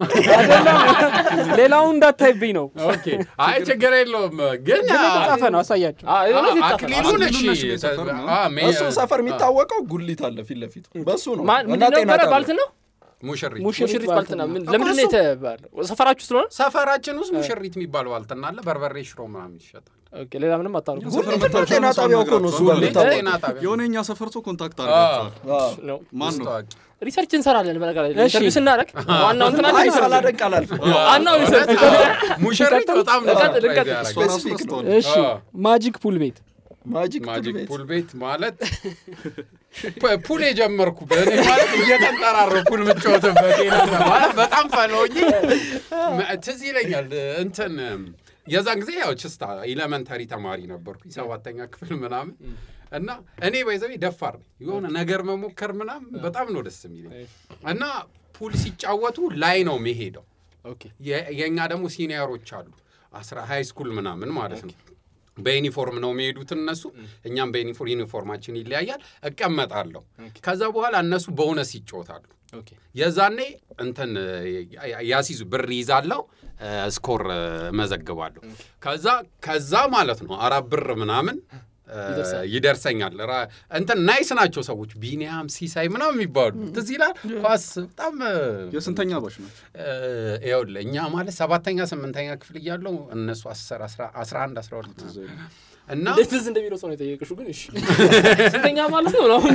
ሌላውን እንዳታይብኝ ነው ኦኬ አይ ችግር የለውም ግን ግን የተጻፈ ነው አሳያቸው አክሊሉን እሺ አክሊሉ ነሽ ሰፈር ነው። አ፣ ሜ- እሱ ሰፈር የሚታወቀው ጉሊት አለ ፊት ለፊቱ በሱ ነው እና ምንድን ጤና ነበረ ጣቢያ። ባልት ነው ሙሽሪት ሙሽሪት ባልትና ምን ለምንድን ነው የተባለው ሰፈራችሁ ስለሆነ ሰፈራችን ውስጥ ሙሽሪት የሚባል ባልትና አለ በርበሬ ሽሮ ምናምን ይሸጣል ኦኬ ሌላ ምንም አታውቁ ጉሊት እና ጤና ጣቢያው እኮ ነው እሱ ጋር ጉሊት የሚታወቀው። ጤና ጣቢያ የሆነ የኛ ሰፈር ሰው ኮንታክት አድርጋቸዋል አዎ። ነው ማን ነው ታዋቂ ሪሰርች እንሰራለን በነገር ላይ እሺ። ኢንተርቪው ስናደርግ ዋናው እንትና አይ ሪሰርች ሳላደንቅ አላልፍም ዋናው ሪሰርች ሙሽሪት በጣም ነው ልቀጥል፣ ልቀጥል። ያደረገው። እሷ ራሱ ስፔሲፊክ ነው። ረስተዋል እሺ ማጂክ ፑል ቤት ማጂክ ማጂክ ቤት ፑል ቤት ማለት ፑ- ፑል የጀመርኩበት እኔ ማለት እየተንጠራረ ፑል የምጫወትበት የነበረ ማለት በጣም ፈለውኝ ትዝ ይለኛል እንትን የዛን ጊዜ ያው ችስታ ኤሌመንተሪ ተማሪ ነበርኩኝ ሰባተኛ ክፍል ምናምን እና እኔ በይዘቤ ደፋር ነኝ የሆነ ነገር መሞከር ምናምን በጣም ነው ደስ የሚለኝ እና ፑል ሲጫወቱ ላይ ነው መሄደው ኦኬ የ- የእኛ ደግሞ ሲኒየሮች አሉ አስራ ሃይ ስኩል ምናምን ማለት ነው በዩኒፎርም ነው የሚሄዱት እነሱ እኛም በዩኒፎርም ዩኒፎርማችን ይለያያል እቀመጣለሁ ከዛ በኋላ እነሱ በእውነት ይጫወታሉ ኦኬ የዛኔ እንትን ያ- ያሲዙ ብር ይዛለው ስኮር መዘግባለሁ ከዛ ከዛ ማለት ነው አራት ብር ምናምን እ፣ ይደርሰኛል ራ- እንትን ናይስ ናቸው ሰዎች ቢኒያም ሲሳይ ምናምን የሚባሉ ትዝ ይላል ኳስ በጣም እ፣ የስንተኛ ባሽ ነው ይኸውልህ እኛ ማለት ሰባተኛ ስምንተኛ ክፍል እያለው እነሱ አስር አስራ አስራ አንድ አስራ ሁለት እና እንዴት ትዝ እንደሚለው ሰው ነው የጠየቅሽው ግን እሺ ስንተኛ ማለት ነው አሁን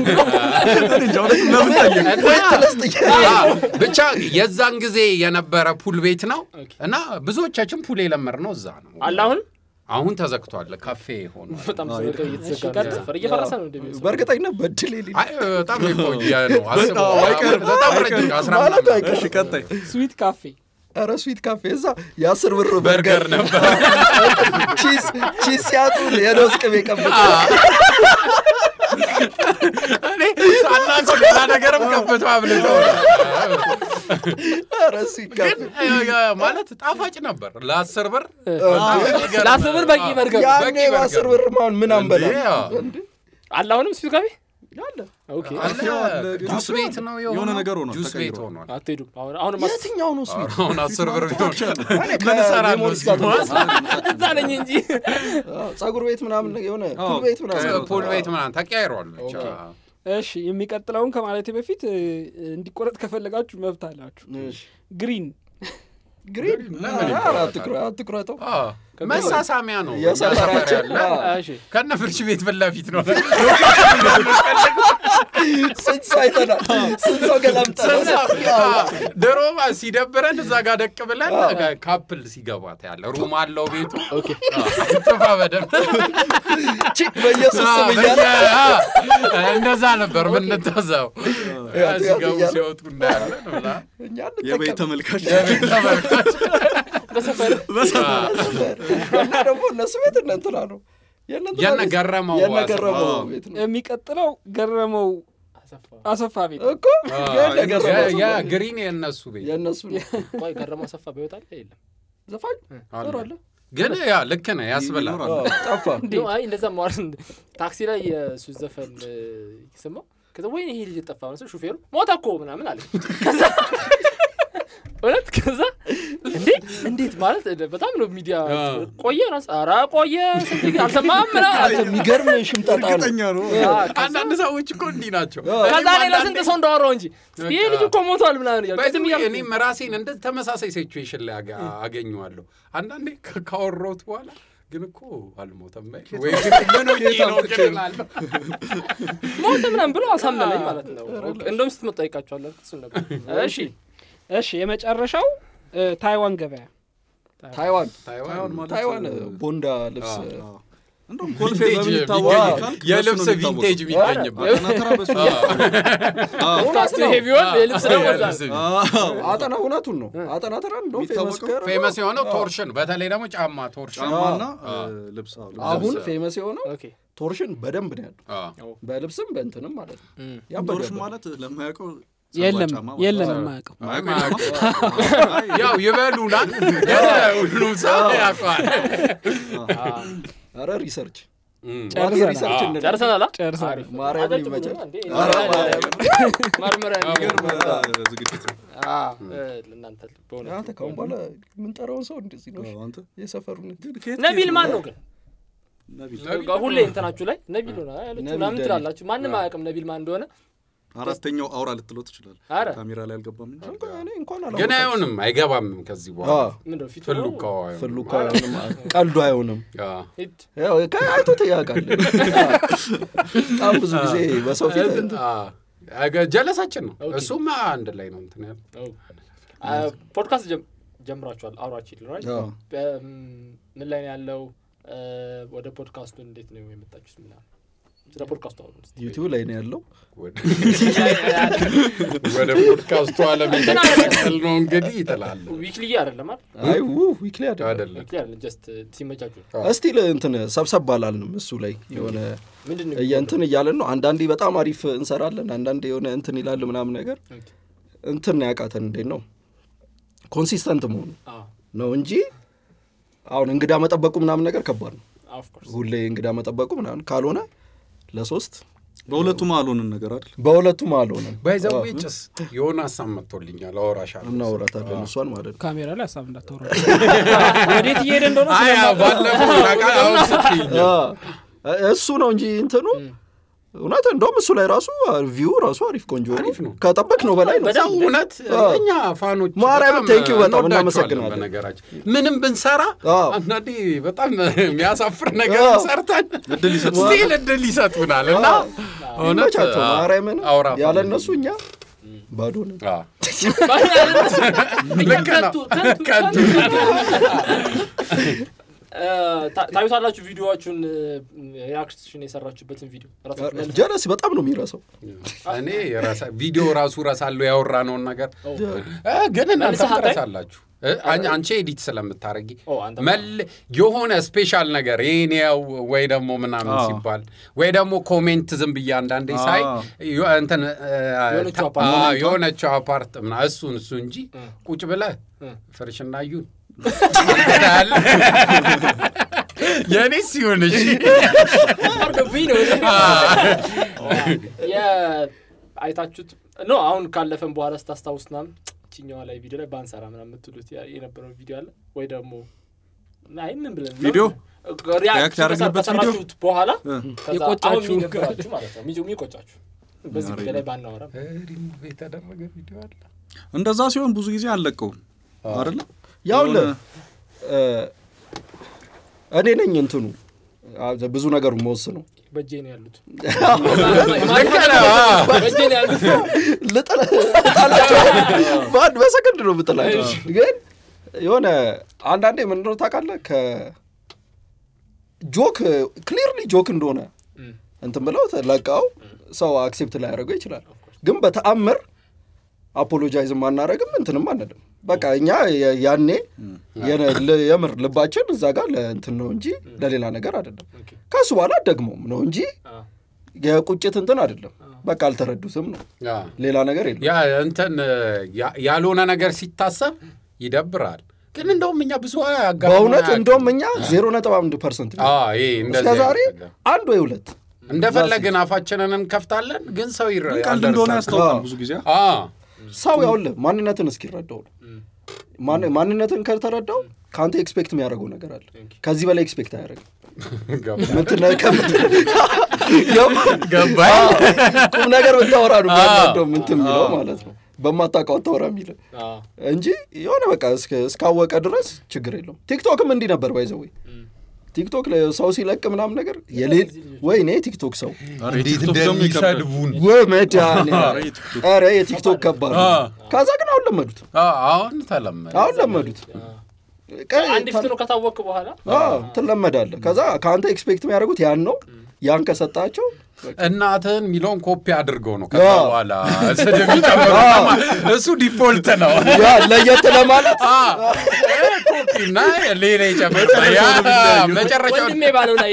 አ፣ ብቻ የዛን ጊዜ የነበረ ፑል ቤት ነው እና ብዙዎቻችን ፑል የለመድነው እዛ ነው። አለ አሁን አሁን ተዘግቷል፣ ካፌ ሆኗል። በጣም ስለቀ እየተዘጋ ነው ሰፈር እየፈረሰ ነው እንደሚለው በእርግጠኝነት በድል የሌለ አይ በጣም የቆየ ነው። አስበው፣ አይቀርም፣ በጣም አይቀርም። ረጅም አስራ ማለት ምናምን አይቀርም። እሺ ቀጣይ ስዊት ካፌ ኧረ ስዊት ካፌ እዛ የአስር ብር በርገር ነበር። ቺዝ ቺዝ ሲያጡ የለውዝ ቅቤ ቀብቶ እኔ ሳናውቀው ሌላ ነገርም ቀብቶ አብልተው ኧረ ስዊት ካፌ ግን እ፣ እ፣ ማለት ጣፋጭ ነበር ለአስር ብር በጣም የሚገርም ለአስር ብር በቂ አ፣ በርገር ያኔ በቂ በአስር በርገር። ብር ማን ምን አንበላ እንዴ፣ አ፣ አለ አሁንም ስዊት ካፌ አለ ኦኬ አለ። ካፌው አለ፣ ግን ጁስ ቤት ነው የሆነ ነገር ሆኗል፣ ጁስ ቤት ተቀይሯል። ሆኗል። አትሄዱም አሁን አሁን የትኛው ነው ስዊት አሁን አስር ብር ቢሆን እኔ ምን እሰራለሁ ከሜሞሪስ እዚህ? ጋር እዛ ነኝ እንጂ አዎ፣ ፀጉር ቤት ምናምን የሆነ አዎ፣ ፑል ቤት ምናምን ፑል ቤት ምናምን ተቀያይሯል ብቻ እሺ የሚቀጥለውን ከማለቴ በፊት እ፣ እንዲቆረጥ ከፈለጋችሁ መብት አላችሁ እሺ። ግሪን ግሪን ምን ኧረ አትኩረ- አትኩረተው አ፣ መሳሳሚያ ነው የሰፈራችን እኛ ሰፈር ያለ አዎ፣ እሺ ከነ ፍርሽ ቤት ፊት ለፊት ነው ስንት ሰው አይተናል ስንት ሰው ገላምጠናል ድሮ ሲደብረን እዛ ጋር ደቅ ብለን ካፕል ሲገባ ታያለ ሩም አለው ቤቱ ኦኬ ጥፋ በደንብ ቺክ በኢየሱስ ስም እያለ አ፣ እንደዛ ነበር ምንተዘው ያቱ ሲገቡ እያለ ሲወጡ እንዳያለን ብላ እኛ የቤት እንጠቀም ተመልካች የቤት ተመልካች በሰፈር እና ደግሞ እነሱ ቤት እነ እንትና ነው የእነ እንትና የነ ቤት- ገረመው የነ አሰፋ። ገረመው አዎ። ቤት ነው የሚቀጥለው ገረመው አሰፋ አሰፋ ቤት እኮ የነ ገረመው ያ ግሪን የእነሱ ቤት የእነሱ ነው ቆይ ገረመው አሰፋ በህይወት አለ የለም ዘፋኝ አለ። ኖሯል ግን ያ ልክ ነህ ያስብላል ይኖራል። አዎ፣ ጠፋ ኖ፣ አይ እንደዛ ማዋር ታክሲ ላይ የሱ ዘፈን ይሰማው ከዛ ወይኔ ይሄ ልጅ ጠፋ መስሎ ሹፌሩ ሞተ እኮ ምናምን አለ ከዛ እውነት ከዛ እንዴ እንዴት ማለት በጣም ነው ሚዲያ ቆየ ራስ ኧረ ቆየ ስንት ጊዜ አልሰማህም ምናምን የሚገርም ሽምጠጣ ነው እርግጠኛ ነው አንዳንድ ሰዎች እኮ እንዲህ ናቸው። ከዛ ሌላ ስንት ሰው እንዳወራው እንጂ ይህ ልጅ እኮ ሞቷል ምናምን እያልኩ ቅድም ባይዘዌ እያልኩ እኔም ራሴን እንደ ተመሳሳይ ሲቹዌሽን ላይ አገ- አገኘዋለሁ። አንዳንዴ ከ- ካወራሁት በኋላ ግን እኮ አልሞተም በይ ወይ ግን ምን ሆኜ ነው ግን እላለሁ። ሞተ ምናምን ብሎ አሳመነኝ ማለት ነው እንደውም ስትመጣ ጠይቃቸዋለሁ እሱን ነበር እሺ እሺ የመጨረሻው እ፣ ታይዋን ገበያ ታይዋን ታይዋን ማለት ታይዋን ቦንዳ ልብስ እንደውም ኮልፌ ቪንቴጅ በሚታወቅ የሚገኝ- ካልክ የልብስ በሱ ነው የሚታወቀው። ቪንቴጅ የሚገኝበት አጠናከራ በሱ አዎ። ፖድካስቱ ይሄ ቢሆን የልብስ ነው ወዛ የልብስ አዎ። አጠና እውነቱን ነው አጠና ተራ እንደውም ፌመስ የሚታወቀው ከር ፌመስ የሆነው ቶርሽን በተለይ ደግሞ ጫማ ቶርሽን ጫማና ልብስ አዎ፣ ልብስ። አሁን ፌመስ የሆነው ኦኬ ቶርሽን በደንብ ነው ያለው አዎ። በልብስም በእንትንም ማለት ነው እም። ያበደ ቶርሽ ያበደ። ማለት ለማያውቀው የለም ጫማ ማለት የለም ነው። የማያውቀው ማያውቀው ጫማ? አይ፣ ያው ይበሉናል ሁሉም ሰው ያውቀዋል። ኧረ ሪሰርች እም። ጨርሰናል። ሪሰርች እንደ ጨርሰናል አ? ጨርሰናል። አሪፍ። ማርያምን አጠጡ ይመቻል። ብሎ እንዴ? ኧረ ማርያምን። መርምረን የሚገርም ዝግጅት ነው። አ፣ እ፣ ለእናንተ በእውነት አንተ ካሁን በኋላ የምንጠራውን ሰው እንደዚህ ነው አዎ፣ አንተ የሰፈሩን ከየት ነቢል ከየት ማን ነው? ነው ግን ነቢል ሁሌ እንትናችሁ ላይ ነቢል ሆነ ያለችው ነቢል ምናምን ደሊል። ትላላችሁ ማንም አያውቅም ነቢል ማን እንደሆነ አራተኛው አውራ ልትለው ትችላለህ። አረ ካሜራ ላይ አልገባም እንጂ እኔ እንኳን ግን አላወቃችም። አይሆንም አይገባም ከዚህ በኋላ አዎ፣ ምንድነው ፊቱ ፍሉ ነው? ከዋዩ ፍሉካ አይሆንም ቀልዱ አይሆንም አዎ። ሂድ ያው ከአይቶት ያውቃል በጣም ብዙ ጊዜ በሰው ፊት እንትን- አዎ። አገ- ጀለሳችን ነው ኦኬ። እሱማ አንድ ላይ ነው እንትን ያለው ኦ። አ፣ ፖድካስት ጀም- ጀምራችኋል አውራችን ራይት አዎ። ምን ላይ ነው ያለው እ፣ ወደ ፖድካስቱ እንዴት ነው የመጣችሁት ምናምን ስለ ፖድካስቱ አሁን ዩቲዩብ ላይ ነው ያለው ወደ- ወደ ፖድካስቱ አለም የተቀላቀል ነው እንግዲህ ይጥላል ዊክሊ አይደለም አይደል አይ ው ዊክሊ አይደለም አይደለም ዊክሊ አይደለም ጀስት ሲመቻችሁ እስቲል እንትን ሰብሰብ አላልንም እሱ ላይ የሆነ ምንድን ነው እንትን እያለን ነው አንዳንዴ በጣም አሪፍ እንሰራለን አንዳንዴ የሆነ እንትን ይላል ምናምን ነገር ኦኬ። እንትን ያቃተን እንዴት ነው ኮንሲስተንት መሆኑ አዎ ነው እንጂ አሁን እንግዳ መጠበቁ ምናምን ነገር ከባድ ነው ኦፍ ኮርስ ሁሌ እንግዳ መጠበቁ ምናምን ካልሆነ ለሶስት በሁለቱም አልሆንን ነገር አይደል? በሁለቱም አልሆነም ባይዘዌ ጭስ የሆነ ሀሳብ መጥቶልኛል አወራሻለሁ እናወራታለን እሷን ማለት ነው ካሜራ ላይ ሀሳብ እንዳታወራ ወዴት እየሄደ እንደሆነ አይ ስለማውቅ ባለፈው ታውቃለህ፣ አሁን ስትይኝ አ፣ እሱ ነው እንጂ እንትኑ እውነት እንደውም እሱ ላይ ራሱ ቪው ራሱ አሪፍ ቆንጆ ነው። አሪፍ ነው። ከጠበቅ ነው በላይ ነው ሰው እውነት አዎ። እኛ ፋኖች ማርያምን በጣም thank you በጣም እንወዳቸዋለን እናመሰግናለን። በነገራችን ምንም ብንሰራ አዎ። አንዳንዴ በጣም የሚያሳፍር ነገር አዎ። ሰርተን እድል ይሰጡናል። ስቲል እድል ይሰጡናል እና እውነት ይመቻቸው አዎ፣ ማርያምን አውራ ያለ ፋኖ። እነሱ እኛ ባዶ ነን አዎ። ልክ ነው። ከንቱ ከንቱ። ታ- ታዩታላችሁ ቪዲዮዎቹን ሪያክሽን የሰራችሁበትን ቪዲዮ ራሳችሁ መልስ- ጀለስ በጣም ነው የሚረሳው እኔ የራሳ- ቪዲዮ ራሱ ረሳለሁ ያወራነውን ነገር ኦ፣ እ፣ ግን እናንተ መልሰህ አታይ? ትረሳላችሁ እ፣ አን- አንቺ ኤዲት ስለምታረጊ ኦ፣ አንተ መል የሆነ ስፔሻል ነገር ይኔው ወይ ደግሞ ምናምን አዎ። ሲባል ወይ ደግሞ ኮሜንት ዝም ብዬ አንዳንዴ ሳይ አዎ። ዮ- እንትን እ፣ የሆነችው ታ- አፓርት- አዎ፣ የሆነችው አፓርት ምና እሱን እሱ እንጂ እ። ቁጭ ብለህ እ። ፍርሽና እዩን የእኔ ሲሆን እሺ ፈርዶብኝ ነው የ- አይታችሁት ኖ አሁን ካለፈን በኋላ ስታስታውስ ምናምን ችኛዋ ላይ ቪዲዮ ላይ ባንሰራ ምናምን የምትሉት ያ- የነበረው ቪዲዮ አለ ወይ ደግሞ አይ ምን ብለን ነው? ቪዲዮ? ሪያክት ሪያክት ያደረግንበት ከሰራችሁት በኋላ እ። ከዛ የቆጫችሁ። አሁን የሚደብራችሁ ማለት ነው የሚቆ- የሚቆጫችሁ በዚህ ጉዳይ ላይ ባናወራም ሪሙቭ የተደረገ ቪዲዮ አለ እንደዛ ሲሆን ብዙ ጊዜ አንለቀውም አይደለ? ያው ለ የሆነ- እኔ ነኝ እንትኑ አ፣ ብዙ ነገሩ መወስነው በእጄ ነው ያሉት ልክ ነው አዎ። በእጄ ነው ያሉት ልጠላቸው በአንድ በሰከንድ ነው ብጥላቸው ግን የሆነ አንዳንዴ ምንድነው ታውቃለህ ከጆክ ክሊርሊ ጆክ እንደሆነ እም። እንትን ብለው ለቃው ሰው አክሴፕት ላይ ያደረገው ይችላል ግን በተአምር አፖሎጃይዝ ማናረግም እንትንም አንልም በቃ እኛ የ- ያኔ የነ- ል- የምር ልባችን እዛ ጋር ለእንትን ነው እንጂ ለሌላ ነገር አይደለም ኦኬ። ከሱ በኋላ ደግሞም ነው እንጂ አዎ። የቁጭት እንትን አይደለም በቃ አልተረዱትም ነው አዎ። ሌላ ነገር የለም ያ እንትን ያ- ያልሆነ ነገር ሲታሰብ ይደብራል። ግን እንደውም እኛ ብዙ አጋጥሞን በእውነት አያውቅም። እንደውም እኛ ዜሮ ነጥብ አንድ ፐርሰንት አዎ፣ ይሄ እንደዚህ እስከ ዛሬ አይነት ነገር። አንድ ወይ ሁለት እንደፈለግን አፋችንን እንከፍታለን፣ ግን ሰው ይረ ቀልድ እንደሆነ ያልደርሳል። ያስታውቃል አዎ። ብዙ ጊዜ አዎ፣ ሰው ያውልህ ማንነትን እስኪረዳው ነው ማን- ማንነትን ከተረዳው ከአንተ ኤክስፔክት የሚያደርገው ነገር አለ ከዚህ በላይ ኤክስፔክት አያደርግም ምትነ- ከምት- ገባኝ ቁም ነገር ብታወራ ነው የሚያናደው ምንትን የሚለው ማለት ነው በማታውቀው አታወራ የሚል አዎ። እንጂ የሆነ በቃ እስከ- እስካወቀ ድረስ ችግር የለውም ቲክቶክም እንዲህ ነበር ባይዘወይ ቲክቶክ ላይ ሰው ሲለቅ ምናምን ነገር የሌል ወይ እኔ ቲክቶክ ሰው ኧረ እንዴት የቲክቶክ ደግሞ ይከብዳል። እንደሚሰድቡን ወይ መድኃኒዓለም ኧረ የቲክቶክ ኧረ የቲክቶክ ከባድ ነው። አ። ከዛ ግን አሁን ለመዱት አ- አሁን ተለመደ አሁን ለመዱት ቀ- አንድ ፊት ነው ከታወቅ በኋላ አዎ፣ ትለመዳለህ ከዛ ከአንተ ኤክስፔክት የሚያደርጉት ያን ነው ያን ከሰጣቸው እናትህን የሚለውን ኮፒ አድርገው ነው ከዛ አዎ። በኋላ ስድብ የሚጨምሩት ማለት እሱ ዲፎልት ነው ያ ለየት ለማለት አ፣ እ፣ ኮፒ እና ሌላ ይጨምር ያ መጨረሻው ወንድሜ ባለው ላይ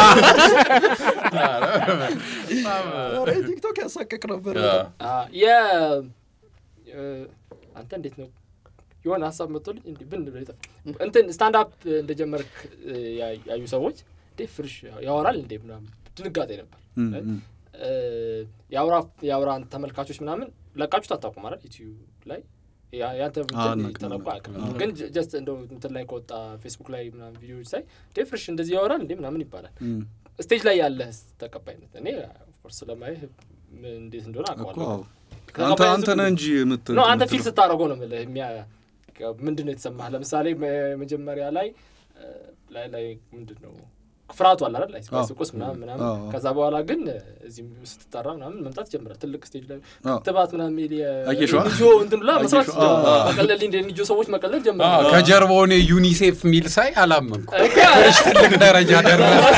ኧረ ቲክቶክ ያሳቀቅ ነበር አ፣ የ እ፣ አንተ እንዴት ነው የሆነ ሀሳብ መጥቶልኝ እንዲህ ብን ብሎ ይጠፋ እንትን ስታንድ አፕ እንደጀመርክ እ፣ ያ- ያዩ ሰዎች እንዴ ፍርሽ ያወራል እንዴ ምናምን ድንጋጤ ነበር እም፣ እ፣ እም። እ፣ የአውራ የአውራን ተመልካቾች ምናምን ለቃችሁት አታውቁም አይደል ዩቲዩብ ላይ ያ- ያንተ አዎ፣ እንትን እናውቅ ተለቆ ነበር። አያውቅም አዎ። ግን ጀስት እንደው እንትን ላይ ከወጣ ፌስቡክ ላይ ምናምን ቪዲዮዎች ሳይ እንዴ ፍርሽ እንደዚህ ያወራል እንዴ ምናምን ይባላል እም። ስቴጅ ላይ ያለህ ተቀባይነት እኔ ኦፍኮርስ ስለማይህ ምን እንዴት እንደሆነ እኮ አውቀዋለሁ አዎ። አንተ አንተ ነህ እንጂ የምት ነው አንተ ፊል የምትለው። ስታደርገው ነው የምልህ የሚያ ምንድን ነው የተሰማህ ለምሳሌ መ- መጀመሪያ ላይ እ፣ ላይ ላይ ምንድን ነው ፍርሃቱ አለ አይደል ላይ አዎ። ስቁስ ምናምን ምናምን አዎ፣ አዎ። ከዛ በኋላ ግን እዚህም ስትጠራ ምናምን መምጣት ጀምራል ትልቅ ስቴጅ ላይ አዎ። ክትባት ምናምን የሚል አየሽዋ? የኒጆ እንትን ብላ መስራት አየሽዋ? አዎ፣ አዎ። መቀለል እንደ ኒጆ ሰዎች መቀለል አ፣ ጀምራል ከጀርባው እኔ ዩኒሴፍ ሚል ሳይ አላመንኩ እኮ ትልቅ ደረጃ ደርሰ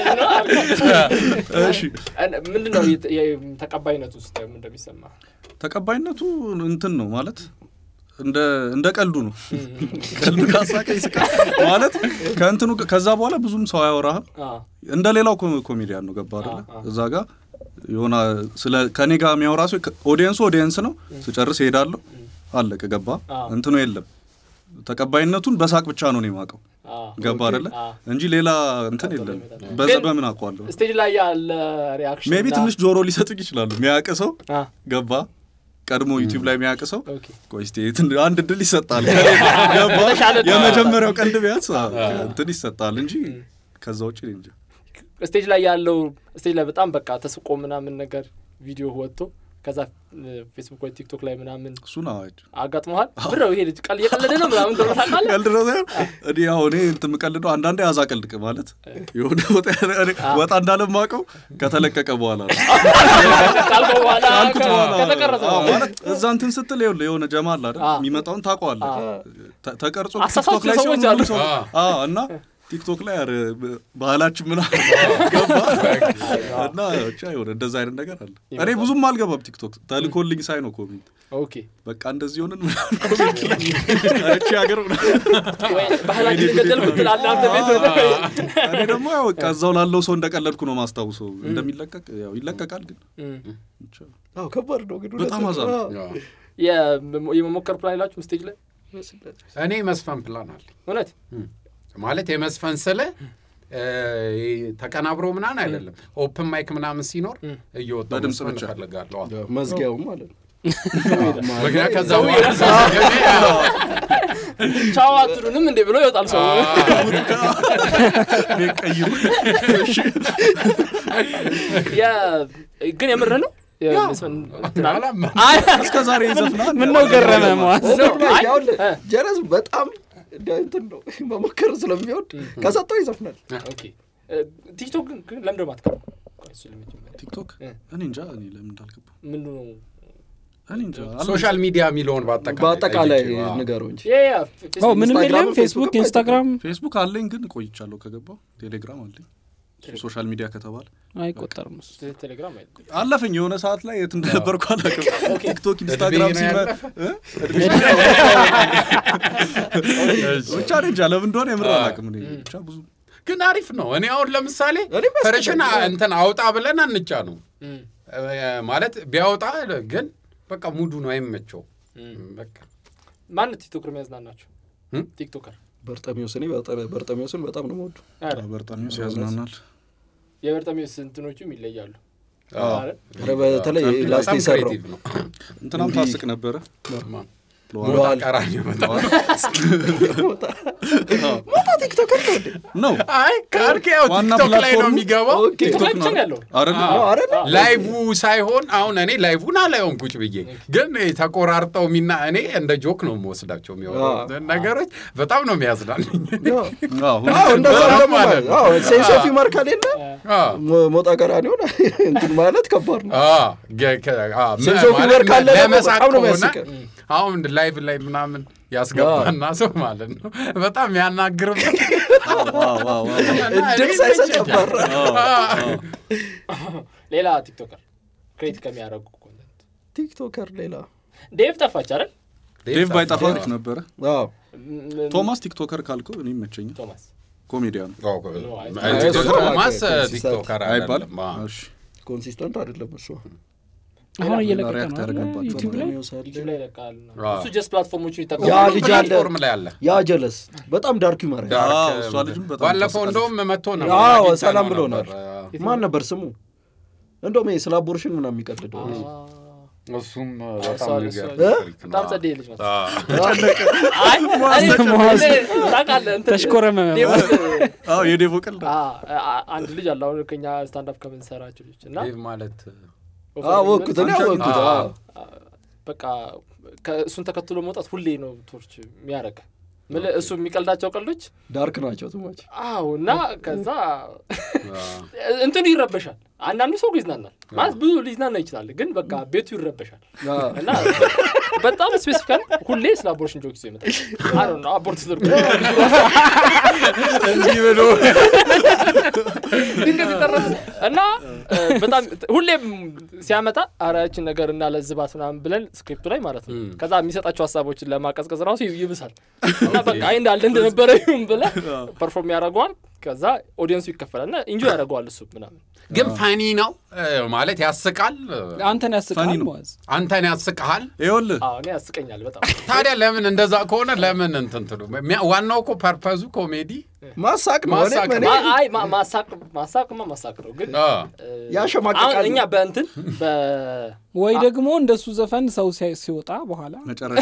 እሺ ምንድን ነው የተ- የ- ተቀባይነቱ ውስጥ እንደሚሰማ ተቀባይነቱ እንትን ነው ማለት እንደ እንደ ቀልዱ ነው። ቀልዱ ካሳቀ ይስቃል ማለት ከእንትኑ ከዛ በኋላ ብዙም ሰው አያወራህም። እንደ ሌላው ኮ- ኮሜዲያን ነው ገባ አይደለ? አዎ፣ አዎ። እዛ ጋር የሆነ ስለ ከኔ ጋር የሚያወራ ሰው ኦዲየንሱ ኦዲየንስ ነው። ስጨርስ እሄዳለሁ። አለቀ ገባ አዎ። እንትኑ የለም። ተቀባይነቱን በሳቅ ብቻ ነው እኔ የማውቀው ገባ አይደለ? አዎ። እንጂ ሌላ እንትን የለም። ይመጣል። በዛ ግን- በምን አውቀዋለሁ? ስቴጅ ላይ ያለ ሪያክሽን ሜቢ ትንሽ ጆሮ ሊሰጡቅ ይችላሉ። የሚያውቅ ሰው አ፣ ገባ ቀድሞ ዩቲዩብ ላይ የሚያውቅ ሰው ኦኬ። ቆይ እስቲ ትን- አንድ እድል ይሰጣል። ገባ የተሻለ እድል። የመጀመሪያው ቀልድ ቢያንስ እንትን ይሰጣል እንጂ ከዛ ውጭ እኔ እንጃ። ስቴጅ ላይ ያለው ስቴጅ ላይ በጣም በቃ ተስቆ ምናምን ነገር ቪዲዮ ወጥቶ ከዛ እ፣ ፌስቡክ ወይ ቲክቶክ ላይ ምናምን እሱን አዋጅ አጋጥመዋል ብረው ይሄ ልጅ ቀል እየቀለደ ነው ምናምን ተብሎ ታውቃለህ? ቀልድ ነው ሳይሆን እኔ ያው እኔ እንትን የምቀልደው አንዳንዴ ያዛ ቀልድ ማለት የሆነ ወጣ ያለ- እኔ ወጣ እንዳለማቀው ከተለቀቀ በኋላ ነው ካልከው በኋላ ካልኩት ከ- በኋላ ከተቀረጸ አዎ፣ በኋላ ማለት እዛ እንትን ስትል ይኸውልህ የሆነ ጀማ አለ አይደል አዎ። የሚመጣውን ታውቀዋለህ አዎ። ተ- ተቀርጾ አሳሳች ቲክቶክ ላይ ሰዎች ሲሆን አሉ። ሁሉ ሰው አዎ እና ቲክቶክ ላይ ኧረ ባህላችን ምናምን ገባ እና ብቻ የሆነ እንደዛ አይነት ነገር አለ እኔ ብዙም አልገባም ቲክቶክ ተልኮልኝ ሳይ ነው ኮሜንት ኦኬ በቃ እንደዚህ ሆነን ምናምን ኮሜንት ላይ እቺ ሀገር ወይ ባህላችን ገደልኩት ትላለህ አንተ ቤት እኔ ደግሞ ያው በቃ እዛው ላለው ሰው እንደቀለድኩ ነው ማስታውሰው እንደሚለቀቅ ያው ይለቀቃል ግን እም። ብቻ አዎ ከባድ ነው ግን በጣም እውነት አዛ ነው። አዎ። የመ- የመሞከር ፕላን የላችሁም ስቴጅ ላይ እኔ መስፈን ፕላን አለ እውነት ማለት የመስፈን ስለ ተቀናብሮ ምናምን አይደለም ኦፕን ማይክ ምናምን ሲኖር እየወጣ በድምፅ መስፈን ብቻ። እፈልጋለሁ አዎ። መዝጊያውም ማለት ነው ምክንያት ከዛ በኋላ ሳስገባ ቻው አትሉንም እንዴ ብሎ ይወጣል ሰው እኔ ቀይሩ የ- ግን የምር ነው የመስፈን እንትን አለ? አላመ- አይ እስከ ዛሬ ይዘፍናል ምን ነው ገረመ መዋስ ነው። አይ፣ ያው እ፣ ጀረስ በጣም እንደ እንትን ነው መሞከር ስለሚወድ ከሰጠው ይዘፍናል ኦኬ እ፣ ቲክቶክ ግን ግን ለምንድን ነው የማትገባው? ቆይ እሱ ለመጀመሪያ ቲክቶክ እ። እኔ እንጃ እኔ ለምን እንዳልገባ ምንድን ነው እኔ እንጃ ሶሻል ሚዲያ የሚለውን በአጠቃላይ በአጠቃላይ ጠይቄው፣ አዎ። ንገረው እንጂ ያ ያ ፌ- ፌስቡክ ምንም ኢንስታግራም፣ የለም ፌስቡክ ፌስቡክም ኢንስታግራም ፌስቡክ አለኝ ግን ቆይቻለሁ ከገባው ቴሌግራም አለኝ ሶሻል ሚዲያ ከተባለ አይቆጠርም እሱ ቴ- ቴሌግራም አይደለም። አለፈኝ የሆነ ሰዓት ላይ የት እንደነበርኩ አላውቅም ቲክቶክ ኢንስታግራም እድሜ ሲመ ነው እ? ብቻ እኔ እንጃ ለምን እንደሆነ የምር አላውቅም እኔ ብቻ ብዙ ግን አሪፍ ነው። እኔ አሁን ለምሳሌ እኔም ፈረሽን እንትን አውጣ ብለን አንጫ ነው እም፣ ማለት ቢያወጣ ግን በቃ ሙዱ ነው አይመቸው። እም። በቃ ማን ቲክቶከር የሚያዝናናቸው እም? ቲክቶከር በርጠሚዎስ እኔ በርጠ- በርጠሚዎስ በጣም ነው የምወዱ ኧረ፣ በርጣሚውስ ያዝናናል የበርጠሚዎስ እንትኖቹም ይለያሉ ኧረ በተለይ ላስት በጣም የሰራው ክሬቲቭ ነው። እንትናም ታስቅ ነበረ ብለዋል ቀራኒዮ በጣም ሞታ ቲክቶከር ነው እንዴ? ነው አይ ካልክ ያው ዋና ቲክቶክ ላይ ነው ፕላትፎርሙ የሚገባው ኦኬ። ቲክቶክ ላይ ብቻ ነው ያለው አይደለ ነው አይደል? ላይቭ ሳይሆን አሁን እኔ ላይቭን አላየውም ቁጭ ብዬ ግን ተቆራርጠው ሚና እኔ እንደ ጆክ ነው የምወስዳቸው የሚሆኑ ነገሮች በጣም ነው የሚያዝናልኝ ነው። አዎ፣ አዎ እንደዛ በጣም ደግሞ ማለት ነው። አዎ ሴንስ ኦፍ ሂውመር ከሌለ አዎ። ሞ- ሞጣ ቀራኒዮን እንትን ማለት ከባድ ነው። አዎ፣ ገ- ከ- አዎ፣ መ- ሴንስ ኦፍ ማለት ሂውመር ካለ ደግሞ ለመሳቅ በጣም ነው ከሆነ የሚያስቀን። አሁን ላይቭ ላይ ምናምን ያስገባና ሰው ማለት ነው በጣም ያናግርበት ዋው፣ ዋው፣ ዋው። እድል ሳይሰጥ አባራ። ሌላ ቲክቶከር ክሬት ከሚያደርጉ ኮንተንት ቲክቶከር ሌላ ዴቭ ጠፋች አይደል ዴቭ ባይጠፋ አሪፍ ነበረ አዎ ም- ቶማስ ቲክቶከር ካልከው እኔ ይመቸኛል ቶማስ ኮሜዲያን ቶማስ ቲክቶከር አይባል አይደለም አዎ። ኮንሲስተንት አይደለም እሱ አሁን እየለቀቀ ሪያክት ነው አይደል? ያደረግንባቸው ዩቲዩብ ላይ ዩቲዩብ ላይ ይለቃል አዎ። እሱ ጀስት ፕላትፎርሞቹን ያ ይጠቀማል ልጅ አለ ፕላትፎርም ላይ አለ ያ ጀለስ በጣም ዳርክ ዩመር ዳርክ፣ አዎ፣ እሷ ልጅም በጣም ባለፈው ታስቃለች። እንደውም መጥቶ ነበር አዎ አግኝተነው ሰላም ነበር። ብሎናል ማን ነበር ስሙ እንደውም ይሄ ስለ አቦርሽን ምናምን የሚቀልደው ልጅ። እሱም እሷ- በጣም እሷ- የሚገርም እ? ታሪክ ነው። በጣም ጸደይ ልጅ ናት አዎ። አይ እኔ- መዋዝ- እኔ ታውቃለህ እንትን- ተሽኮረመመ ዴቭ- አዎ የዴቮ ቀልድ አ- አ- አንድ ልጅ አለ አሁን ከኛ ስታንዳፕ ከምንሰራቸው ልጆች እና ዴቭ ማለት አወቅኩት እኔ አወቅኩት አዎ። አዎ። በቃ ከእሱን ተከትሎ መውጣት ሁሌ ነው ቶርች የሚያደርግ ምልህ እሱ የሚቀልዳቸው ቀልዶች ዳርክ ናቸው ትሞች አዎ እና ከዛ እንትኑ ይረበሻል አንዳንዱ ሰው ይዝናናል ማለት ብዙ ሊዝናና ይችላል ግን በቃ ቤቱ ይረበሻል እና በጣም ስፔሲፊካል ሁሌ ስለ አቦርሽን ጆክ ይዞ ይመጣል አይ ዶንት ኖ አቦርት ተደርጎ እንዲህ ብሎ ድንገት ይጠራል እና እ፣ በጣም ሁሌም ሲያመጣ አራያችን ነገር እናለዝባት ምናምን ብለን ስክሪፕቱ ላይ ማለት ነው ከዛ የሚሰጣቸው ሀሳቦችን ለማቀዝቀዝ ራሱ ይብሳል እና በቃ አይ እንዳለ እንደነበረ ይሁን ብለ ፐርፎርም ያደርገዋል ከዛ ኦዲየንሱ ይከፈላል እና ኢንጆ ያደርገዋል እሱ ምናምን ግን ፈኒ ነው እ፣ ማለት ያስቃል አንተን ፈኒ ያስቃል ነው። መዋዝ አንተን ያስቅሃል ይኸውልህ አዎ እኔ ያስቀኛል በጣም ታዲያ ለምን እንደዛ ከሆነ ለምን እንትን ትሉ ሚያ- ዋናው እኮ ፐርፐዙ ኮሜዲ ማሳቅ ነው ማሳቅ እኔም እኔ ማ- አይ ማ- ማሳቅ ማሳቅማ ማሳቅ ነው ግን አ፣ እ፣ ያሸማቅቃል አሁን እኛ ነው። በእንትን በ ወይ ደግሞ እንደሱ ዘፈን ሰው ሲያ- ሲወጣ በኋላ መጨረሻ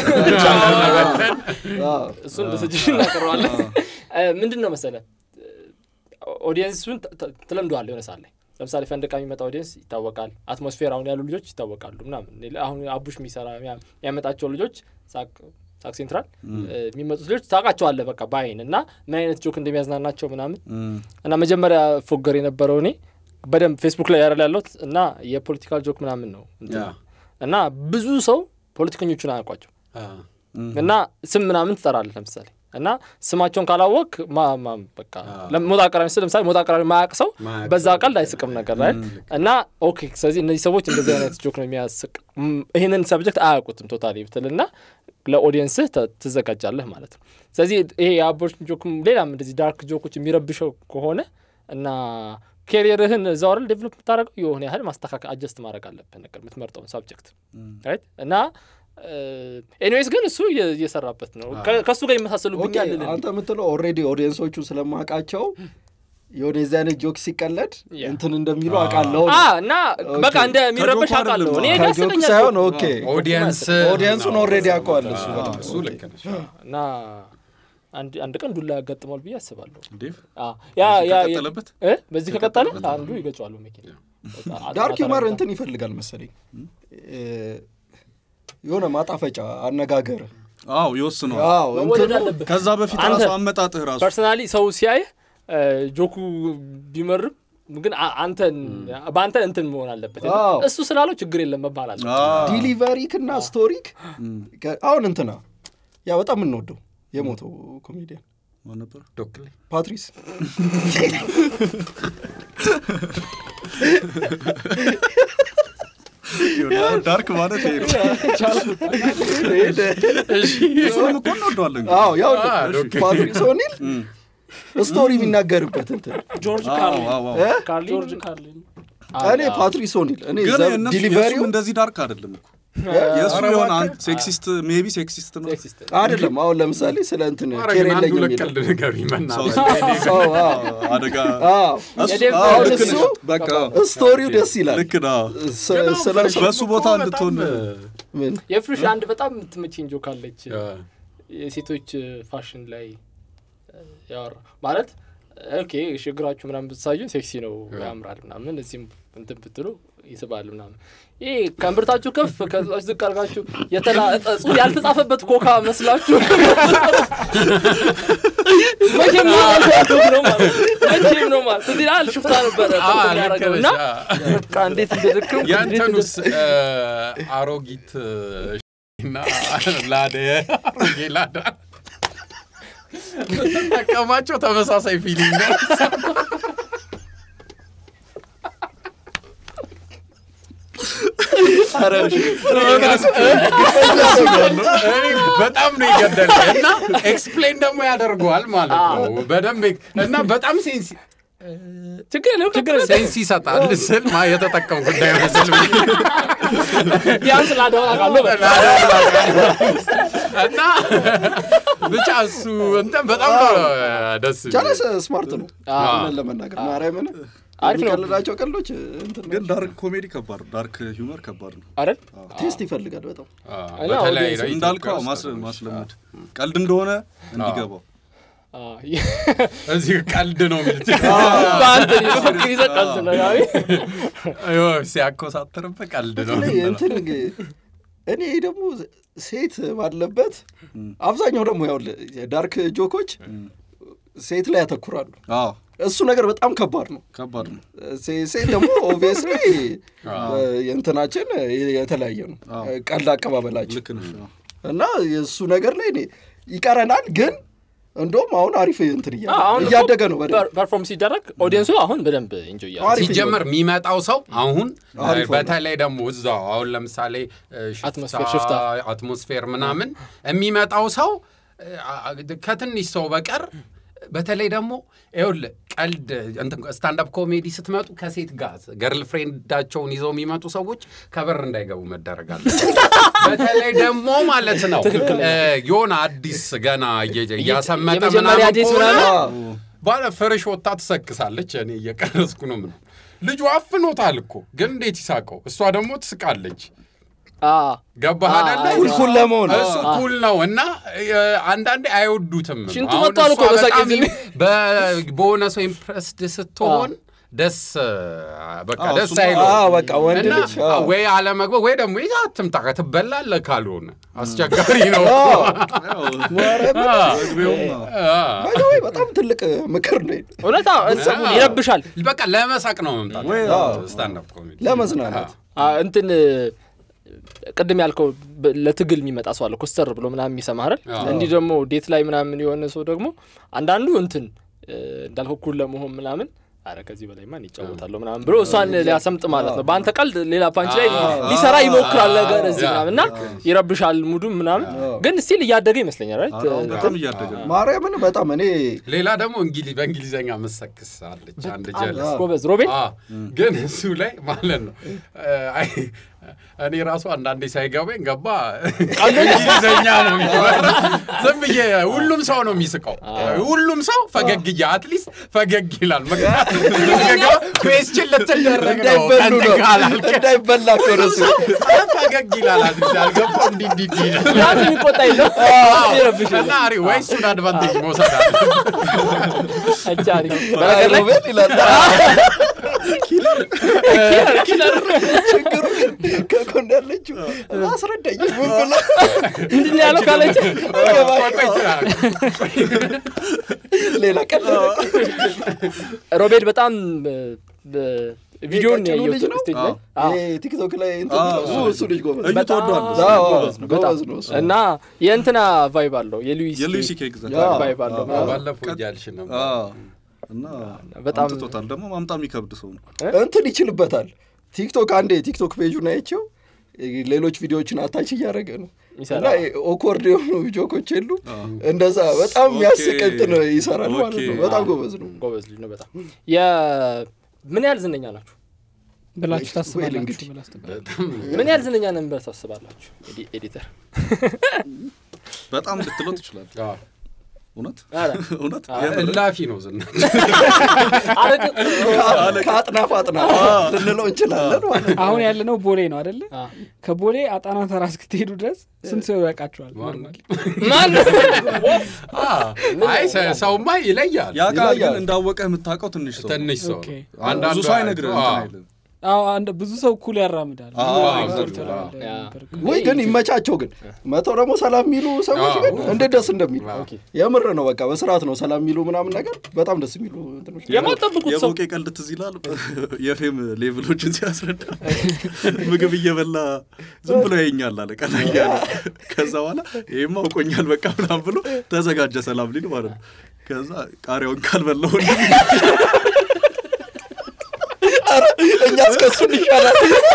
አዎ። እሱ እንደ ሰጅሽን እናቀረዋለን ምንድን ነው መሰለ ኦዲየንሱን ተ- ተ- ትለምደዋለህ የሆነ ሰዓት ላይ ለምሳሌ ፈንድቃ የሚመጣ ኦዲየንስ ይታወቃል አትሞስፌር አሁን ያሉ ልጆች ይታወቃሉ ምናምን ሌላ- አሁን አቡሽ የሚሰራ የሚያ- የሚያመጣቸው ልጆች ሳቅ ሳቅ ሴንትራል እ፣ የሚመጡት ልጆች ታውቃቸዋለህ በቃ በአይን እና ምን አይነት ጆክ እንደሚያዝናናቸው ምናምን እና መጀመሪያ ፎገር የነበረው እኔ በደንብ ፌስቡክ ላይ ያረል ያለሁት እና የፖለቲካል ጆክ ምናምን ነው እንትን ያ። እና ብዙ ሰው ፖለቲከኞቹን አያውቋቸው አ፣ እና ስም ምናምን ትጠራለህ ለምሳሌ እና ስማቸውን ካላወቅ ማ- ማ- በቃ ለም- ሞጣ አቅራቢ ስል ለምሳሌ ሞጣ አቅራቢ ማያውቅ ሰው ማያውቅ በዛ ቀልድ አይስቅም ነገር ላይ እና ኦኬ ስለዚህ እነዚህ ሰዎች እንደዚህ አይነት ጆክ ነው የሚያስቅ ም፣ ይህንን ሰብጀክት አያውቁትም ቶታሊ ብትልና ለኦዲየንስህ ተ- ትዘጋጃለህ ማለት ነው ስለዚህ ይሄ የአቦርሽን ጆክም ሌላም እንደዚህ ዳርክ ጆኮች የሚረብሸው ከሆነ እና ኬሪየርህን እዛው አይደል ዴቨሎፕ የምታደርገው የሆነ ያህል ማስተካከል አጀስት ማድረግ አለብህ ነገር የምትመርጠውን ሳብጀክት ራይት እና ኤኒዌይስ ግን እሱ እየ- እየሰራበት ነው ከ- ከእሱ ጋር ኦኬ ይመሳሰሉብኛል ልልህ አንተ የምትለው ኦልሬዲ ኦዲየንሶቹ ስለማውቃቸው የሆነ የዚህ አይነት ጆክ ሲቀለድ ያ። እንትን እንደሚሉ አውቃለሁ አ እና በቃ እንደሚረበሽ ከጆኩ አውቃለሁ እኔ አይደለም። ከጆክ ያስቀኛል ሳይሆን ጆኩ። ኦኬ ኦዲየንስ ኦዲየንሱን ኦልሬዲ ያውቀዋል እሱ አ፣ በጣም እሱ ልክ ነሽ እና አንድ አንድ ቀን ዱላ ያጋጥማል ብዬ አስባለሁ ዴቭ አ፣ ያ ያ ያ- ከቀጠለበት? እ? በዚህ ከቀጠለ አንዱ ይገጫዋሉ መኪና ዳርክ ዩመር እንትን ይፈልጋል መሰለኝ እ፣ የሆነ ማጣፈጫ አነጋገር አዎ ይወስነዋል አዎ መወደድ እንትኑ አለብህ ከዛ በፊት አንተ- ራሱ አመጣጥህ ራሱ ፐርሰናሊ ሰው ሲያይህ እ፣ ጆኩ ቢመርም ግን አ- አንተን በአንተ እንትን መሆን አለበት አዎ። እሱ ስላለው ችግር የለም መባል አለ አዎ። ዲሊቨሪክ እና ስቶሪክ ከ- አሁን እንትና ያ በጣም የምንወደው የሞተው ኮሜዲያን ማን ነበር? ዶክሌ ፓትሪስ ይኸውልህ፣ ዳርክ ማለት ይሄ ነው። እሱንም እኮ እንወደዋለን ግን። አዎ ያው አ፣ ኦኬ። ፓትሪስ ኦኒል ስቶሪ የሚናገርበት እንትን ጆርጅ አዎ፣ ካርሊን አዎ፣ አዎ። እ? ካርሊን ጆርጅ ካርሊን እኔ ፓትሪስ ኦኒል እኔ ግን ዘ- የእነሱ ዲሊቨሪው የእሱም እንደዚህ ዳርክ አይደለም እኮ የእሱ ኧረ የሆነ እባክህ። ሴክሲስት ሜቢ ሴክሲስት ነው ሴክሲስት አይደለም አሁን ለምሳሌ ስለ እንትን ኧረ ኬር ግን አንዱ የለኝም ለቀልድ የሚለው ንገሩኝ በእናትህ። ሰው አዎ፣ አደጋ አዎ። እሱ- የዴቭ አዎ፣ አሁን ልክ እሱ ነሽ። በቃ ስቶሪው ደስ ይላል ልክ ነው ስ- ግን ስለ አሁን በእሱ ቦታ በጣም እንድትሆን ምን የፍሩሽ አንድ በጣም የምትመቸኝ ጆክ አለች እ፣ የሴቶች ፋሽን ላይ ያወራ ማለት ኦኬ ችግራችሁ ምናምን ብትሳዩን ሴክሲ ነው ያምራል ምናምን እዚህም እንትን ብትሉ ይስባል ምናምን ይህ ከእምብርታችሁ ከፍ ከዛች ዝቅ አድርጋችሁ የተላጠ ጽሑፍ ያልተጻፈበት ኮካ መስላችሁ መቼም ነው ማለት ነው ማለት መቼም ነው ማለት እዚህ ላይ ሽፍታ ነበረ አ፣ ጠርቶ ልክ የሚያደርገው ነሽ፣ እና አ። በቃ እንዴት እንደደክም የእንትኑስ እ፣ አሮጊት እ፣ እና ላደ አሮጌ ላዳ ጠቀማቸው ተመሳሳይ ፊሊንግ ነው። እኔ በጣም ነው የገደለኝ እና ኤክስፕሌን ደግሞ ያደርገዋል ማለት ነው በደንብ እና በጣም ሴንሲ ችግር የለም ችግር የለም ሴንስ ይሰጣል ስል ማ የተጠቀም ጉዳይ መስል ቢያንስ ላደሆን አውቃለሁ በቃ እና ብቻ እሱ እንትን በጣም ነው ደስ የሚለው። ቻለ ስማርት ነው አዎ። እውነት ለመናገር ማርያምን አሪፍ ነው። የሚቀልዳቸው ቀልዶች እንትን ግን ዳርክ ኮሜዲ ከባድ ነው ዳርክ ሂውመር ከባድ ነው አይደል ቴስት ይፈልጋል በጣም አዎ፣ እና በተለይ አውዲየንስ ኢትዮጵያ እንዳልከው ውስጥ ማስ- ነው። ማስለመድ ቀልድ እንደሆነ እንዲገባው አዎ። እዚህ ቀልድ ነው የሚሉት በአንተ በፍቅር ይዘህ ቀልድ ነው ያው። ይኸው ሲያኮሳትርብህ ቀልድ ነው በተለይ እንትን ግ- እኔ ደግሞ ሴት ባለበት አብዛኛው ደግሞ ያው ዳርክ ጆኮች ሴት ላይ ያተኩራሉ አዎ እሱ ነገር በጣም ከባድ ነው ከባድ ነው ሴ- ሴት ደግሞ ኦብቪየስሊ የእንትናችን የተለያየ ነው አዎ። ቀልድ አቀባበላችን ልክ ነሽ አዎ። እና የእሱ ነገር ላይ እኔ ይቀረናል ግን እንደውም አሁን አሪፍ እንትን እያ- አሁን እኮ እያደገ ነው በደንብ ፐር- ፐርፎርም ሲደረግ ኦዲየንሱ አሁን በደንብ ኢንጆ እያለ አሪፍ ሲጀመር የሚመጣው ሰው አሁን አሪፍ ሆነ። በተለይ ደግሞ እዛው አሁን ለምሳሌ እ፣ ሽፍታ- አትሞስፌር- ሽፍታ። አትሞስፌር ምናምን የሚመጣው ሰው እ፣ አ- ከትንሽ ሰው በቀር በተለይ ደግሞ ይኸውልህ ቀልድ እንትን ስታንዳፕ ኮሜዲ ስትመጡ ከሴት ጋር ገርል ፍሬንዳቸውን ይዘው የሚመጡ ሰዎች ከበር እንዳይገቡ መደረግ አለ። በተለይ ደግሞ ማለት ነው እ፣ የሆነ አዲስ ገና እየ- እያሰመጠ የመጀመሪያ ምናምን ዴት ከሆነ ምናምን ባለ ፍርሽ ወጣ ትሰክሳለች። እኔ እየቀረስኩ ነው ምን ልጁ አፍኖታል እኮ ግን እንዴት ይሳቀው? እሷ ደግሞ ትስቃለች። አዎ። ገባህ አ- አይደለ? ኩል ኩል ለመሆን እሱ ኩል ነው እና እ፣ አንዳንዴ አይወዱትም። ሽንቱ አሁን መጥቷል እኮ እሷ በሳቅ በጣም ጊዜ። በ- በሆነ ሰው ኢምፕረስድ ስትሆን ደስ በቃ አዎ፣ ደስ እሱማ- አይለው አዎ፣ በቃ ወንድ እና ልጅ አዎ። ወይ አለመግባት ወይ ደግሞ ይዛ አትምጣ ትበላለህ ካልሆነ አስቸጋሪ ነው። ያው ማርያምን መግቢያውም ነው። አ፣ ባይ ዘ ወይ በጣም ትልቅ ምክር ነው እውነት አዎ፣ እንትን ይረብሻል በቃ ለመሳቅ ነው መምጣት ወይ ስታንዳፕ ኮሜዲ ለመዝናናት አ፣ እንትን ቅድም ያልከው በ- ለትግል የሚመጣ ሰው አለ ኮስተር ብሎ ምናምን የሚሰማ አይደል አዎ። እንዲህ ደግሞ ዴት ላይ ምናምን የሆነ ሰው ደግሞ አንዳንዱ እንትን እ፣ እንዳልከው ኩል ለመሆን ምናምን አረ ከዚህ በላይ ማን ይጫወታለሁ ምናምን ብሎ እሷን ሊያሰምጥ ማለት ነው በአንተ ቀልድ ሌላ ፓንች ላይ ሊሰራ ይሞክራል ነገር እዚህ ያ። ምናምን እና ይረብሻል ሙዱም ምናምን ግን ስቲል እያደገ ይመስለኛል right? አሁን በጣም እያደገ ነው። ማርያምን በጣም እኔ ሌላ ደግሞ እንግሊ በእንግሊዝኛ መሰክስ አለች አንድ ጀለስ ጎበዝ ሮቤል አ፣ ግን እሱ ላይ ማለት ነው አይ፣ እኔ ራሱ አንዳንዴ ሳይገባኝ ገባ እንግሊዝኛ ነው የሚወራ። ዝም ብዬ ሁሉም ሰው ነው የሚስቀው ሁሉም ሰው ፈገግ እያ አትሊስት ፈገግ ይላል ኩዌስችን ልትደረግ ነው እንዳይበሉ ነው ከእንትን ካላልክ እንዳይበላ እኮ ነው እሱ። ፈገግ ይላል አትሊስት አልገባው እንዲህ እንዲህ እንዲህ ይላል። ራሱ የሚቆጣ የለም ይረብሻል እና አሪ ወይ እሱን አድቫንቴጅ መውሰድ አለ አቻሪ በነገር ላይ ሮቤል ይላል ኪለር ችግሩ ግን ከጎን ያለችው አስረዳኝ ምን ብላ ምንድን ነው ያለው ካለች ሌላ ቀን ሮቤል በጣም በ- በ- ቪዲዮን ቀጭኑ ያየሁት ልጅ ነው? ስቴጅ ላይ አዎ። ይሄ ቲክቶክ ላይ እንትን አዎ፣ እሱ እሱ ልጅ ጎበዝ እዩ በጣም ተወዷል። አዎ፣ ጎበዝ ነው በጣም ጎበዝ ነው እሱ። እና የእንትና ቫይብ አለው የሉዊስ የሉሲ ኬክ ዘ ያ። ቫይብ አለው ምናምን። ባለፈው እያልሽ ነበር እና በጣም አምጥቶታል። ደግሞ ማምጣት የሚከብድ ሰው ነው። እንትን ይችልበታል ቲክቶክ አንዴ ቲክቶክ ፔጁን አይቼው ሌሎች ቪዲዮዎችን አታች እያደረገ ነው ይሰራል። እና ኦኮርድ የሆኑ ጆኮች የሉ እንደዛ በጣም የሚያስቅ እንትን ይሰራል ማለት ነው ኦኬ። በጣም ጎበዝ ነው ጎበዝ ልጅ ነው በጣም የ- ምን ያህል ዝነኛ ናችሁ ብላችሁ ወይ ታስባላችሁ እንግዲህ። ብላ አስተባባሪ። በጣም ምን ያህል ዝነኛ ነን ብለህ ታስባላችሁ? ኤዲ- ኤዲተር በጣም ልትለው ትችላል። አዎ። እውነት ኧረ፣ እውነት አዎ። የምር? እላፊ ነው ዝና አረቅ- ከአጥናፍ አጥናፍ ልንለው እንችላለን ማለት ነው። አሁን ያለነው ቦሌ ነው አደለ? አ፣ ከቦሌ አጣና ተራ እስክትሄዱ ድረስ ስንት ሰው ያውቃችኋል? ኖርማሊ ማን አይ ሰ- ሰውማ ይለያል ያ ቃል ግን ይለያል። እንዳወቀህ የምታውቀው ትንሽ ሰው ነው። ትንሽ ሰው ኦኬ። አንዳንዱ ብዙ ሰው አይነግርህ አዎ። እንትን አይልም። አዎ አንድ ብዙ ሰው እኩል ያራምዳል። አዎ፣ ብዙ አዎ፣ ኤክስፐርት አዎ። ትላለህ ያ። ነበር። ወይ ግን ይመቻቸው ግን መተው ደግሞ ሰላም የሚሉ ሰዎች አዎ። ግን እንዴት ደስ እንደሚሉ ኦኬ። የምር ነው። በቃ በስርዓት ነው ሰላም የሚሉ ምናምን ነገር በጣም ደስ የሚሉ እንትኖች የማጠብቁት ሰው የቦቄ ቀልድ ትዝ ይላል። የፌም ሌቭሎችን ሲያስረዳ ምግብ እየበላ ዝም ብሎ ያየኛል አለ ቀና እያለ። ከዛ በኋላ ይህማ አውቆኛል በቃ ምናምን ብሎ ተዘጋጀ ሰላም ሊል ማለት ነው። ከዛ ቃሪያውን ካልበላሁ እኛ እስከሱን ይሻላል።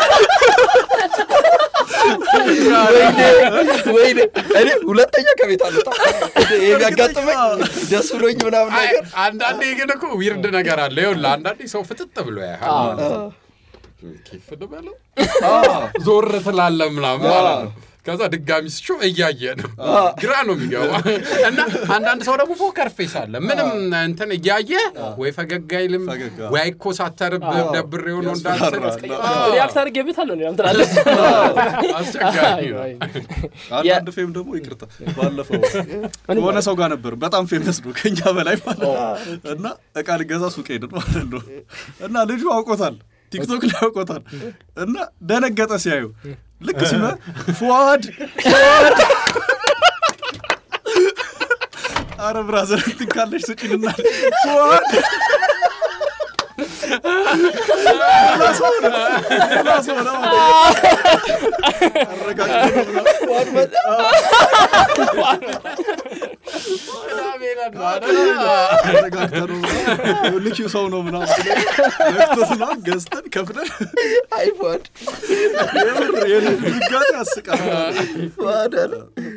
ወይኔ ወይኔ እኔ ሁለተኛ ከቤት አልወጣም። ይሄ ቢያጋጥመኝ ደስ ብሎኝ ምናምን አይ ነገር አንዳንዴ ግን እኮ ዊርድ ነገር አለ ይኸውልህ አንዳንዴ ሰው ፍጥጥ ብሎ ያህል አዎ። ማለት ነው ኬፍ ልበለው ዞር ትላለህ ምናምን ማለት ነው ከዛ ድጋሚ ስጮ እያየ ነው ግራ ነው የሚገባ እና አንዳንድ ሰው ደግሞ ፖከር ፌስ አለ ምንም እንትን እያየ ወይ ፈገግ አይልም ፈገግ፣ አዎ። ወይ አይኮሳተርብህ ደብር የሆነ እንዳልስል ያስፈራራል። ሪያክት አድርጌበታለሁ እኔ ትላለህ። አስቸጋሪ ነው አንዳንድ ፌም ደግሞ ይቅርታ ባለፈው የሆነ ሰው ጋር ነበር በጣም ፌመስ ነው ከኛ በላይ ማለት ነው። እና እቃ ልገዛ ሱቅ ሄድን ማለት ነው እና ልጁ አውቆታል ቲክቶክ ላይ አውቆታል እና ደነገጠ ሲያዩ ልክ ሲመ ፉዋድ ፉዋድ አረ ብራዘር እንትን ካለሽ ስጭንና ፉዋድ ሌላ ሰው ነው ሌላ ሰው ነው አረጋግጦ ነው ምናምን። አረጋግተን ነው ምናምን ልኪው ሰው ነው ምናምን ብለን ነክቶት ምናምን ገዝተን ከፍለን አይፏድ የምር የልጁ ድጋጤ ያስቃል። ዋደር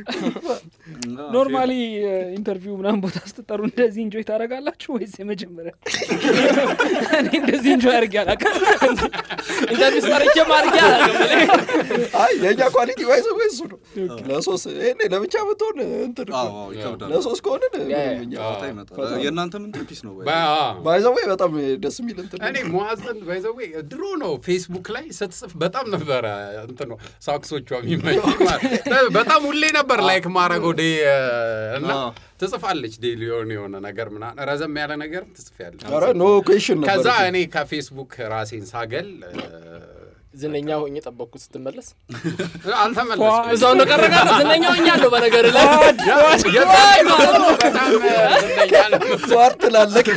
ኖርማሊ ኢንተርቪው ምናምን ቦታ ስትጠሩ እንደዚህ እንጆይ ታደርጋላችሁ ወይስ የመጀመሪያ? እኔ እንደዚህ እንጆይ አድርጌ አላውቅም። ኢንተርቪው ስጠርቼ ማድረግ አላውቅም። አይ የእኛ ኳሊቲ ባይዘ እሱ ነው። ለሶስት ይሄኔ ለብቻ ብትሆን እንትን እኮ አዎ ነው። አዎ ይከብዳል። ለሶስት ከሆንን ምንም እኛ ጨዋታ ይመጣል። የእናንተ ምን ፒስ ነው ወይ? ባይዘዌ በጣም ደስ የሚል እንትን ነው። እኔ ሙአዘን ባይዘዌ ድሮ ነው ፌስቡክ ላይ ስትጽፍ በጣም ነበረ እንትን ነው ሳክሶቿ የሚመኝ ማለት በጣም ሁሌ ነበር ላይክ ማድረገው ዴ እና አዎ። ትጽፋለች ዴሊ የሆነ የሆነ ነገር ምናምን ረዘም ያለ ነገር ትጽፊያለች። ኧረ ኖ ኩዌሽን ነበር ከዛ እኮ። እኔ ከፌስቡክ ራሴን ሳገል ዝነኛ ሆኜ ጠበቅኩት ስትመለስ አልተመለስኩም። እዛው ነው ቀረጋ ዝነኛ ሆኛለሁ በነገር ላይ የዛኔ ማለት ነው በጣም ዝነኛ ነበር። ፏር ትላለህ።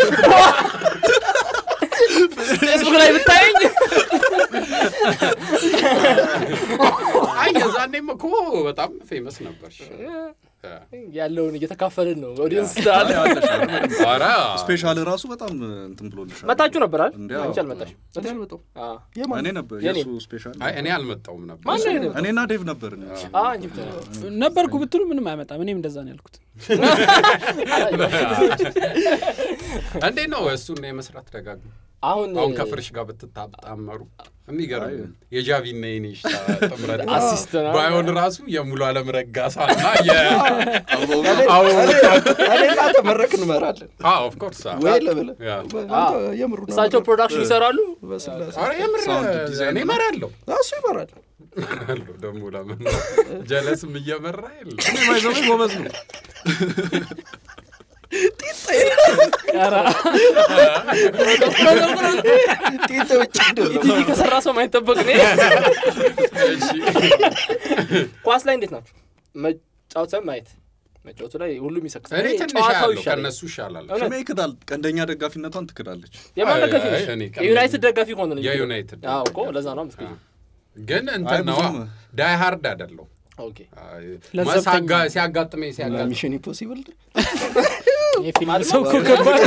ፌስቡክ ላይ ብታየኝ አይ የዛኔም እኮ በጣም ፌመስ ነበር። ያለውን እየተካፈልን ነው ኦዲየንስ ስላለ ኧረ ስፔሻል ራሱ በጣም እንትን ብሎልሻል። መታችሁ ነበር አይደል እንዲያው። አንቺ አልመጣሽ እኔ አልመጣሁም። አዎ የማን? እኔ ነበር የኔ። የእሱ ስፔሻል አይ እኔ አልመጣውም ነበር። ማን ነው የኔ? እኔና ዴቭ ነበር አዎ አንቺ ብቻ ነው ነበርኩ ብትሉ ምንም አይመጣም። እኔም እንደዛ ነው ያልኩት። እንዴት ነው እሱን የመስራት ደጋግሞ አሁን አሁን ከፍርሽ ጋር ብትታጣመሩ የሚገርም የጃቪና የኔሽ ጥምረት አሲስት ነው። ባይሆን ራሱ የሙሉ አለም ረጋሳ እና እኔ እናንተ መድረክ እንመራለን ኦፍኮርስ ወይ ለብለ ያ። የምሩ ነው። እሳቸው ፕሮዳክሽን ይሰራሉ በስላሴ የምር ሳውንድ ዲዛይን እኔ እመራለሁ እሱ ይመራል። እመራለሁ ደግሞ ለምን ጀለስም እየመራ የለ እኔ ባይዘው ጎበዝ ነው። ጢጥ ውጭ ቲቪ ከሰራ ሰው ማይጠበቅ ነው ኳስ ላይ እንዴት ናቸው መጫወት ሳይሆን ማየት መጫወቱ ላይ ሁሉም ይሰክሳል እኔ ትንሽ ጨዋታው ያለው ይሻላል ከእነሱ ይሻላል እውነት? ስሜ ይክዳል። ቀንደኛ ደጋፊነቷን ትክዳለች። የማን አይ፣ ደጋፊ ነሽ አይ፣ እኔ ቀን- የዩናይትድ ደጋፊ ከሆነ ነው እንጂ የዩናይትድ አዎ እኮ ለዛ ነው ምስክር ግን አይ፣ እንትን ነዋ ብዙም- ዳይ ሃርድ አይደለው ኦኬ ለዘብተኛ። ሲያጋጥመኝ ሲያጋጥመኝ ሚሽን ኢምፖሲብል ይሄ ፊልም ሰው እኮ ከባድ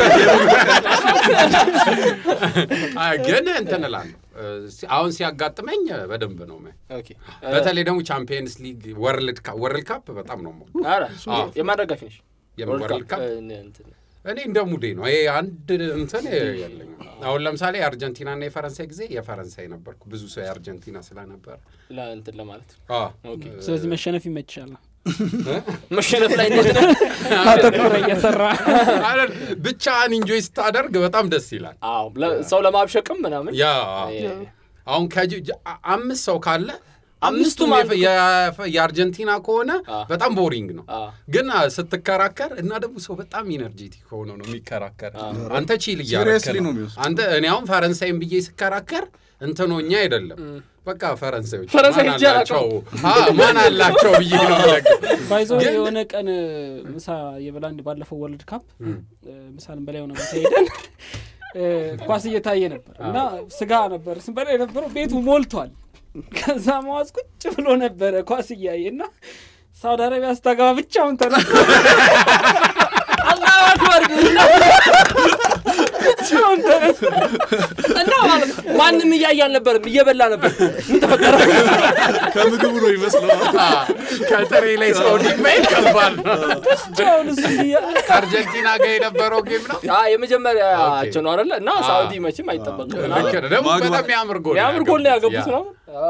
አይ፣ ግን እንትን እላለሁ እ፣ ሲ- አሁን ሲያጋጥመኝ በደንብ ነው የማየው። ኦኬ በተለይ ደግሞ ቻምፒየንስ ሊግ ወርልድ ካፕ ወርልድ ካፕ በጣም ነው የምወደው። ኧረ አዎ። የማን ደጋፊ ነሽ የምን ወርልድ ካፕ እ፣ እንትን እኔ እንደ ሙዴ ነው። ይሄ አንድ እንትን የለኝም። አሁን ለምሳሌ የአርጀንቲናና የፈረንሳይ ጊዜ የፈረንሳይ ነበርኩ። ብዙ ሰው የአርጀንቲና ስለነበር ለእንትን ለማለት አ፣ ኦኬ። ስለዚህ መሸነፍ ይመችሻል መሸነፍ ላይ እንዴት ነው? አተኩረ እየሰራ አይደል? ብቻህን ኢንጆይ ስታደርግ በጣም ደስ ይላል። አዎ ለ- ሰው ለማብሸቅም ምናምን ያ እ፣ አሁን ከጅ ጅ- አ- አምስት ሰው ካለ አምስቱም አምስቱም አንዱ- የፈ- የፈ- የአርጀንቲና ከሆነ አ። በጣም ቦሪንግ ነው። አ፣ ግን አ፣ ስትከራከር እና ደግሞ ሰው በጣም ኢነርጄቲክ ሆኖ ነው የሚከራከር። አንተ ቺል እያረክ Seriously ነው ነው የሚወስደው። አንተ እኔ አሁን ፈረንሳይን ብዬ ስከራከር እንትኖኛ አይደለም በቃ ፈረንሳዮች ፈረንሳይ ማን ሄጄ አላቸው አ፣ ማን አላቸው ብዬ ነው የምለቀው። ባይዞ ግን- የሆነ ቀን ምሳ የበላንድ ባለፈው ወርልድ ካፕ ምሳልን በላይ የሆነ ቦታ ሄደን እ፣ ኳስ እየታየ ነበር እና ስጋ ነበር ስንበላ የነበረው ቤቱ ሞልቷል። ከዛ መዋዝ ቁጭ ብሎ ነበረ ኳስ እያየ እና ሳውዲ አረቢያ ስታገባ ብቻውን ተነ አላሁ አክበር ብቻውን ተነ እና ማለት ነው ማንም እያየ አልነበርም፣ እየበላ ነበር። ምን ተፈጠረ? ከምግቡ ነው ይመስለዋል። አ፣ ከጥሬ ላይ ሰው ዲማይል ከባድ ነው። ብቻውን እሱ እያ- ከአርጀንቲና ጋር የነበረው ጌም ነው። አ የመጀመሪያቸው ነው አይደለ? እና ሳውዲ መቼም አይጠበቅም። ልክ ነው። ደግሞ ማግባት- በጣም የሚያምር ጎል የሚያምር ጎል ነው ያገቡት ያ። ነው።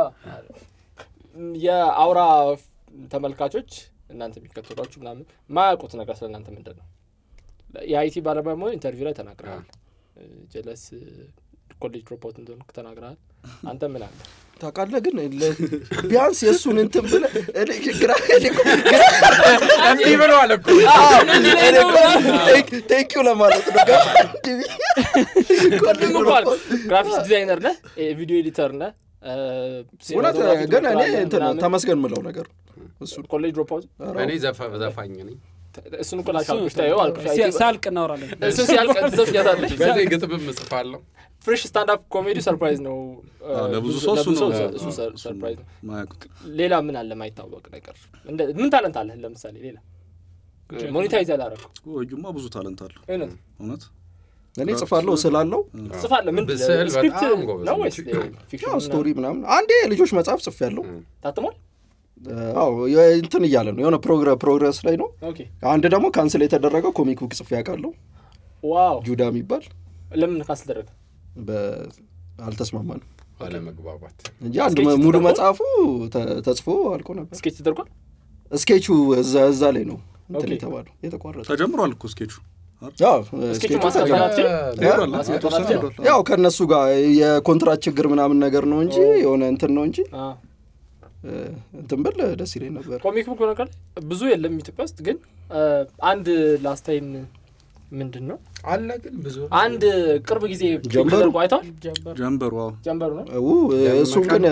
የአውራ ተመልካቾች እናንተ የሚከተሏችሁ ምናምን ማያውቁት ነገር ስለ እናንተ ምንድን ነው? የአይቲ ባለሙያ መሆን ኢንተርቪው ላይ ተናግረሃል። ጀለስ ኮሌጅ ድሮፖት እንደሆንክ ተናግረሃል። አንተ ምን አለ ታውቃለህ ግን ለ- ቢያንስ የእሱን እንትን ብለህ እኔ ግራ እኔ እኮ እንዲህ ብለዋል እኮ ቴንኪው ለማለት ነው ገባ ቅድም እንኳን ግራፊክስ ዲዛይነር ነህ፣ ቪዲዮ ኤዲተር ነህ፣ እውነት ሲኒማቶግራፊ ግን እኔ ትሞክራለህ እንትን ምናምን። ተመስገን ምለው ነገር እሱን ኮሌጅ ድሮፖት እኔ ዘፈ- ዘፋኝ ነኝ። እሱን እኮ ላልክ አልኩሽ ታየው አልኩሽ ሲያ- ሲያልቅ እናወራለን። እሱ ሲያልቅ ትዘፍኛታለሽ። በዚህ ግጥምም እጽፋለሁ። ፍሬሽ ስታንዳፕ ኮሜዲ ሰርፕራይዝ ነው። አዎ፣ ለብዙ ሰው እሱ ነው እሱ ሰር- ሰርፕራይዝ ነው። ማያውቁት ሌላ ምን አለ ማይታወቅ ነገር? እንደ- ምን ታለንት አለህ? ለምሳሌ ሌላ ሞኔታይዝ ያላረከው እዩማ ብዙ ታለንት አለው እውነት እውነት እኔ ጽፋለሁ ስላለው ጽፋለህ? ምን ስዕል ስክሪፕት በጣም ጎበዝ ነው ነች። ወይስ ፊክሽን? ያው ስቶሪ ምናምን አንዴ የልጆች መጽሐፍ ጽፍ ያለው ታትሟል? አዎ እንትን እያለ ነው የሆነ ፕሮግረ- ፕሮግረስ ላይ ነው ኦኬ አንድ ደግሞ ካንስል የተደረገው ኮሚክ ቡክ ጽፌ ያውቃለሁ ዋው። ጁዳ የሚባል ለምን ካንስል ተደረገ? በ- አልተስማማንም አለመግባባት እንጂ አንድ ስኬች ሙሉ ተደርጓል? መጽሐፉ ተ- ተጽፎ አልቆ ነበር ስኬች ተደርጓል? ስኬቹ እዛ እዛ ላይ ነው እንትን ኦኬ። የተባለው የተቋረጠ ተጀምሯል እኮ ስኬቹ ያው ስኬቹ ስኬቹ ማስቀጠል ተጀምሯል። አትችልም? ሄዷል ማስቀጠል የተወሰነ አትችልም? ሄዷል ያው ከእነሱ ጋር የኮንትራት ችግር ምናምን ነገር ነው እንጂ የሆነ እንትን ነው እንጂ አ እ፣ እንትን ብል ደስ ይለኝ ነበር ኮሚክ ቡክ ነገር ብዙ የለም ኢትዮጵያ ውስጥ ግን አ፣ አንድ ላስት ታይም ምንድን ነው አለ ግን ብዙ አንድ ቅርብ ጊዜ ፒክ ጀንበሩ? ተደርጎ አይተዋል? ጀበር ጀንበር ዋው ጀንበሩ ነው ው እሱን ግን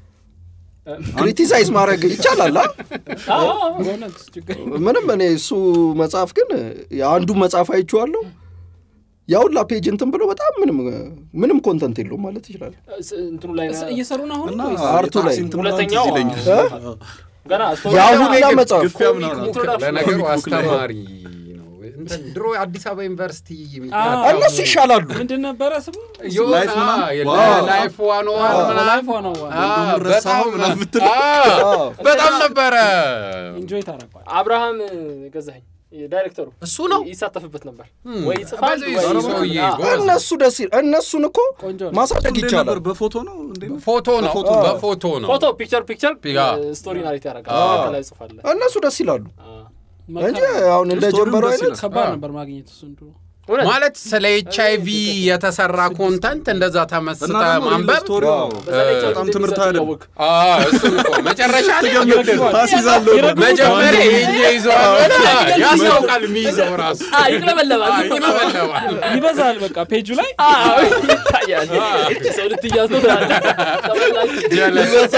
ክሪቲሳይዝ ማድረግ ይቻላል አ? አዎ፣ አዎ። በእውነት ችግር ምንም እኔ እሱ መጽሐፍ ግን አንዱ መጽሐፍ አይቼዋለሁ ያውላ ፔጅ እንትን ብሎ በጣም ምንም ምንም ኮንተንት የለውም ማለት ይችላል ስ- እንትኑ ላይ እስ- ነው እየሰሩ ነው አሁን እና ወይስ? አርቱ ላይ የታክሲ እንትን ምናምን ሁለተኛው ትዝ ይለኛል። እ? አዎ። ገና ስቶሪ የአሁላ ግን መጽሐፍ ግፊያ ምናምን ኮሚክ አለ። ቡክ ለነገሩ ኮሚክ ቡክ ላይ። አስተማሪ ነው። እንትን ድሮ አዲስ አበባ ዩኒቨርሲቲ አዎ። እነሱ ይሻላሉ ምንድን ነበረ ስሙ የሆነ ላይፍ ምናምን? አ፣ የለ- ዋው። ላይፍ ዋን ዋን ምናምን ላይፍ ሆነው አ፣ ወንድሙ ረሳኸው በጣም ምናምን ብትል። አ፣ በጣም ነበረ ኢንጆይ ታደርጓል አብርሃም ገዛኸኝ ዳይሬክተሩ እሱ ነው ይሳተፍበት ነበር Hmm. ወይ ይጽፋል በዚህ ወይ ሰውዬ አዎ። ጎበዝ ነው። እነሱ ደስ ይል እነሱን እኮ ቆንጆ ነው ማሳደግ እንዴት ይቻላል ነበር? በፎቶ ነው እንዴ? ፎቶ ነው በፎቶ ነው። በፎቶ ነው ፎቶ ፒክቸር ፒክቸር ያ። ስቶሪ ናሬት ያደርጋል አዎ። ከላይ ጽፋለ እነሱ ደስ ይላሉ እንጂ መከራ- አሁን እንደ ስቶሪውም ጀንበሩ ደስ አይነት ይላል። ከባድ አዎ። ነበር ማግኘት እሱን ድሮ እውነት ማለት ስለ ኤች አይ ቪ የተሰራ ኮንተንት እንደዛ እና ተመስጠ ደግሞ ሪል ማንበብ ስቶሪው አዎ። በዛ ላይ እ፣ ቻው በጣም እንደሚሰጥ ትምህርታዊ አይደለም። እያወቅህ። አ፣ እሱን እኮ መጨረሻ ላይ ይረግማል። ታስይዛለሁ ይረግማል። መጀመሪያ ይሄ ይዘዋል ያስታውቃል የሚይዘው ራሱ አ፣ ይቅለበለባል አ፣ ይለበለባል ይበዛል በቃ ፔጁ ላይ አዎ፣ ይታያል ሰው ልትያዝ ነው ትላለህ። ተመልካች ጀለስ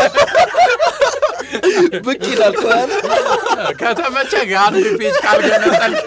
ብቅ ይላል ከኋላ። ከተመቸ አንድ ፔጅ ካልገነጠልክ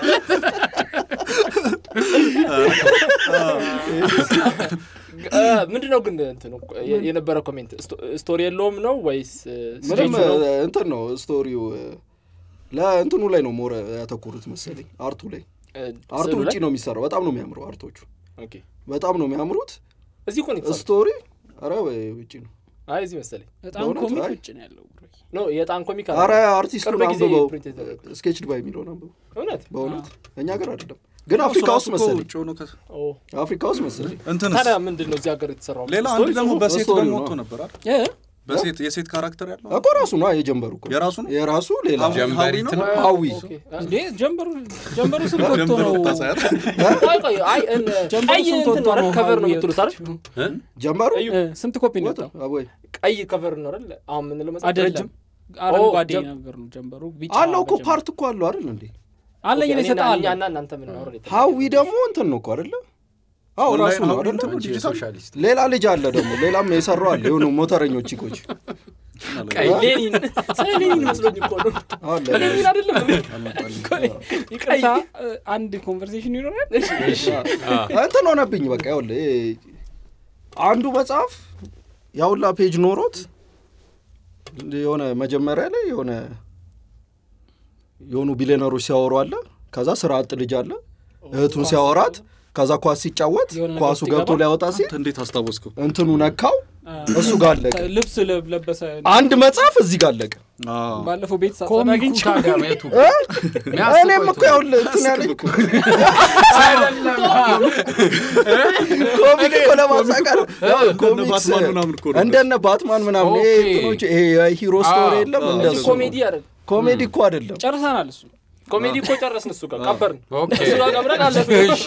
እ፣ ምንድን ነው ግን እንትኑ የ- የነበረ ኮሜንት ስቶ- ስቶሪ የለውም ነው ወይስ እ፣ ምንም ስኬቹ ነው? እ፣ እንትን ነው ስቶሪው እ፣ ለእንትኑ ላይ ነው ሞረ ያተኮሩት መሰለኝ አርቱ ላይ እ፣ አርቱ ስዕሉ ውጭ ላይ? ነው የሚሰራው በጣም ነው የሚያምረው አርቶቹ ኦኬ። በጣም ነው የሚያምሩት እዚህ እኮ ነው የተሰራው። ስቶሪ ኧረ ውጭ ነው አይ እዚህ መሰለኝ በጣም በእውነት? ኮሚክ አይ። ውጭ ነው ያለው ብሮ ኖ የጣን ኮሚክ አረ አለ አርቲስቱን ቅርብ ጊዜ አንብበው ፕሪንት የተደረገ ስኬች ድባይ የሚለውን አንብበው እውነት በእውነት እኛ ሀገር አይደለም ግን አፍሪካ እሱ ውስጥ ራሱ እኮ መሰለኝ ውጭ ሆኖ ከ- ኦ፣ አፍሪካ ውስጥ መሰለኝ እንትንስ ታዲያ ምንድን ነው እዚህ ሀገር የተሰራው ሌላ ስቶሪ አንድ ደግሞ ጽሁፉ? በሴት በስቶሪ ደግሞ ነው። ወጥቶ ነበር አይደል? እ? በሴት የሴት ካራክተር ያለው እኮ ራሱ ነው የጀንበሩ እኮ የራሱ ነው የራሱ ሌላ ሀዊ- ጀንበሪት ሀዊ ነው ሀዊ ኦኬ። እንዴ ጀንበሩ ጀንበሩ ስንት ወጥቶ ጀንበሩ ነው ታሳያት ቆይ ቆይ አይ እን ጀንበሩ ቀይ ስንት እንትን ወጥቶ ነው አይደል? ነው ከቨር ነው ሀዊ የምትሉት አይደል? እ? ጀንበሩ እ፣ ስንት ኮፒ ነው ወጣ የወጣው? አቦይ ቀይ ከቨር ነው አይደል? አሁን የምንለው መጽሐፍ አይደለም ረጅም አረንጓዴ ጀም- ነገር ነው ጀንበሩ ቢጫ አለው እኮ በጀንበሩ። ፓርት እኮ አለው አይደል እንዴ አለኝ እኔ እኔና እሰጥሃለሁ እኛና እናንተ የምናወራው የለም። ሀዊ ደግሞ እንትን ነው እኮ አይደለ አዎ ራሱ ኦንላይን ነው ሀዊ አይደለ እንትን ነው አንቺ ዲጂታል የሶሻሊስት ሌላ ልጅ አለ ደግሞ ሌላም የሰራው አለ የሆኑ ሞተረኞች ቺኮች ቀይ ሌኒን ስለ ሌኒን መስሎኝ እኮ ነው አለ ሌኒን አይደለም ይቅርታ እ፣ አንድ ኮንቨርሴሽን ይኖራል እንትን ሆነብኝ በቃ ይኸውልህ ይሄ አንዱ መጽሐፍ ያውላ ፔጅ ኖሮት የሆነ መጀመሪያ ላይ የሆነ የሆኑ ቢሊዮነሮች ሲያወሩ አለ ከዛ ስራ አጥ ልጅ አለ እህቱን ሲያወራት ከዛ ኳስ ሲጫወት የሆነ ነገር ኳሱ ውስጥ ገብቶ ይገባ? ሊያወጣ ሲል አንተ እንዴት አስታወስከው እንትኑ ነካው እሱ ጋር አለቀ ልብስ ለብ- ለበሰ አንድ መጽሐፍ እዚህ ጋር አለቀ አዎ። ባለፈው ቤት ሳጸዳ ኮሚኩ አግኝቼው ታዲያ ቤቱ እ? የሚያስቀው እኔም እኮ የቱ ነው? ያውልህ እንትን ያለኝ ኮሚክ እኮ ለማሳቀር እንደነ ባትማን ምናምን እኮ ነው። እንደነ ባትማን ምናምን ይሄ ኦኬ። እንትኖች ይሄ የሂሮ ስቶሪ የለም አዎ። እንደሱ ኮሜዲ አይደል ኮሜዲ እኮ አይደለም ጨርሰናል እሱ ኮሜዲ እኮ ጨረስን እሱ ጋር ቀበርን ኦኬ። እሱ ጋር ቀብረን አለፍን እሺ።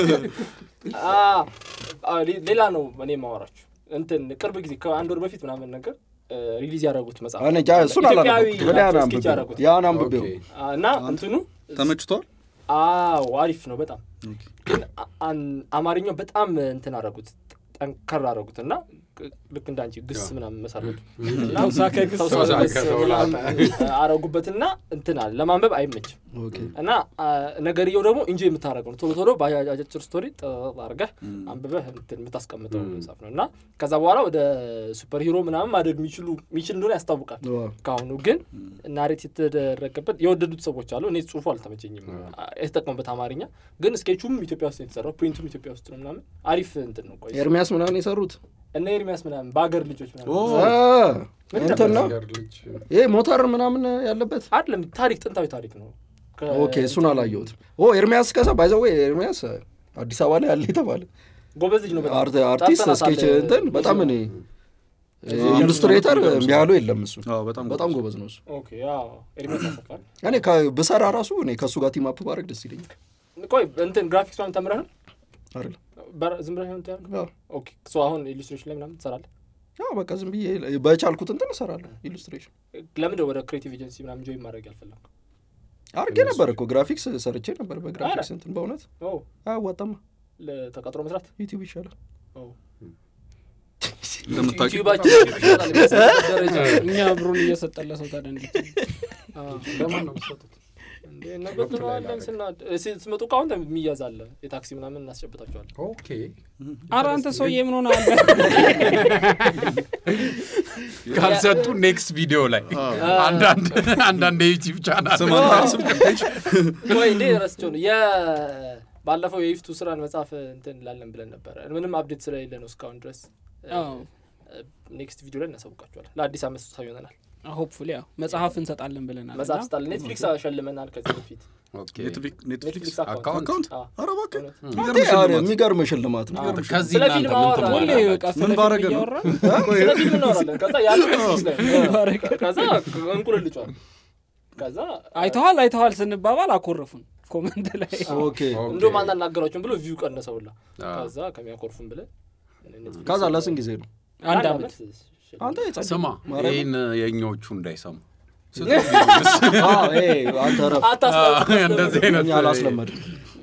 አ፣ አ፣ ሌ- ሌላ ነው እኔ የማወራችሁ እንትን ቅርብ ጊዜ ከአንድ ወር በፊት ምናምን ነገር እ፣ ሪሊዝ ያደረጉት መጽሐፍ እኔ እንጃ እሱን ኢትዮጵያዊ አላነበብኩም ግን ያን ናቸው አንብቤው ስኬች ያደረጉት ያን አንብቤው ኦኬ። አ፣ እና እንትኑ ተመችቷል አዎ አሪፍ ነው በጣም ግን አ- አን- አማርኛው በጣም እንትን አደረጉት ጠንከር አደረጉት እና ቅ- ልክ እንዳንቺ ግስ ምናምን መሰረቱ ተውሳከ ግስ ተውሳከ ግስ ተውሳከ ምናምን አረጉበትና እንትን አለ ለማንበብ አይመችም ኦኬ እና አ፣ ነገርየው ደግሞ እንጂ የምታደረገው ነው ቶሎ ቶሎ በአጫጭር ስቶሪ ጠጥ አድርገህ አንብበህ እንትን የምታስቀምጠው መጽሐፍ ነው እና ከዛ በኋላ ወደ ሱፐር ሂሮ ምናምን ማደግ የሚችሉ የሚችል እንደሆነ ያስታውቃል ዋው። ከአሁኑ ግን ናሬት የተደረገበት የወደዱት ሰዎች አሉ እኔ ጽሁፉ አልተመቸኝም አ፣ የተጠቀሙበት አማርኛ ግን ስኬቹም ኢትዮጵያ ውስጥ ነው የተሰራው ፕሪንቱም ኢትዮጵያ ውስጥ ነው ምናምን አሪፍ እንትን ነው ቆይ ኤርሚያስ ምናምን የሰሩት እነ ኤርሚያስ ምናምን በአገር ልጆች ምናምን ኦ አ፣ እንትን ነው ነገር ልጅ ይሄ ሞተር ምናምን ያለበት አይደለም ታሪክ ጥንታዊ ታሪክ ነው ከ- ኦኬ እሱን አላየሁትም ኦ ኤርሚያስ ከዛ ባይዘዌ ኤርሚያስ አዲስ አበባ ላይ ያለ የተባለ ጎበዝ ልጅ ነው በጣም። አርት- አርቲስት ጠርተናታል፣ ስኬች እንትን በጣም እኔ ኢሉስትሬተር ያሉ የለም እሱ አዎ፣ በጣም በጣም ጎበዝ ነው እሱ ኦኬ አዎ ኤርሚያስ ያሰፋል እኔ ከ- ብሰራ ራሱ እኔ ከእሱ ጋር ቲም አፕ ባረግ ደስ ይለኛል ቆይ እንትን ግራፊክስ ምናምን ተምረህ ነው አይደል በር- ዝም ብለህ ነው የምትያደርገው? አዎ። ኦኬ ሶ አሁን ኢሉስትሬሽን ላይ ምናምን ትሰራለህ ያው በቃ ዝም ብዬ በቻልኩት እንትን እሰራለሁ ኢሉስትሬሽን ለምንድን ወደ ክሬቲቭ ኤጀንሲ ምናምን ጆይን ማድረግ ያልፈለግ አርጌ ነበር እኮ ግራፊክስ ሰርቼ ነበር በግራፊክስ እንትን በእውነት አያዋጣማ ተቀጥሮ መስራት ዩቲዩብ ይሻላል ኦ። እንደምታውቂው ዩቲዩባችን ይሻላል የሚያስብበት ደረጃ እኛ ብሩን እየሰጠለ ሰው ታዲያ እንዴት አዎ። ለማን ነው የምትሰጡት? እንዴ እንበትነዋለን ስናድ ሲ- ስትመጡ እኮ አሁን የሚያዝ አለ የታክሲ ምናምን እናስጨብጣቸዋለን ኦኬ ኧረ አንተ ሰውዬ ምን ሆነ አለ ካልሰጡ ኔክስት ቪዲዮ ላይ አንዳንድ አንዳንድ የዩቲዩብ ቻናል ስም አንጠቅስም ፔጅ ወይ እንዴ ረስቸው ነው የ- ባለፈው የይፍቱ ስራን መጽሐፍ እንትን ላለን ብለን ነበረ ምንም አፕዴት ስለሌለ ነው እስካሁን ድረስ ኔክስት ቪዲዮ ላይ እናሳውቃቸዋለን ለአዲስ አመት ስታ ይሆነናል ሆፕፉሊ ያው መጽሐፍ እንሰጣለን ብለናል መጽሐፍ እና ስጣል ኔትፍሊክስ አሸልመናል ከዚህ በፊት ኦኬ ኔትፍሊክስ ኔትፍሊክስ አካውንት? አካውንት አዎ። ኧረ እባክህ እውነት። የሚገርም ሽልማት። የሚገርም ሽልማት ነው ከዚህ ስለ እናንተ ፊልም ምን አወራ- ሁሌ ትሞላላችሁ? በቃ ስለ ምን ፊልም ባረገ ነው? እያወራን ስለ ፊልም እናወራለን ከዛ ያለው ኔትፍሊክስ ላይ ምን ባረገ? ከዛ እንቁልልጫል ከዛ አይተዋል አይተዋል ስንባባል አኮረፉን ኮመንት ላይ ኦኬ እንደውም አናናገራቸውን ብሎ ቪው ቀነሰውላ አዎ። ከዛ ከሚያኮርፉን ብለን ኔትፍሊክስ ከዛ ለስንት ጊዜ ነው አንድ አመት አንተ የጸደይ ስማ ማርያም። ይህን የእኞቹ እንዳይሰሙ አዎ፣ ይሄ አንተ ረፍ እንደዚህ አይነት እኛ አላስለመድም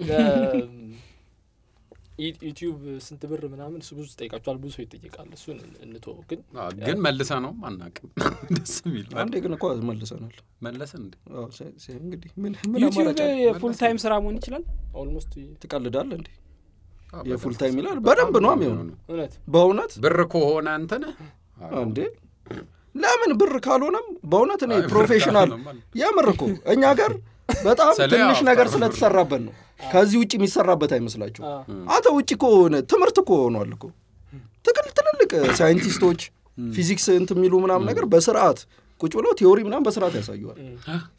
ዩቲዩብ ስንት ብር ምናምን እሱ ብዙ ትጠይቃቸዋል ብዙ ሰው ይጠይቃል እሱን እንቶ ግን አዎ፣ ግን መልሰ ነው አናቅም ደስ የሚል አንዴ ግን እኮ መልሰናል መለሰን እንዴ አዎ፣ ሲ- ሲ- እንግዲህ ምን ምን ዩቲዩብ አማራጭ አለ? የፉል ታይም ስራ መሆን ይችላል ኦልሞስት ትቀልዳለህ እንዴ አዎ፣ የፉል በጣም ታይም ይላል በደንብ ነው የሚሆነው እውነት በእውነት ብር ከሆነ አንተነ እንዴ ለምን ብር ካልሆነም በእውነት እኔ አይ፣ ብር ፕሮፌሽናል ካልሆነም አለ። የምር እኮ እኛ ሀገር በጣም ስለ ትንሽ ያው ነገር ብር ስለተሰራበት ነው ከዚህ ውጭ የሚሰራበት አይመስላችሁ አ፣ አንተ ውጭ እኮ ሆነ ትምህርት እኮ ሆኗል እኮ ትክል ትልልቅ ሳይንቲስቶች ፊዚክስ እንት የሚሉ ምናምን ነገር በስርዓት ቁጭ ብለው ቲዮሪ ምናምን በስርዓት ያሳዩዋል ዩቲዩብ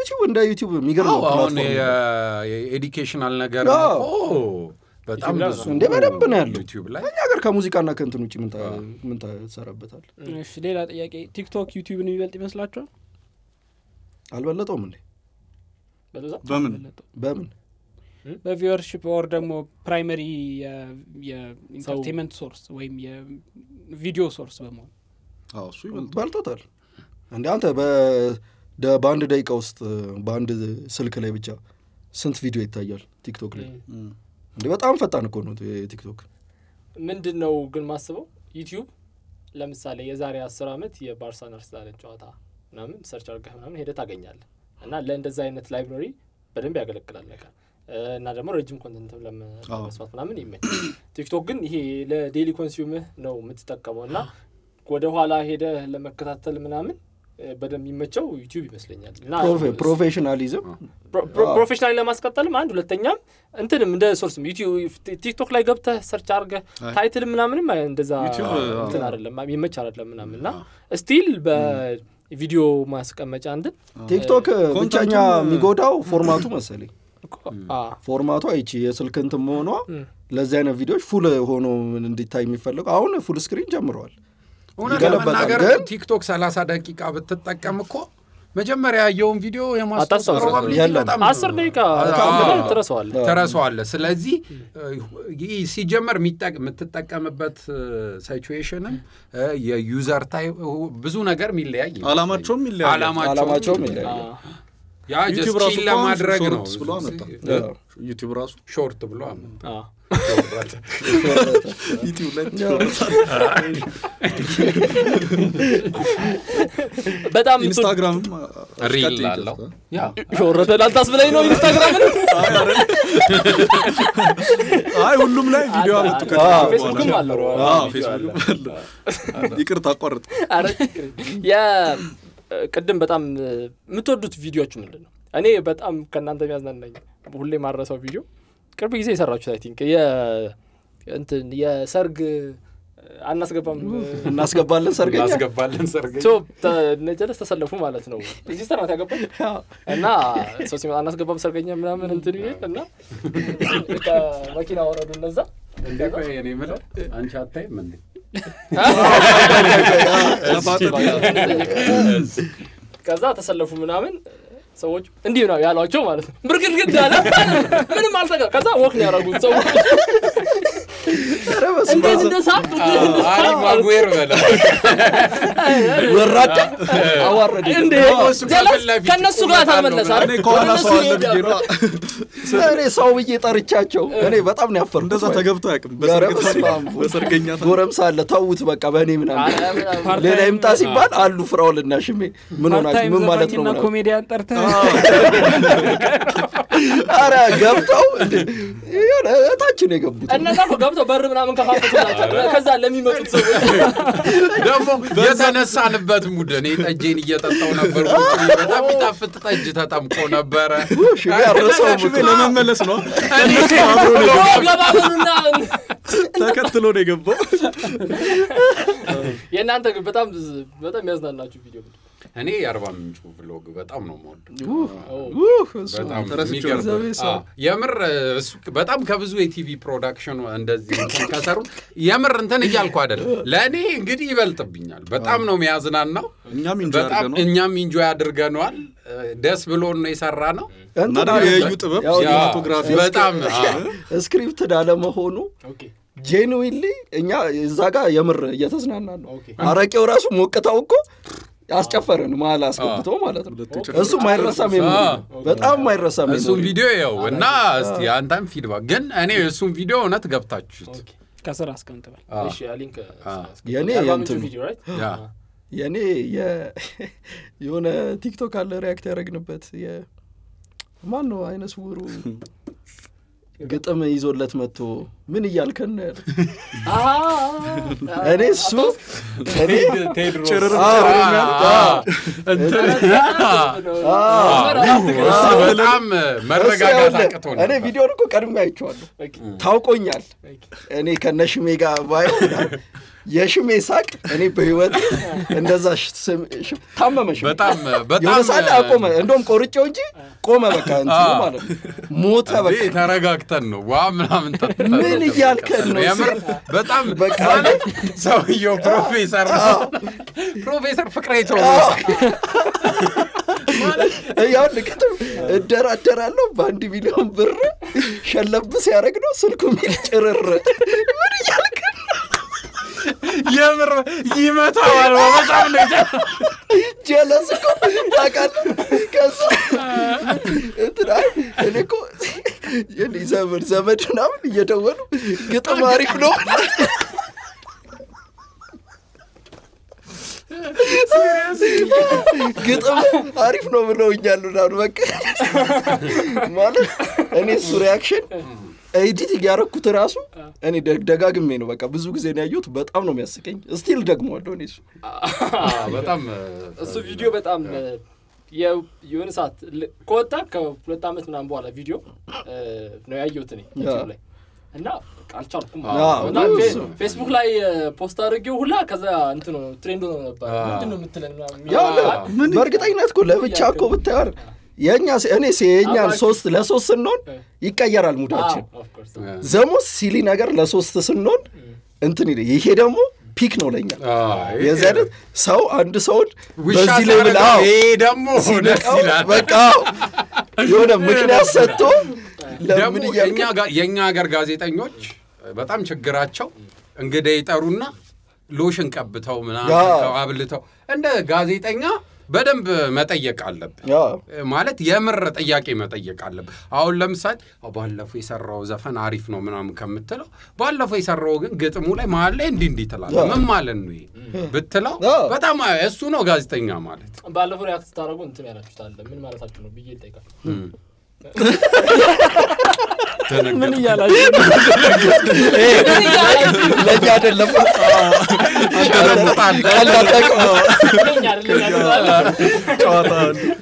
ብትከፍቺው እንደ ዩቲዩብ የሚገርም አዎ፣ አሁን ፕላትፎርም ነው። የኤዱኬሽናል ነገር አዎ። እኮ በጣም ዩቲዩብ ላይ ብዙ እንደ በደንብ ነው ያለው። ዩቲዩብ ላይ እኛ ሀገር ከሙዚቃና ከእንትን ውጭ ምን ታ- ምን ትሰራበታል? እሺ ሌላ ጥያቄ ቲክቶክ ዩቲዩብን የሚበልጥ ይመስላችኋል አልበለጠውም እንዴ? በዛ በምን በለጠው? በምን በቪወርሽፕ ኦር ደግሞ ፕራይመሪ የኢንተርቴንመንት ሶርስ ወይም የቪዲዮ ሶርስ በመሆን አዎ እሱ ይበልጥ በልጦታል እንደ አንተ በ- ደ- በአንድ ደቂቃ ውስጥ በአንድ ስልክ ላይ ብቻ ስንት ቪዲዮ ይታያል ቲክቶክ ላይ እንዴ በጣም ፈጣን እኮ ነው ቲክቶክ ምንድን ነው ግን ማስበው ዩቲዩብ ለምሳሌ የዛሬ አስር ዓመት የባርሳን አርሰናልን ጨዋታ ምናምን ሰርች አድርገህ ምናምን ሄደህ ታገኛለህ እና ለእንደዛ አይነት ላይብራሪ በደንብ ያገለግላል ነገር እና ደግሞ ረጅም ኮንተንት ለመስማት ምናምን ይመች ቲክቶክ ግን ይሄ ለዴሊ ኮንሱምህ ነው የምትጠቀመው እና ወደ ኋላ ሄደህ ለመከታተል ምናምን እ፣ በደንብ የሚመቸው ዩቲዩብ ይመስለኛል እና ፕሮፌ- ፕሮፌሽናሊዝም ፕሮ- ፕሮ- ፕሮፌሽናል ለማስቀጠልም አንድ ሁለተኛም እንትንም እንደ ሶርስም ዩቲዩብ ቲክቶክ ላይ ገብተህ ሰርች አድርገህ አይ። ታይትል ምናምንም አይ- እንደዛ ዩቲዩብ፣ እንትን አይደለም የሚመች አይደለም ምናምን እና ስቲል በቪዲዮ ማስቀመጫ እንትን ቲክቶክ ኮንተንቱም- ብቸኛ የሚጎዳው ፎርማቱ መሰለኝ አ፣ ፎርማቷ ይቺ የስልክ እንትን መሆኗ እም። ለዚህ አይነት ቪዲዮዎች ፉል ሆኖ እንዲታይ የሚፈለገው አሁን ፉል ስክሪን ጀምረዋል እውነት ይገለበጣል። ለመናገር ግን- ቲክቶክ ሰላሳ ደቂቃ ብትጠቀም እኮ መጀመሪያ ያየውን ቪዲዮ የማስታወስ አታስታውስም። ፕሮባቢሊቲ የለም። በጣም አስር ደቂቃ አዎ። ብለህ ትረሳዋለህ ትረሳዋለህ። ስለዚህ ይህ ሲጀመር የሚጠቅ- የምትጠቀምበት ሲቹዌሽንም የዩዘር ታይፕ ብዙ ነገር የሚለያይ ይመስለኛል። አላማቸውም ይለያያል። አላማቸውም አ፣ ይለያል ያ ዩቲዩብ ጀስት ራሱ ቺል እኮ አሁን ለማድረግ ነው ሾርትስ ብሎ አመጣ። አዎ። ዩቲዩብ ራሱ ሾርት ብሎ አመጣ። አ። ዩቲዩብ ላይ በጣም ኢንስታግራምም ሪል አስቀጥይ አለው ይገዛል። ያ ወረደ ላልታስብለኝ ነው ኢንስታግራምን አይ ሁሉም ላይ ቪዲዮ አለ፣ አመጡ አለ። ከዛ አዎ፣ በኋላ። ፌስቡክም አለው። አዎ፣ አዎ፣ ፌስቡክም አለ። ይቅርታ አቋርጥ ኧረ ችግር የለም። የ ቅድም በጣም የምትወዱት ቪዲዮዎች ምንድን ነው? እኔ በጣም ከእናንተ የሚያዝናናኝ ሁሌ ማረሰው ቪዲዮ ቅርብ ጊዜ የሰራችሁት አይ ቲንክ እንትን የሰርግ አናስገባም እናስገባለን ሰርገኛ እናስገባለን ሰርግ ሶ ነጀለስ ተሰለፉ ማለት ነው። ሲስተር ናት ያገባች እና ሰው ሲመጣ አናስገባም ሰርገኛ ምናምን እንትን ይል እና ከመኪና ወረዱ እነዛ እንዴ ቆይ እኔ የምለው አንቺ አታይም እንዴ ለፋጠጥ ከዛ ተሰለፉ ምናምን ሰዎች እንዲህ ነው ያሏቸው ማለት ነው። ብርግድግድ አለ ምንም አልተቀ ከዛ ወክ ነው ያደረጉት ሰዎች ኧረ በስመ እንዴት አብ። እንደሳቅ አሪ ማጉዌር በለ ወራዳ አዋረደ እንዴ እሱ ጀለስ ከፊት ለፊት ከእነሱ ጋር ቁመት አለው ታልመለሰ እኔ ከኋላ ሰው አለ ብዬ ነዋ። እኔ ሰው ብዬ ጠርቻቸው እኔ በጣም ነው ያፈርኩት እንደዛ ተገብቶ አያውቅም። ኧረ በሰርግ በስመ አብ። በሰርገኛ ታሪክ። ጎረምሳ አለ ተዉት በቃ በእኔ ምናምን ፓርት ሌላ ታይም- ይምጣ ሲባል አሉ ፍራውልና ሽሜ ምን ሆናችሁ ፓርታይም ምን ማለት ነው ዘፋኝና ምናምን ኮሜዲያን ጠርተህ አረ ገብተው እንዴ የሆነ እታች ነው የገቡት እነዛ እኮ ገብተው በር ምናምን ከፋፈቱላቸው ከዛ ለሚመጡት ሰዎች ደግሞ የተነሳንበት ሙድ እኔ ጠጄን እየጠጣው ነበር ቁጭ ብዬ በጣም የሚጣፍጥ ጠጅ ተጠምቆ ነበረ ሽሜ አረሰውም ሽሜ ለመመለስ ነው ገባ በሉና ተከትሎ ነው የገባው። የእናንተ ግን በጣም በጣም ያዝናናችሁ ቪዲዮ ምንድን ነው? እኔ የአርባ ምንጩ ብሎግ በጣም ነው የምወደው ውህ፣ እሱ በጣም ረስቼው የሚገርም እግዚአብሔር ሰው። አዎ፣ የምር እሱ በጣም ከብዙ የቲቪ ፕሮዳክሽን እንደዚህ እንትን ከሰሩ የምር እንትን እያልኩ አይደለም ለእኔ እንግዲህ ይበልጥብኛል በጣም ነው የሚያዝናናው እኛም እንጂ በጣም አድርገነው እኛም ኢንጆይ አድርገነዋል ደስ ብሎን ነው የሰራ ነው እና እንትን ደግሞ አለ። የእዩ ጥበብ ያው ሲኒማቶግራፊ በጣም አዎ። ስክሪፕትድ አለመሆኑ ኦኬ ጄንዊንሊ እኛ እዛ ጋር የምር እየተዝናናን ነው ኦኬ አረቄው ራሱ ሞቅታው እኮ አስጨፈረን መሀል አስገብቶ ማለት ነው ሁለቱ እሱ ማይረሳም የሚ በጣም ማይረሳም እሱን የሚ ቪዲዮ ያው እና እስቲ አንተም ፊድባክ ግን እኔ እሱን ቪዲዮ እውነት ገብታችሁት ኦኬ ከስር አስቀምጥበል አዎ። እሺ ሊንክ የኔ የአርባ ምንጩ የእንትኑ ቪዲዮ ራይት ያ የእኔ የ- የሆነ ቲክቶክ አለ ሪያክት ያደረግንበት የ- ማን ነው አይነ ስውሩ ግጥም ይዞለት መጥቶ ምን እያልከን ነው ያለው እኔ እሱ እኔ ጭርር አዎ፣ ጭርር የሚያል- አዎ፣ እሱ በጣም እሱ መረጋጋት ያውልህ፣ አቅቶ እኔ ነበር። ቪዲዮን እኮ ቀድሜ አይቼዋለሁ ታውቆኛል እኔ ከነሽሜ ጋር ባየው የሽሜ ሳቅ እኔ በህይወት እንደዛ ሽ- ስም- ሽ- ታመመ ሽሜ። በጣም የሆነ በጣም ሰዓት ላይ አቆመ። እንደውም ቆርጬው እንጂ ቆመ። በቃ እንትኑ አዎ። ማለት ነው ሞተ። በቃ እንዴ ተረጋግተን ነው ዋ ምናምን ጠጥተን ምን እያልከን ነው? የምር በጣም በቃ ማለት ሰውየው ፕሮፌሰር ነው ፕሮፌሰር ፍቅሬ ቶሎሳ ያው ልክትም እደራደራለሁ በአንድ ሚሊዮን ብር ሸለብ ሲያደርግ ነው ስልኩ ሚል ጭርር ምን እያልክ ነው? የምር ይመታዋል በጣም ነው የጀ- ጀለስ እኮ ታውቃለህ። ከዛ እንትን አይ እኔ እኮ የኔ ዘመድ ዘመድ ምናምን እየደወሉ ግጥም አሪፍ ነው ግጥም አሪፍ ነው ብለውኛል ምናምን በቃ ማለት እኔ እሱ ሪያክሽን ኤዲት እያረኩት ራሱ እኔ ደግ- ደጋግሜ ነው በቃ ብዙ ጊዜ ነው ያየሁት። በጣም ነው የሚያስቀኝ። ስቲል ደግመዋለሁ እኔ እሱ በጣም እሱ ቪዲዮ በጣም የ- የሆነ ሰዓት ል- ከወጣ ከሁለት ዓመት ምናምን በኋላ ቪዲዮ እ፣ ነው ያየሁት እኔ ዩቲዩብ ላይ እና በቃ አልቻልኩም ማለት አዎ፣ ነው። እና ብዙ ፌ- ሰው። ፌስቡክ ላይ እ፣ ፖስት አድርጌው ሁላ ከዛ እንትን ነው ትሬንድ ሆኖ ነበር። አዎ። ምንድን ነው የምትለን ምናምን ያው የሚለው ለ- በእርግጠኝነት እኮ ለብቻ እኮ ብታየው የእኛ ሴ- እኔ ሴ- የእኛን አባኪ- ሶስት ለሶስት ስንሆን ይቀየራል ሙዳችን። አዎ፣ of course። ዘሞስ ሲሊ ነገር ለሶስት ስንሆን እንትን ይል ይሄ ደግሞ ፒክ ነው ለኛ የዚህ አይነት ሰው አንድ ሰውን ውሻ በዚህ ሌብል ሲያደርገው አዎ ይሄ ደግሞ ደስ ሲነቃው ይላል በቃ አዎ፣ የሆነ ምክንያት ሰጥቶ ደግሞ ለምን እያልክ የእኛ ጋ- የእኛ ሀገር ጋዜጠኞች በጣም ችግራቸው እንግዳ ይጠሩና ሎሽን ቀብተው ምናምን ያ። ቀብተው አብልተው እንደ ጋዜጠኛ በደንብ መጠየቅ አለብን ያ ማለት የምር ጥያቄ መጠየቅ አለብን። አሁን ለምሳሌ አዎ፣ ባለፈው የሰራው ዘፈን አሪፍ ነው ምናምን ከምትለው ባለፈው የሰራው ግን ግጥሙ ላይ መሀል ላይ እንዲህ እንዲህ ትላለህ። ያ። ምን ማለት ነው ይሄ ብትለው ያ። በጣም እሱ ነው ጋዜጠኛ ማለት። ባለፈው ሪያክት ስታደርጉ እንትን ያላችሁት አለ ምን ማለታችሁ ነው ብዬ ልጠይቃችሁ። ምን እያላችሁ ነው? ለእኛ አይደለም ትደነግጣለህ። ቀልድ አታውቅም። እኛ አይደለም ያሉት ጨዋታ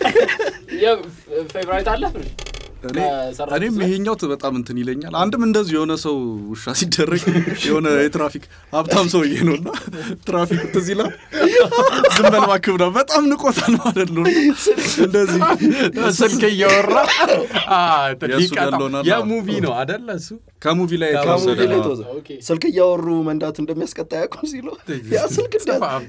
ፌቨራይት አለ እኔ በሰራችሁት እኔም ላይ? ይሄኛው ት- በጣም እንትን ይለኛል። አንድም እንደዚህ የሆነ ሰው ውሻ ሲደረግ የሆነ የትራፊክ ሀብታም ሰውዬ ነው እና ትራፊክ ትዝ ይላል። ዝም በል እባክህ ምናምን በጣም ንቆታል ማለት ነው። እንደዚህ ስልክ እያወራ አ፣ የእሱ ሊቀጣው ገሎናል። የሙቪ ነው አደለ እሱ ከሙቪ ላይ ከሙቪ የተወሰደ ላይ ነው። ተወዘ ኦኬ። ስልክ እያወሩ መንዳት እንደሚያስቀጣ ያውቁም ሲሉ ያ ስልክ እንዳ አዎ፣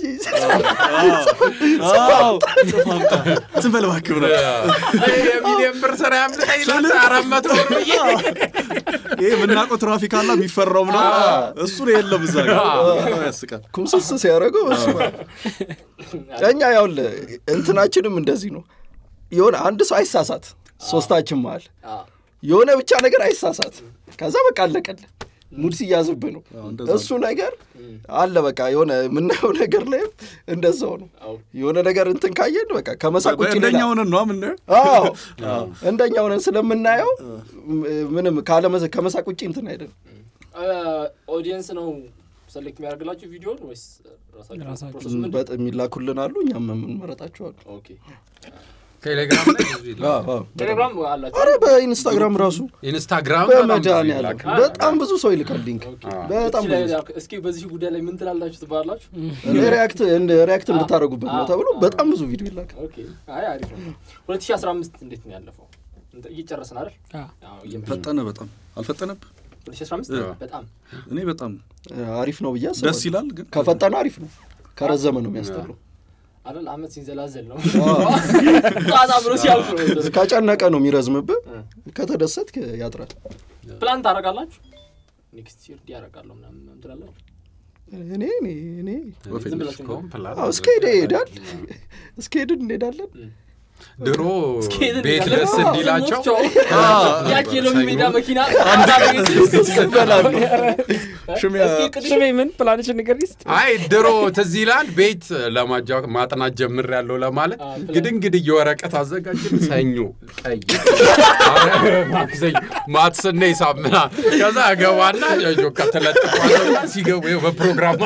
ጽፍ አምጣ። ዝም በል እባክህ ምናምን የሚሊዮን ብር ስራ ያምልጠኝ ይላል አራት መቶ ብር ብዬ ይሄ የምናውቀው ትራፊክ አላ የሚፈራው ምናምን እሱ ነው የለም እዛ ጋር በጣም ያስቃል። ኩምስስ ሲያደርገው እሱ እኛ ያውል እንትናችንም እንደዚህ ነው። የሆነ አንድ ሰው አይሳሳት ሶስታችን መሀል አዎ። የሆነ ብቻ ነገር አይሳሳት፣ ከዛ በቃ አለቀለ። ሙድ ሲያዝብህ ነው አዎ፣ እንደዛ እሱ ነገር አለ። በቃ የሆነ የምናየው ነገር ላይም እንደዛው ነው። አዎ። የሆነ ነገር እንትን ካየን በቃ ከመሳቅ ውጭ እንደኛ ሌላ ሆነን ነው የምናየው። አዎ እንደኛ ሆነን ስለምናየው ምንም ካለመ- ከመሳቅ ውጭ እንትን አይደለም። ኦዲየንስ ነው ሰሌክት የሚያደርግላችሁ ቪዲዮን ወይስ ራሳችሁ? ራሳችሁ? ፕሮሰሱ ምንድን ነው? በጥ የሚላኩልን አሉ፣ እኛም የምንመረጣቸዋል። ኦኬ። ቴሌግራም ላይ ብዙ ይላል። ቴሌግራም አላችሁ? አረ በኢንስታግራም ራሱ ኢንስታግራም በጣም ብዙ በመድኃኒዓለም ይላካል። በጣም ብዙ ሰው ይልካል ሊንክ። በጣም እስኪ ላይ- ብዙ ሰው። እስኪ በዚህ ጉዳይ ላይ ምን ትላላችሁ ትባላላችሁ? እኔ ሪያክት እንደ ሪያክት እንድታደርጉበት ነው ተብሎ በጣም ብዙ ቪዲዮ ይላካል። ኦኬ። አይ አሪፍ ነው። 2015 እንዴት ነው ያለፈው? እንትን እየጨረስን አይደል? አዎ። አዎ፣ እየመ- ፈጠነ በጣም አልፈጠነብ 2015 በጣም እኔ በጣም አሪፍ ነው ብዬ ደስ አስባለሁ። ይላል ግን ከፈጠነ አሪፍ ነው፣ ከረዘመ ነው የሚያስጠላው። አይደል? አመት ሲንዘላዘል ነው ጣጣ ብሎ ሲያልፍ ነው። ከጨነቀ ነው የሚረዝምብህ፣ ከተደሰትክ ያጥራል። ፕላን ታደርጋላችሁ? ኔክስት ይር ያደርጋለሁ ምናምን ምናምን ትላላችሁ? እኔ እኔ እኔ ዝም ብላችሁ ነው? እስካሁን ፕላን አዎ፣ እስከ ሄደ ይሄዳል፣ እስከ ሄድን እንሄዳለን። ድሮ እስኪሄድ ቤት እንሄዳለን። ደስ እንዲላቸው ያቺ የሎሚ ሜዳ መኪና ይበላሉ። ሽሚያ ሽሜ ምን ፕላንሽን ንገር ስ አይ ድሮ ትዝ ይላል ቤት ለማጃ ማጥናት ጀምር ያለው ለማለት አዎ፣ ፕላን። ግድንግድ የወረቀት አዘጋጅን ሰኞ ቀይ ማክሰኞ ማትስና ሂሳብ ምናምን ከዛ ገባና ጆካ ተለጥፏልና ሲገቡ ይኸው በፕሮግራም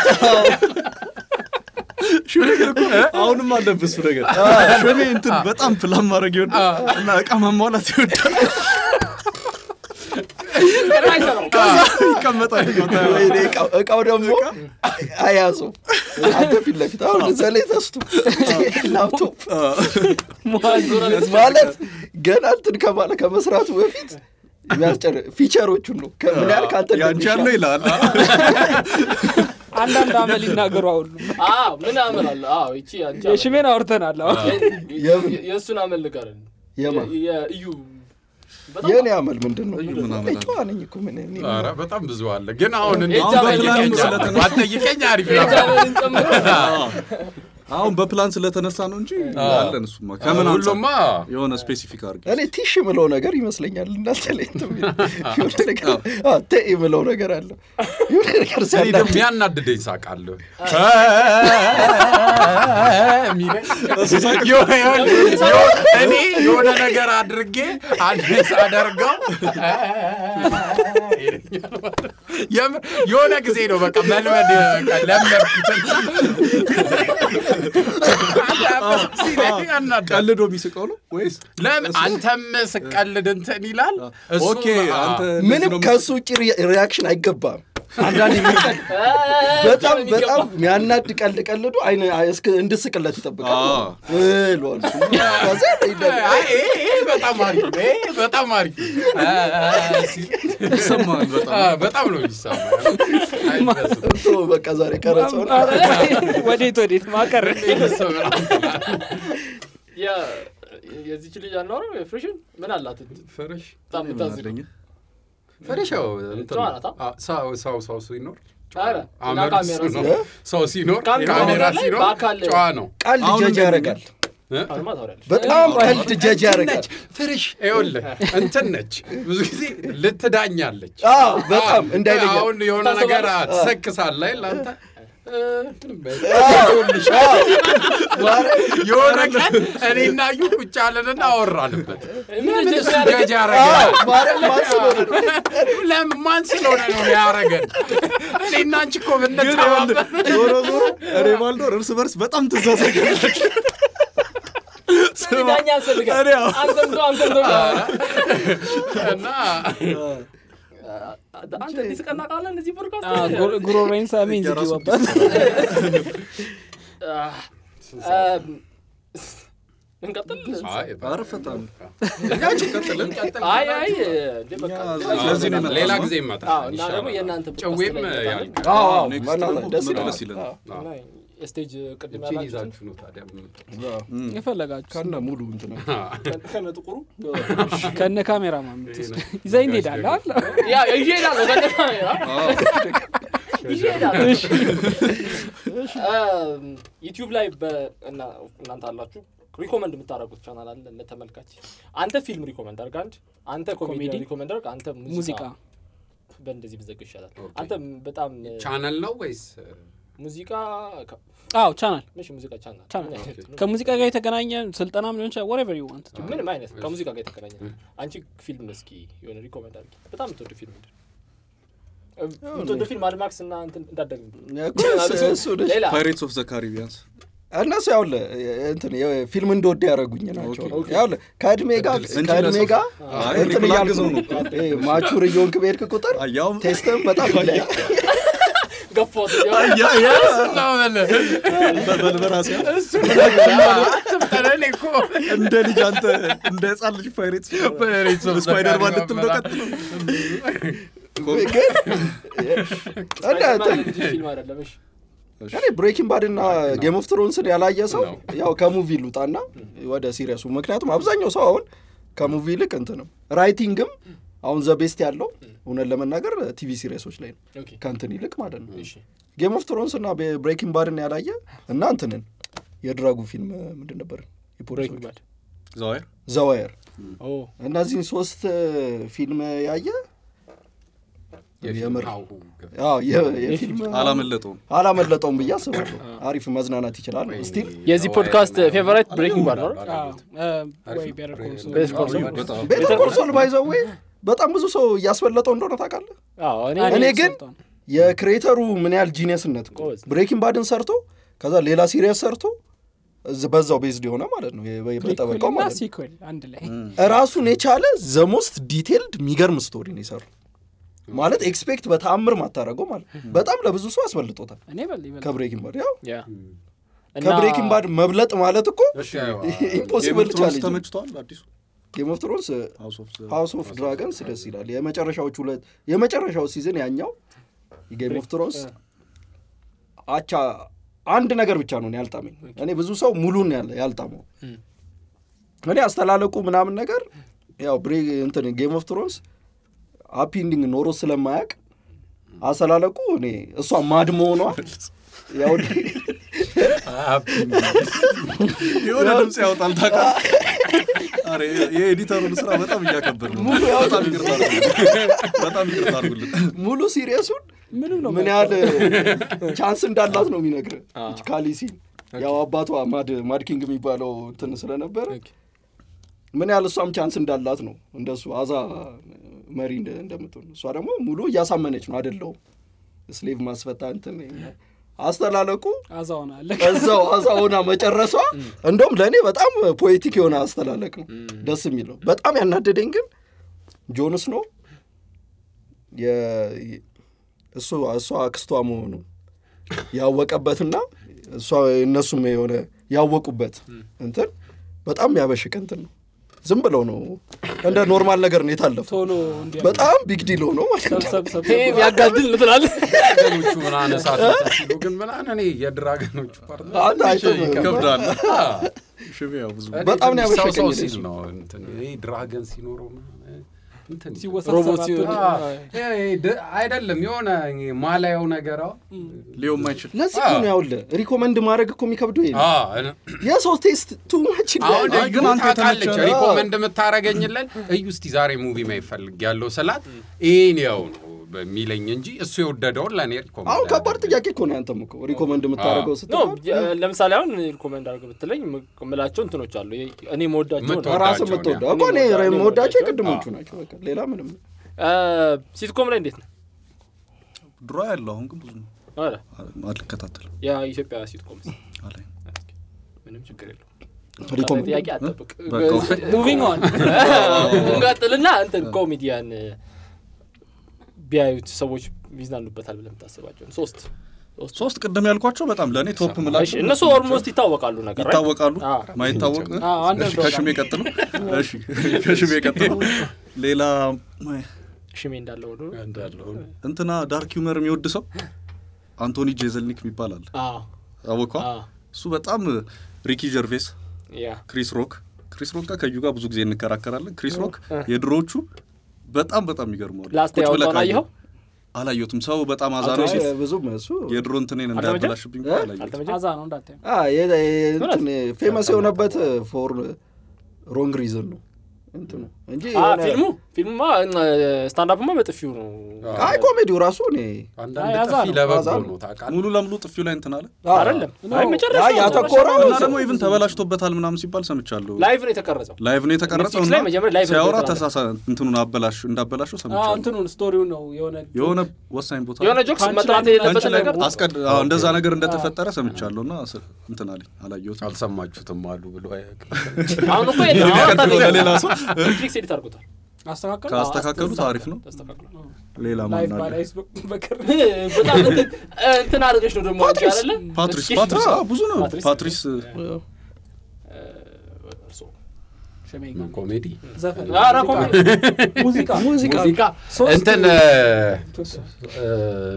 ሽሜ ግን እኮ አሁንም አለብህ እሱ ነገር ሽሜ እንትን በጣም ፕላን ማድረግ ይወዳል እና እቃ ማሟላት ይወዳል አይሰራም ይቀመጣል ወይኔ እቃው- እቃው ደግሞ አያዘው አንተ ፊት ለፊት አሁን እዛ ላይ ተስቱ ላፕቶፕ ማለት ገና እንትን ከማለ ከመስራቱ በፊት የሚያስጨር ፊቸሮቹን ነው ከ- ምን ያህል ከአንተ ያንቺ ያለው እንደሚሻል ይላል አንዳንድ አመል ይናገሩ አሁሉ አዎ ምን አመል አለ አዎ ይቺ አንቺ አመል። የሽሜን አውርተናል አሁን የ- የ- የእሱን አመል ንገረን የማን? የ- የእዩ በጣም የእኔ አመል ምንድን ነው ምን አመል አለ? ጨዋ ነኝ እኮ ምን እኔ- ኧረ በጣም ብዙ አለ ግን አሁን እንዴት አሁን በፕላን ጠይቀኝ ስለተነሳ- ባትጠይቀኝ አሪፍ የእጅ ነበር አመልን ጨምሮ አሁን በፕላን ስለተነሳ ነው እንጂ አለን እሱማ ከምን አንጻር ሁሉማ የሆነ ስፔሲፊክ አድርገ እኔ ቲሽ የምለው ነገር ይመስለኛል እናንተ ላይ እንትን የሚል የሆነ ነገር አዎ፣ ተ የምለው ነገር አለ የሆነ ነገር እኔ ደግሞ ሲያናድድ ያናድደኝ ሳቃለሁ የሚለኝ የሆነ- የሆነ- እኔ የሆነ ነገር አድርጌ አንድ ሳደርገው ይለኛል ማለት ነው። የምር የሆነ ጊዜ ነው በቃ መልመድ በቃ ለመድኩትና ሲለኝ ያናዳል። ቀልዶ የሚስቀው ነው ወይስ ለምን አንተም ስቀልድ እንትን ይላል እሱም- ኦኬ አንተ ምንም ከእሱ ውጭ ሪ- ሪያክሽን አይገባም አንዳንድ የሚቀል በጣም በጣም የሚያናድ ቀልድ ቀልዶ አይነ እስክ- እንድስቅለት ይጠብቃል አዎ። እለዋል እሱ። ከዛ ይደ- አይ፣ ይሄ ይሄ በጣም አሪፍ ነው። ይሄ በጣም አሪፍ አ- አ- ሲል ይሰማል በጣም አ፣ በጣም ነው የሚሰማው። አይበስም። እንቶ በቃ ዛሬ ቀረጸውን ወዴት ወዴት ማቀር የ- የዚች ልጅ አናወራው የፍሬሽን ምን አላት ፈረሽ በጣም ምን የምታዝግ አለኝ? ፈረሻው እንትን ጨዋ ነው። ናት፣ አ፣ ሰው ሰው ሰው ሲኖር ኧረ፣ እና አመሉ ካሜራ እሱ ነው። ሲኖር? ሰው ሲኖር ካሜራ ካሜራ ላይ ሲኖር በአካል- ጨዋ ነው። ቀልድ አሁን ጀጅ እንዴት ነው? ያደርጋል አሁንማ ታወሪያለሽ በጣም ቀልድ ጀጅ ያደርጋል ነች ፍርሽ ይኸውልህ እንትን ነች ብዙ ጊዜ ልትዳኛለች አዎ በጣም እንዳይለኛል አሁን የሆነ ነገር ትሰክሳለህ አይደል አንተ እ፣ ምንም በል። የሆነ ቀን እኔና እዩ ቁጭ አለንና አወራንበት ምን እሱ ጀጅ ጀጅ ያረገናል ማርያም ማን ስለሆነ ነው? ለምን ማን ስለሆነ ነው ያረገን እኔና አንቺ እኮ ግን ብንተባበር ይኸውልህ፣ ዞሮ ዞሮ እኔ ባልኖር እርስ በርስ በጣም ትዛዘጋለች ዳኛ ያስፈልጋል እኔ አዎ። አንተም ተው አንተም ተው እና አንተ እንዲስቀና ቃለ እዚህ ፖድካስት ጉሮሬን ሳሚ እንዚ የራሱ ወባት እንቀጥል አይ፣ ኧረ ፈጣን አይ አይ እንዴ በቃ ለዚህ ነው የመጣው ሌላ ነው? ጊዜ ይመጣል አዎ እና ደግሞ የእናንተ ጨዌም ያል አዎ አዎ ኔክስት በእናትህ ደግሞ ደስ ብትመጡ ይላል ደስ ይለናል። አዎ። እና የስቴጅ ቅድም እቺን ያላችሁትን ይዛችሁ ነው ታዲያ የምትመጡት። የፈለጋችሁ ከነ ሙሉ እንትን ከነ ጥቁሩ ከነ ካሜራ ማምት ይዘኝ እንሄዳለን አለ ያ ይዤ እሄዳለሁ ከነ ይዤ እሄዳለሁ ዩቲዩብ ላይ በ- እና- እናንተ አላችሁ ሪኮመንድ የምታደርጉት ቻናል አለ ለተመልካች አንተ ፊልም ሪኮመንድ አድርግ አንድ አንተ ኮሜዲ ኮሜዲ? ሪኮመንድ አድርግ አንተ ሙዚቃ ሙዚቃ በእንደዚህ ብዘግ ይሻላል አንተ በጣም ቻነል ነው ወይስ ሙዚቃ ከ- አዎ ቻናል ምሽ ሙዚቃ ቻናል ቻናል ምን አይነት ነው? ከሙዚቃ ጋር የተገናኘ ስልጠናም ሊሆን ይችላል ወሬቨር ዩ ዋንት ምንም አይነት ከሙዚቃ ጋር የተገናኘ አንቺ ፊልም እስኪ የሆነ ሪኮመንድ አድርጊ በጣም የምትወዱ ፊልም ምንድን ነው? የምትወዱ ፊልም አድማክስ እና እንትን እንዳደግ እኮ እሱ- እሱ ደስ- ሌላ ፓይሬትስ ኦፍ ዘ ካሪቢያንስ እነሱ ያውለ እንትን ፊልም እንደወደ ያደረጉኝ ናቸው ኦኬ። ያውለ ከእድሜ ጋር እንጂ ከእድሜ ለሰው- ጋር አይ፣ እንትን እኔ እያልኩ ላግዘው ነው ነው። ይሄ ማቹር እየሆንክ በሄድክ ቁጥር አያውም ቴስትም በጣም ይለያል ገፎት ያ ያ ነው የምልህ። በበራሴ እሱ እኔ እኮ እንደ ልጅ አንተ እንደ ህፃን ልጅ ፓይሬትስ Pirates of the ስፓይደርማን Caribbean ልትል ነው ቀጥሎ ግን እና እንትን ልጅ ፊልም አይደለም እሺ እኔ ብሬኪንግ ባድ እና ጌም ኦፍ ትሮንስን ያላየ ሰው ነው። ያው ከሙቪ ልውጣና ወደ ሲሪየሱ ምክንያቱም አብዛኛው ሰው አሁን ከሙቪ ይልቅ እንትንም ራይቲንግም አሁን ዘ ቤስት ያለው እውነት ለመናገር ቲቪ ሲሪየሶች ላይ ነው ኦኬ ከእንትን ይልቅ ማለት ነው እሺ ጌም ኦፍ ትሮንስ እና ብሬኪንግ ባድን ያላየ እና እንትንን የድራጉ ፊልም ምንድን ነበር ብሬኪንግ ባድ ዘዋይር ዘዋየር ኦ እነዚህን ሶስት ፊልም ያየ የምር ሀሁ አዎ፣ የ- የፊልም አላመለጠውም አላመለጠውም ብዬ አስባለሁ አሪፍ መዝናናት ይችላል ስቲል የዚህ ፖድካስት ፌቨራይት ብሬኪንግ ባድ ነው ወይ ቤተር ኮል ሶል ቤተር ኮል ሶል። በጣም ቤተር ኮል ሶል ባይዘዌ በጣም ብዙ ሰው እያስበለጠው እንደሆነ ታውቃለህ አዎ እኔ እኔ ግን የክሬተሩ ምን ያህል ጂኒየስነት እኮ ጎበዝ። ብሬኪንግ ባድን ሰርቶ ከዛ ሌላ ሲሪየስ ሰርቶ እዝ- በዛው ቤዝድ የሆነ ማለት ነው የ- በጠበቀው እና ማለት ነው ሲኩዌል አንድ ላይ ራሱን የቻለ ዘሞስት ዲቴልድ የሚገርም ስቶሪ ነው የሰሩ ማለት ኤክስፔክት በተአምር ማታረገው ማለት በጣም ለብዙ ሰው አስበልጦታል እኔ በል ይበል ከብሬኪንግ ባድ ያው ያ እና ከብሬኪንግ ባድ መብለጥ ማለት እኮ እሺ ኢምፖሲብል ጌም ቻሌንጅ ተመችተዋል አዲሱ ጌም ኦፍ ትሮንስ ሃውስ ኦፍ ሃውስ ኦፍ ድራገንስ ደስ ይላል የመጨረሻዎቹ ሁለት የመጨረሻው ሲዝን ያኛው የጌም ኦፍ ትሮንስ አቻ አንድ ነገር ብቻ ነው እኔ ያልጣመኝ እኔ ብዙ ሰው ሙሉን ያለ ያልጣመው እኔ አስተላለቁ ምናምን ነገር ያው ብሬ እንትን ጌም ኦፍ ትሮንስ ሃፒ ኢንዲንግ ኖሮ ስለማያውቅ አስተላለቁ እኔ እሷ ማድ መሆኗ ያው የሆነ ድምፅ ያወጣል ታውቃለህ። ኧረ የኤዲተሩን ስራ በጣም እያከበር ነው። ሙሉ ያወጣል። በጣም ይቅርታ አድርጉልን። በጣም ይቅርታ አድርጉልን። ሙሉ ሲሪየሱን ምንም ነው ምን ያህል ቻንስ እንዳላት ነው የሚነግር ካሊሲ ያው አባቷ ማድ ማድኪንግ የሚባለው እንትን ስለነበረ ምን ያህል እሷም ቻንስ እንዳላት ነው እንደሱ አዛ መሪ እንደ- እንደምትሆን እሷ ደግሞ ሙሉ እያሳመነች ነው አደለውም ስሌቭ ማስፈታ እንትን አስተላለቁ አዛውን አለ እዛው አዛ ሆና መጨረሷ እንደውም ለእኔ በጣም ፖኤቲክ የሆነ አስተላለቅ ነው ደስ የሚለው በጣም ያናደደኝ ግን ጆንስ ነው የ- እሱ እሷ አክስቷ መሆኑ ያወቀበትና እሷ እነሱም የሆነ ያወቁበት እንትን በጣም ያበሽቅ እንትን ነው ዝም ብለው ነው እንደ ኖርማል ነገር ነው የታለፈው ቶሎ እንዲያ በጣም ቢግ ዲል ሆኖ ማለት ነው ሰብሰብ ሰብ ይሄ ያጋድል ነው ትላለህ ድራገኖቹ ምናምን እሳት እንትን ሲሉ ግን ምናምን እኔ የድራገኖቹ ፓርት አንተ አይተህ ነው። ይከብዳል። ሽሜ ያው ብዙ በጣም ነው ሰው ሰው ያበሸቀኝ ሲል ነው እንትን ይሄ ድራገን ሲኖረው ምናምን እንትን ሮቦት ሲወሳሰብ ሲሆን አ፣ ይሄ ድ- አይደለም የሆነ ማላየው ነገር አዎ። ሊዮ ማይችል ለዚህ እኮ ነው ያውልህ ሪኮመንድ ማድረግ እኮ የሚከብደው ይሄ ነው። አ፣ የሰው ቴስት ቱ ማች አሁን አይ፣ ግን እዩ አንተ ታውቃለች የተመቸህ- ሪኮመንድ የምታረገኝለን እዩ እስቲ ዛሬ ሙቪ ማይፈልግ ያለው ስላት ይሄን ያው ነው በሚለኝ እንጂ እሱ የወደደውን ለእኔ ሪኮመንድ አሁን ከባድ አያደርግልኝም። ጥያቄ እኮ ነው ያንተም እኮ ሪኮመንድ የምታደርገው ኖ ስትባል የ- ለምሳሌ አሁን ሪኮመንድ አድርገህ ብትለኝ ምላቸው እንትኖች አሉ የ- እኔ መወዳቸው የምትወ- ራስ የምወዳቸው የምትወደው ነው። እኮ እኔ እኔ የምወዳቸው የምወዳቸው የቅድሞቹ ናቸው በቃ ሌላ ምንም ሲትኮም ላይ እንዴት ነው ድሮ ያለው አሁን ግን ብዙ ነው ኧረ አልከታተልም የኢትዮጵያ ሲትኮም አላይ ምንም ችግር የለው ሪኮመንድ ጥያቄ አጠብቅ በቃ። ሙቪንግ ኦን እንቀጥልና እንትን ኮሜዲያን ቢያዩት ሰዎች ይዝናኑበታል ብለህ የምታስባቸው ሶስት ሶስት ሶስት ቅድም ያልኳቸው በጣም ለእኔ ቶፕ እሺ፣ ምላቸው እነሱ ኦልሞስት ይታወቃሉ ነገር right? ይታወቃሉ አዎ። ማይታወቅ አዎ፣ አንድ እሺ፣ ከሽሜ ቀጥሎ እሺ ከሽሜ ቀጥሎ ሌላ ሽሜ እንዳለው ሁሉ እንዳለው ነው። እንትና ዳርክ ዩመር የሚወድ ሰው አንቶኒ ጄዘልኒክ የሚባል አለ አዎ፣ አወኳ አዎ፣ እሱ በጣም ሪኪ ጀርቬስ ያ ክሪስ ሮክ ክሪስ ሮክ ጋር ከዩ ጋር ብዙ ጊዜ እንከራከራለን ክሪስ ሮክ የድሮዎቹ በጣም በጣም ይገርመዋል ላስት ቁጭ ብለህ ያወጣውን ካየኸው። አየኸው? አላየሁትም ሰው በጣም አዛ ነው ሲል ብዙም እሱ የድሮ እንትኔን አልተመቸም? እንዳያበላሽብኝ እ? አላየሁትም አልተመቸም? አዛ ነው እንዳታዩ አ፣ የ- የ- እንትን ፌመስ የሆነበት ፎር ሮንግ ሪዝን ነው እንትኑ እንጂ አ፣ የሆነ- ፊልሙ ፊልሙማ ስታንዳፕማ በጥፊው ነው አይ ኮሜዲው ራሱ እኔ አንዳንድ ያዛ ጥፊ ነው፣ ለበጎ ያዛ ነው። ነው ታውቃለህ። ሙሉ ለሙሉ ጥፊው ላይ እንትን አለ አ፣ አይደለም አይ መጨረሻ አይ ያተኮረው እና ደግሞ ኢቭን ተበላሽቶበታል ምናምን ሲባል ሰምቻለሁ ላይቭ ነው የተቀረጸው ላይቭ ነው የተቀረጸው ኔትፍሊክስ ላይ እና መጀመሪያ ላይቭ ነው ሲያወራ የተቀረጸው። ተሳሳ እንትኑን አበላሽ እንዳበላሸው አዎ፣ ሰምቻለሁ እንትኑን ስቶሪው ነው የሆነ የሆነ ወሳኝ ቦታ የሆነ ጆክስ ፓንች መጥራት ላይ- የሌለበትን ፓንች ላይ ነገር አስቀድ አዎ፣ እንደዛ ነገር እንደተፈጠረ ሰምቻለሁ እና ስ- እንትን አለኝ አላየሁትም አልሰማችሁትም አሉ ብሎ አያውቅም። አሁን እኮ የለም አሁን የሚቀጥለው ታዲያ ለሌላ ሰው ኔትፍሊክስ ኤዲት አድርጎታል አስተካከሉ ካስተካከሉት አሪፍ ነው ተስተካክሏል ሌላ ላይፍ ማን አለ ባላይስ በቅር በጣም እንትን እንትን አድርገሽ ነው ደግሞ አንቺ አይደለ ፓትሪስ እስኪ- ፓትሪስ አዎ፣ ብዙ ነው ፓትሪስ? ፓትሪስ እርስዎ። ሸሜኝ ኮሜዲ ዘፈን ኧረ ኮሜዲ ሙዚቃ ሙዚቃ ሙዚቃ ሶስት እንትን እ፣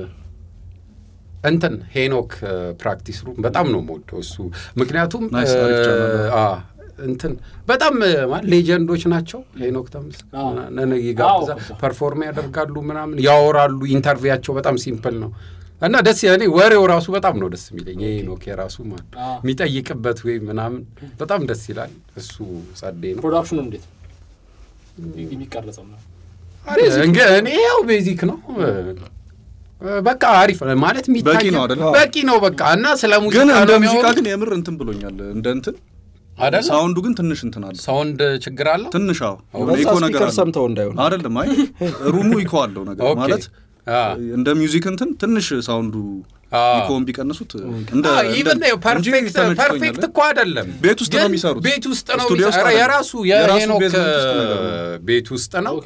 እንትን ሄኖክ ፕራክቲስ ሩም በጣም ነው የምወደው እሱ ምክንያቱም ናይስ፣ አሪፍ እ፣ ቻናል ነው። አ፣ እንትን በጣም እ፣ ማለት ሌጀንዶች ናቸው ሄኖክ ተምስ አዎ። ነን ይጋብዛል አዎ። ፐርፎርም ያደርጋሉ ምናምን ያወራሉ ኢንተርቪያቸው በጣም ሲምፕል ነው እና ደስ እኔ ወሬው ራሱ በጣም ነው ደስ የሚለኝ የሄኖክ የራሱ ማለት አዎ። የሚጠይቅበት ወይ ምናምን በጣም ደስ ይላል እሱ ጸዴ ነው ፕሮዳክሽኑ እንዴት የሚቀረጸው ነው እንግዲህ እኔ ያው ቤዚክ ነው እ፣ በቃ አሪፍ ነው ማለት የሚታይ በቂ ነው አይደለ? በቂ ነው በቃ እና ስለ ሙዚቃ ግን እንደ ነው ሙዚቃ የሚያወሩት ግን የምር እንትን ብሎኛል እንደ እንትን አይደለ ሳውንዱ ግን ትንሽ እንትን አለ ሳውንድ ችግር አለው ትንሽ አዎ የሆነ በዛ ኢኮ ነገር ስፒከር አለ ሰምተው እንዳይሆን አይደለም አይ ሩሙ ኢኮ አለው ነገር ኦኬ። ማለት አ፣ እንደ ሚውዚክ እንትን ትንሽ ሳውንዱ አ። ኢኮን ቢቀንሱት እንደ አ፣ እንደ- ኢቨን እንጂ ፐርፌክት ተመችቶኛል። ፐርፌክት እኮ አይደለም ቤት ውስጥ ነው ግን የሚሰሩት። ቤት ውስጥ ነው ስቱዲዮ ውስጥ የሚሰራ- አይደለም። የራሱ የራሱ የሄኖክ ቤዝመንት ውስጥ ነገር ነው። ቤት ውስጥ ነው ኦኬ።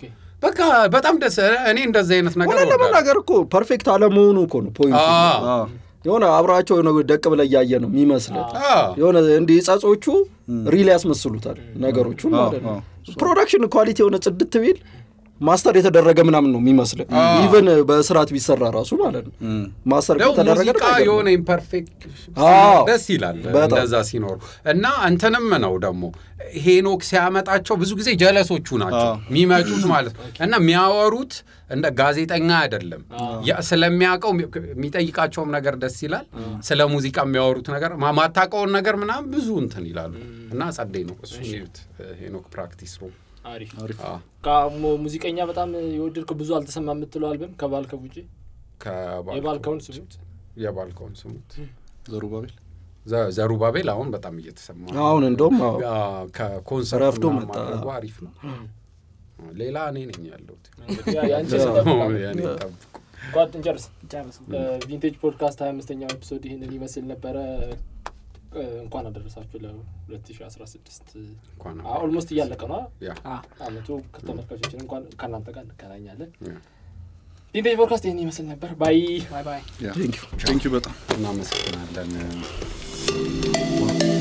በቃ በጣም ደስ እኔ እንደዚህ አይነት ነገር ሆነ እወዳለሁ። ለመናገር እኮ ፐርፌክት አለመሆኑ እኮ ነው ፖይንቱ። አዎ፣ አዎ። የሆነ አብራቸው የሆነ ደቅ ብለህ እያየ ነው የሚመስልህ። አዎ። የሆነ እንዲህ ጸጾቹ ሪል ያስመስሉታል ነገሮቹን ማለት ነው። ፕሮዳክሽን ኳሊቲ የሆነ ጽድት ቢል ማስተር የተደረገ ምናምን ነው የሚመስልህ ኢቨን በስርዓት ቢሰራ ራሱ ማለት ነው። ማስተር ደግሞ ከተደረገ ሙዚቃ ደግሞ አይገርምም። የሆነ ኢምፐርፌክት አዎ። ደስ ይላል በጣም። እንደዛ ሲኖሩ እና እንትንም ነው ደግሞ ሄኖክ ሲያመጣቸው ብዙ ጊዜ ጀለሶቹ ናቸው አዎ። የሚመጡት ማለት ነው እና የሚያወሩት እንደ ጋዜጠኛ አይደለም ያ ስለሚያውቀው የሚጠይቃቸውም ነገር ደስ ይላል ስለ ሙዚቃ የሚያወሩት ነገር ማ- ማታውቀውን ነገር ምናምን ብዙ እንትን ይላሉ እና ጸደይ ነው እሱ እዩት ሄኖክ ፕራክቲስ ሩም አሪፍ አዎ። ከሞ ሙዚቀኛ በጣም የወደድከው ብዙ አልተሰማ የምትለው አልበም ከባልከው ውጪ ከባልኮን- የባልከውን ስሙት የባልከውን ስሙት ዘሩባቤል ዘ- ዘሩባቤል አሁን በጣም እየተሰማ ነው። አሁን እንደውም አዎ፣ አ- ከኮንሰርት ረፍዶ ምናምን መጣ። ማድረጉ አሪፍ ነው። ሌላ እኔ ነኝ ያለሁት። እንግዲህ የአንቺ ያው። ስጠብቃለሁ። ያኔ ጠብቁ። ጓድ እንጨርስ ጨርስ። ቪንቴጅ ፖድካስት ሀያ አምስተኛው ኤፒሶድ ይህንን ይመስል ነበረ እ፣ እንኳን አደረሳችሁ ለ2016 እንኳን ኦልሞስት እያለቀ ነው አ? ያ አ፣ አመቱ ከተመልካቾችን እንኳን ከእናንተ ጋር እንገናኛለን ያ። ቪንቴጅ ፖድካስት ይህን ይመስል ነበር ባይ ባይ ባይ ቴንኪዩ በጣም እናመሰግናለን።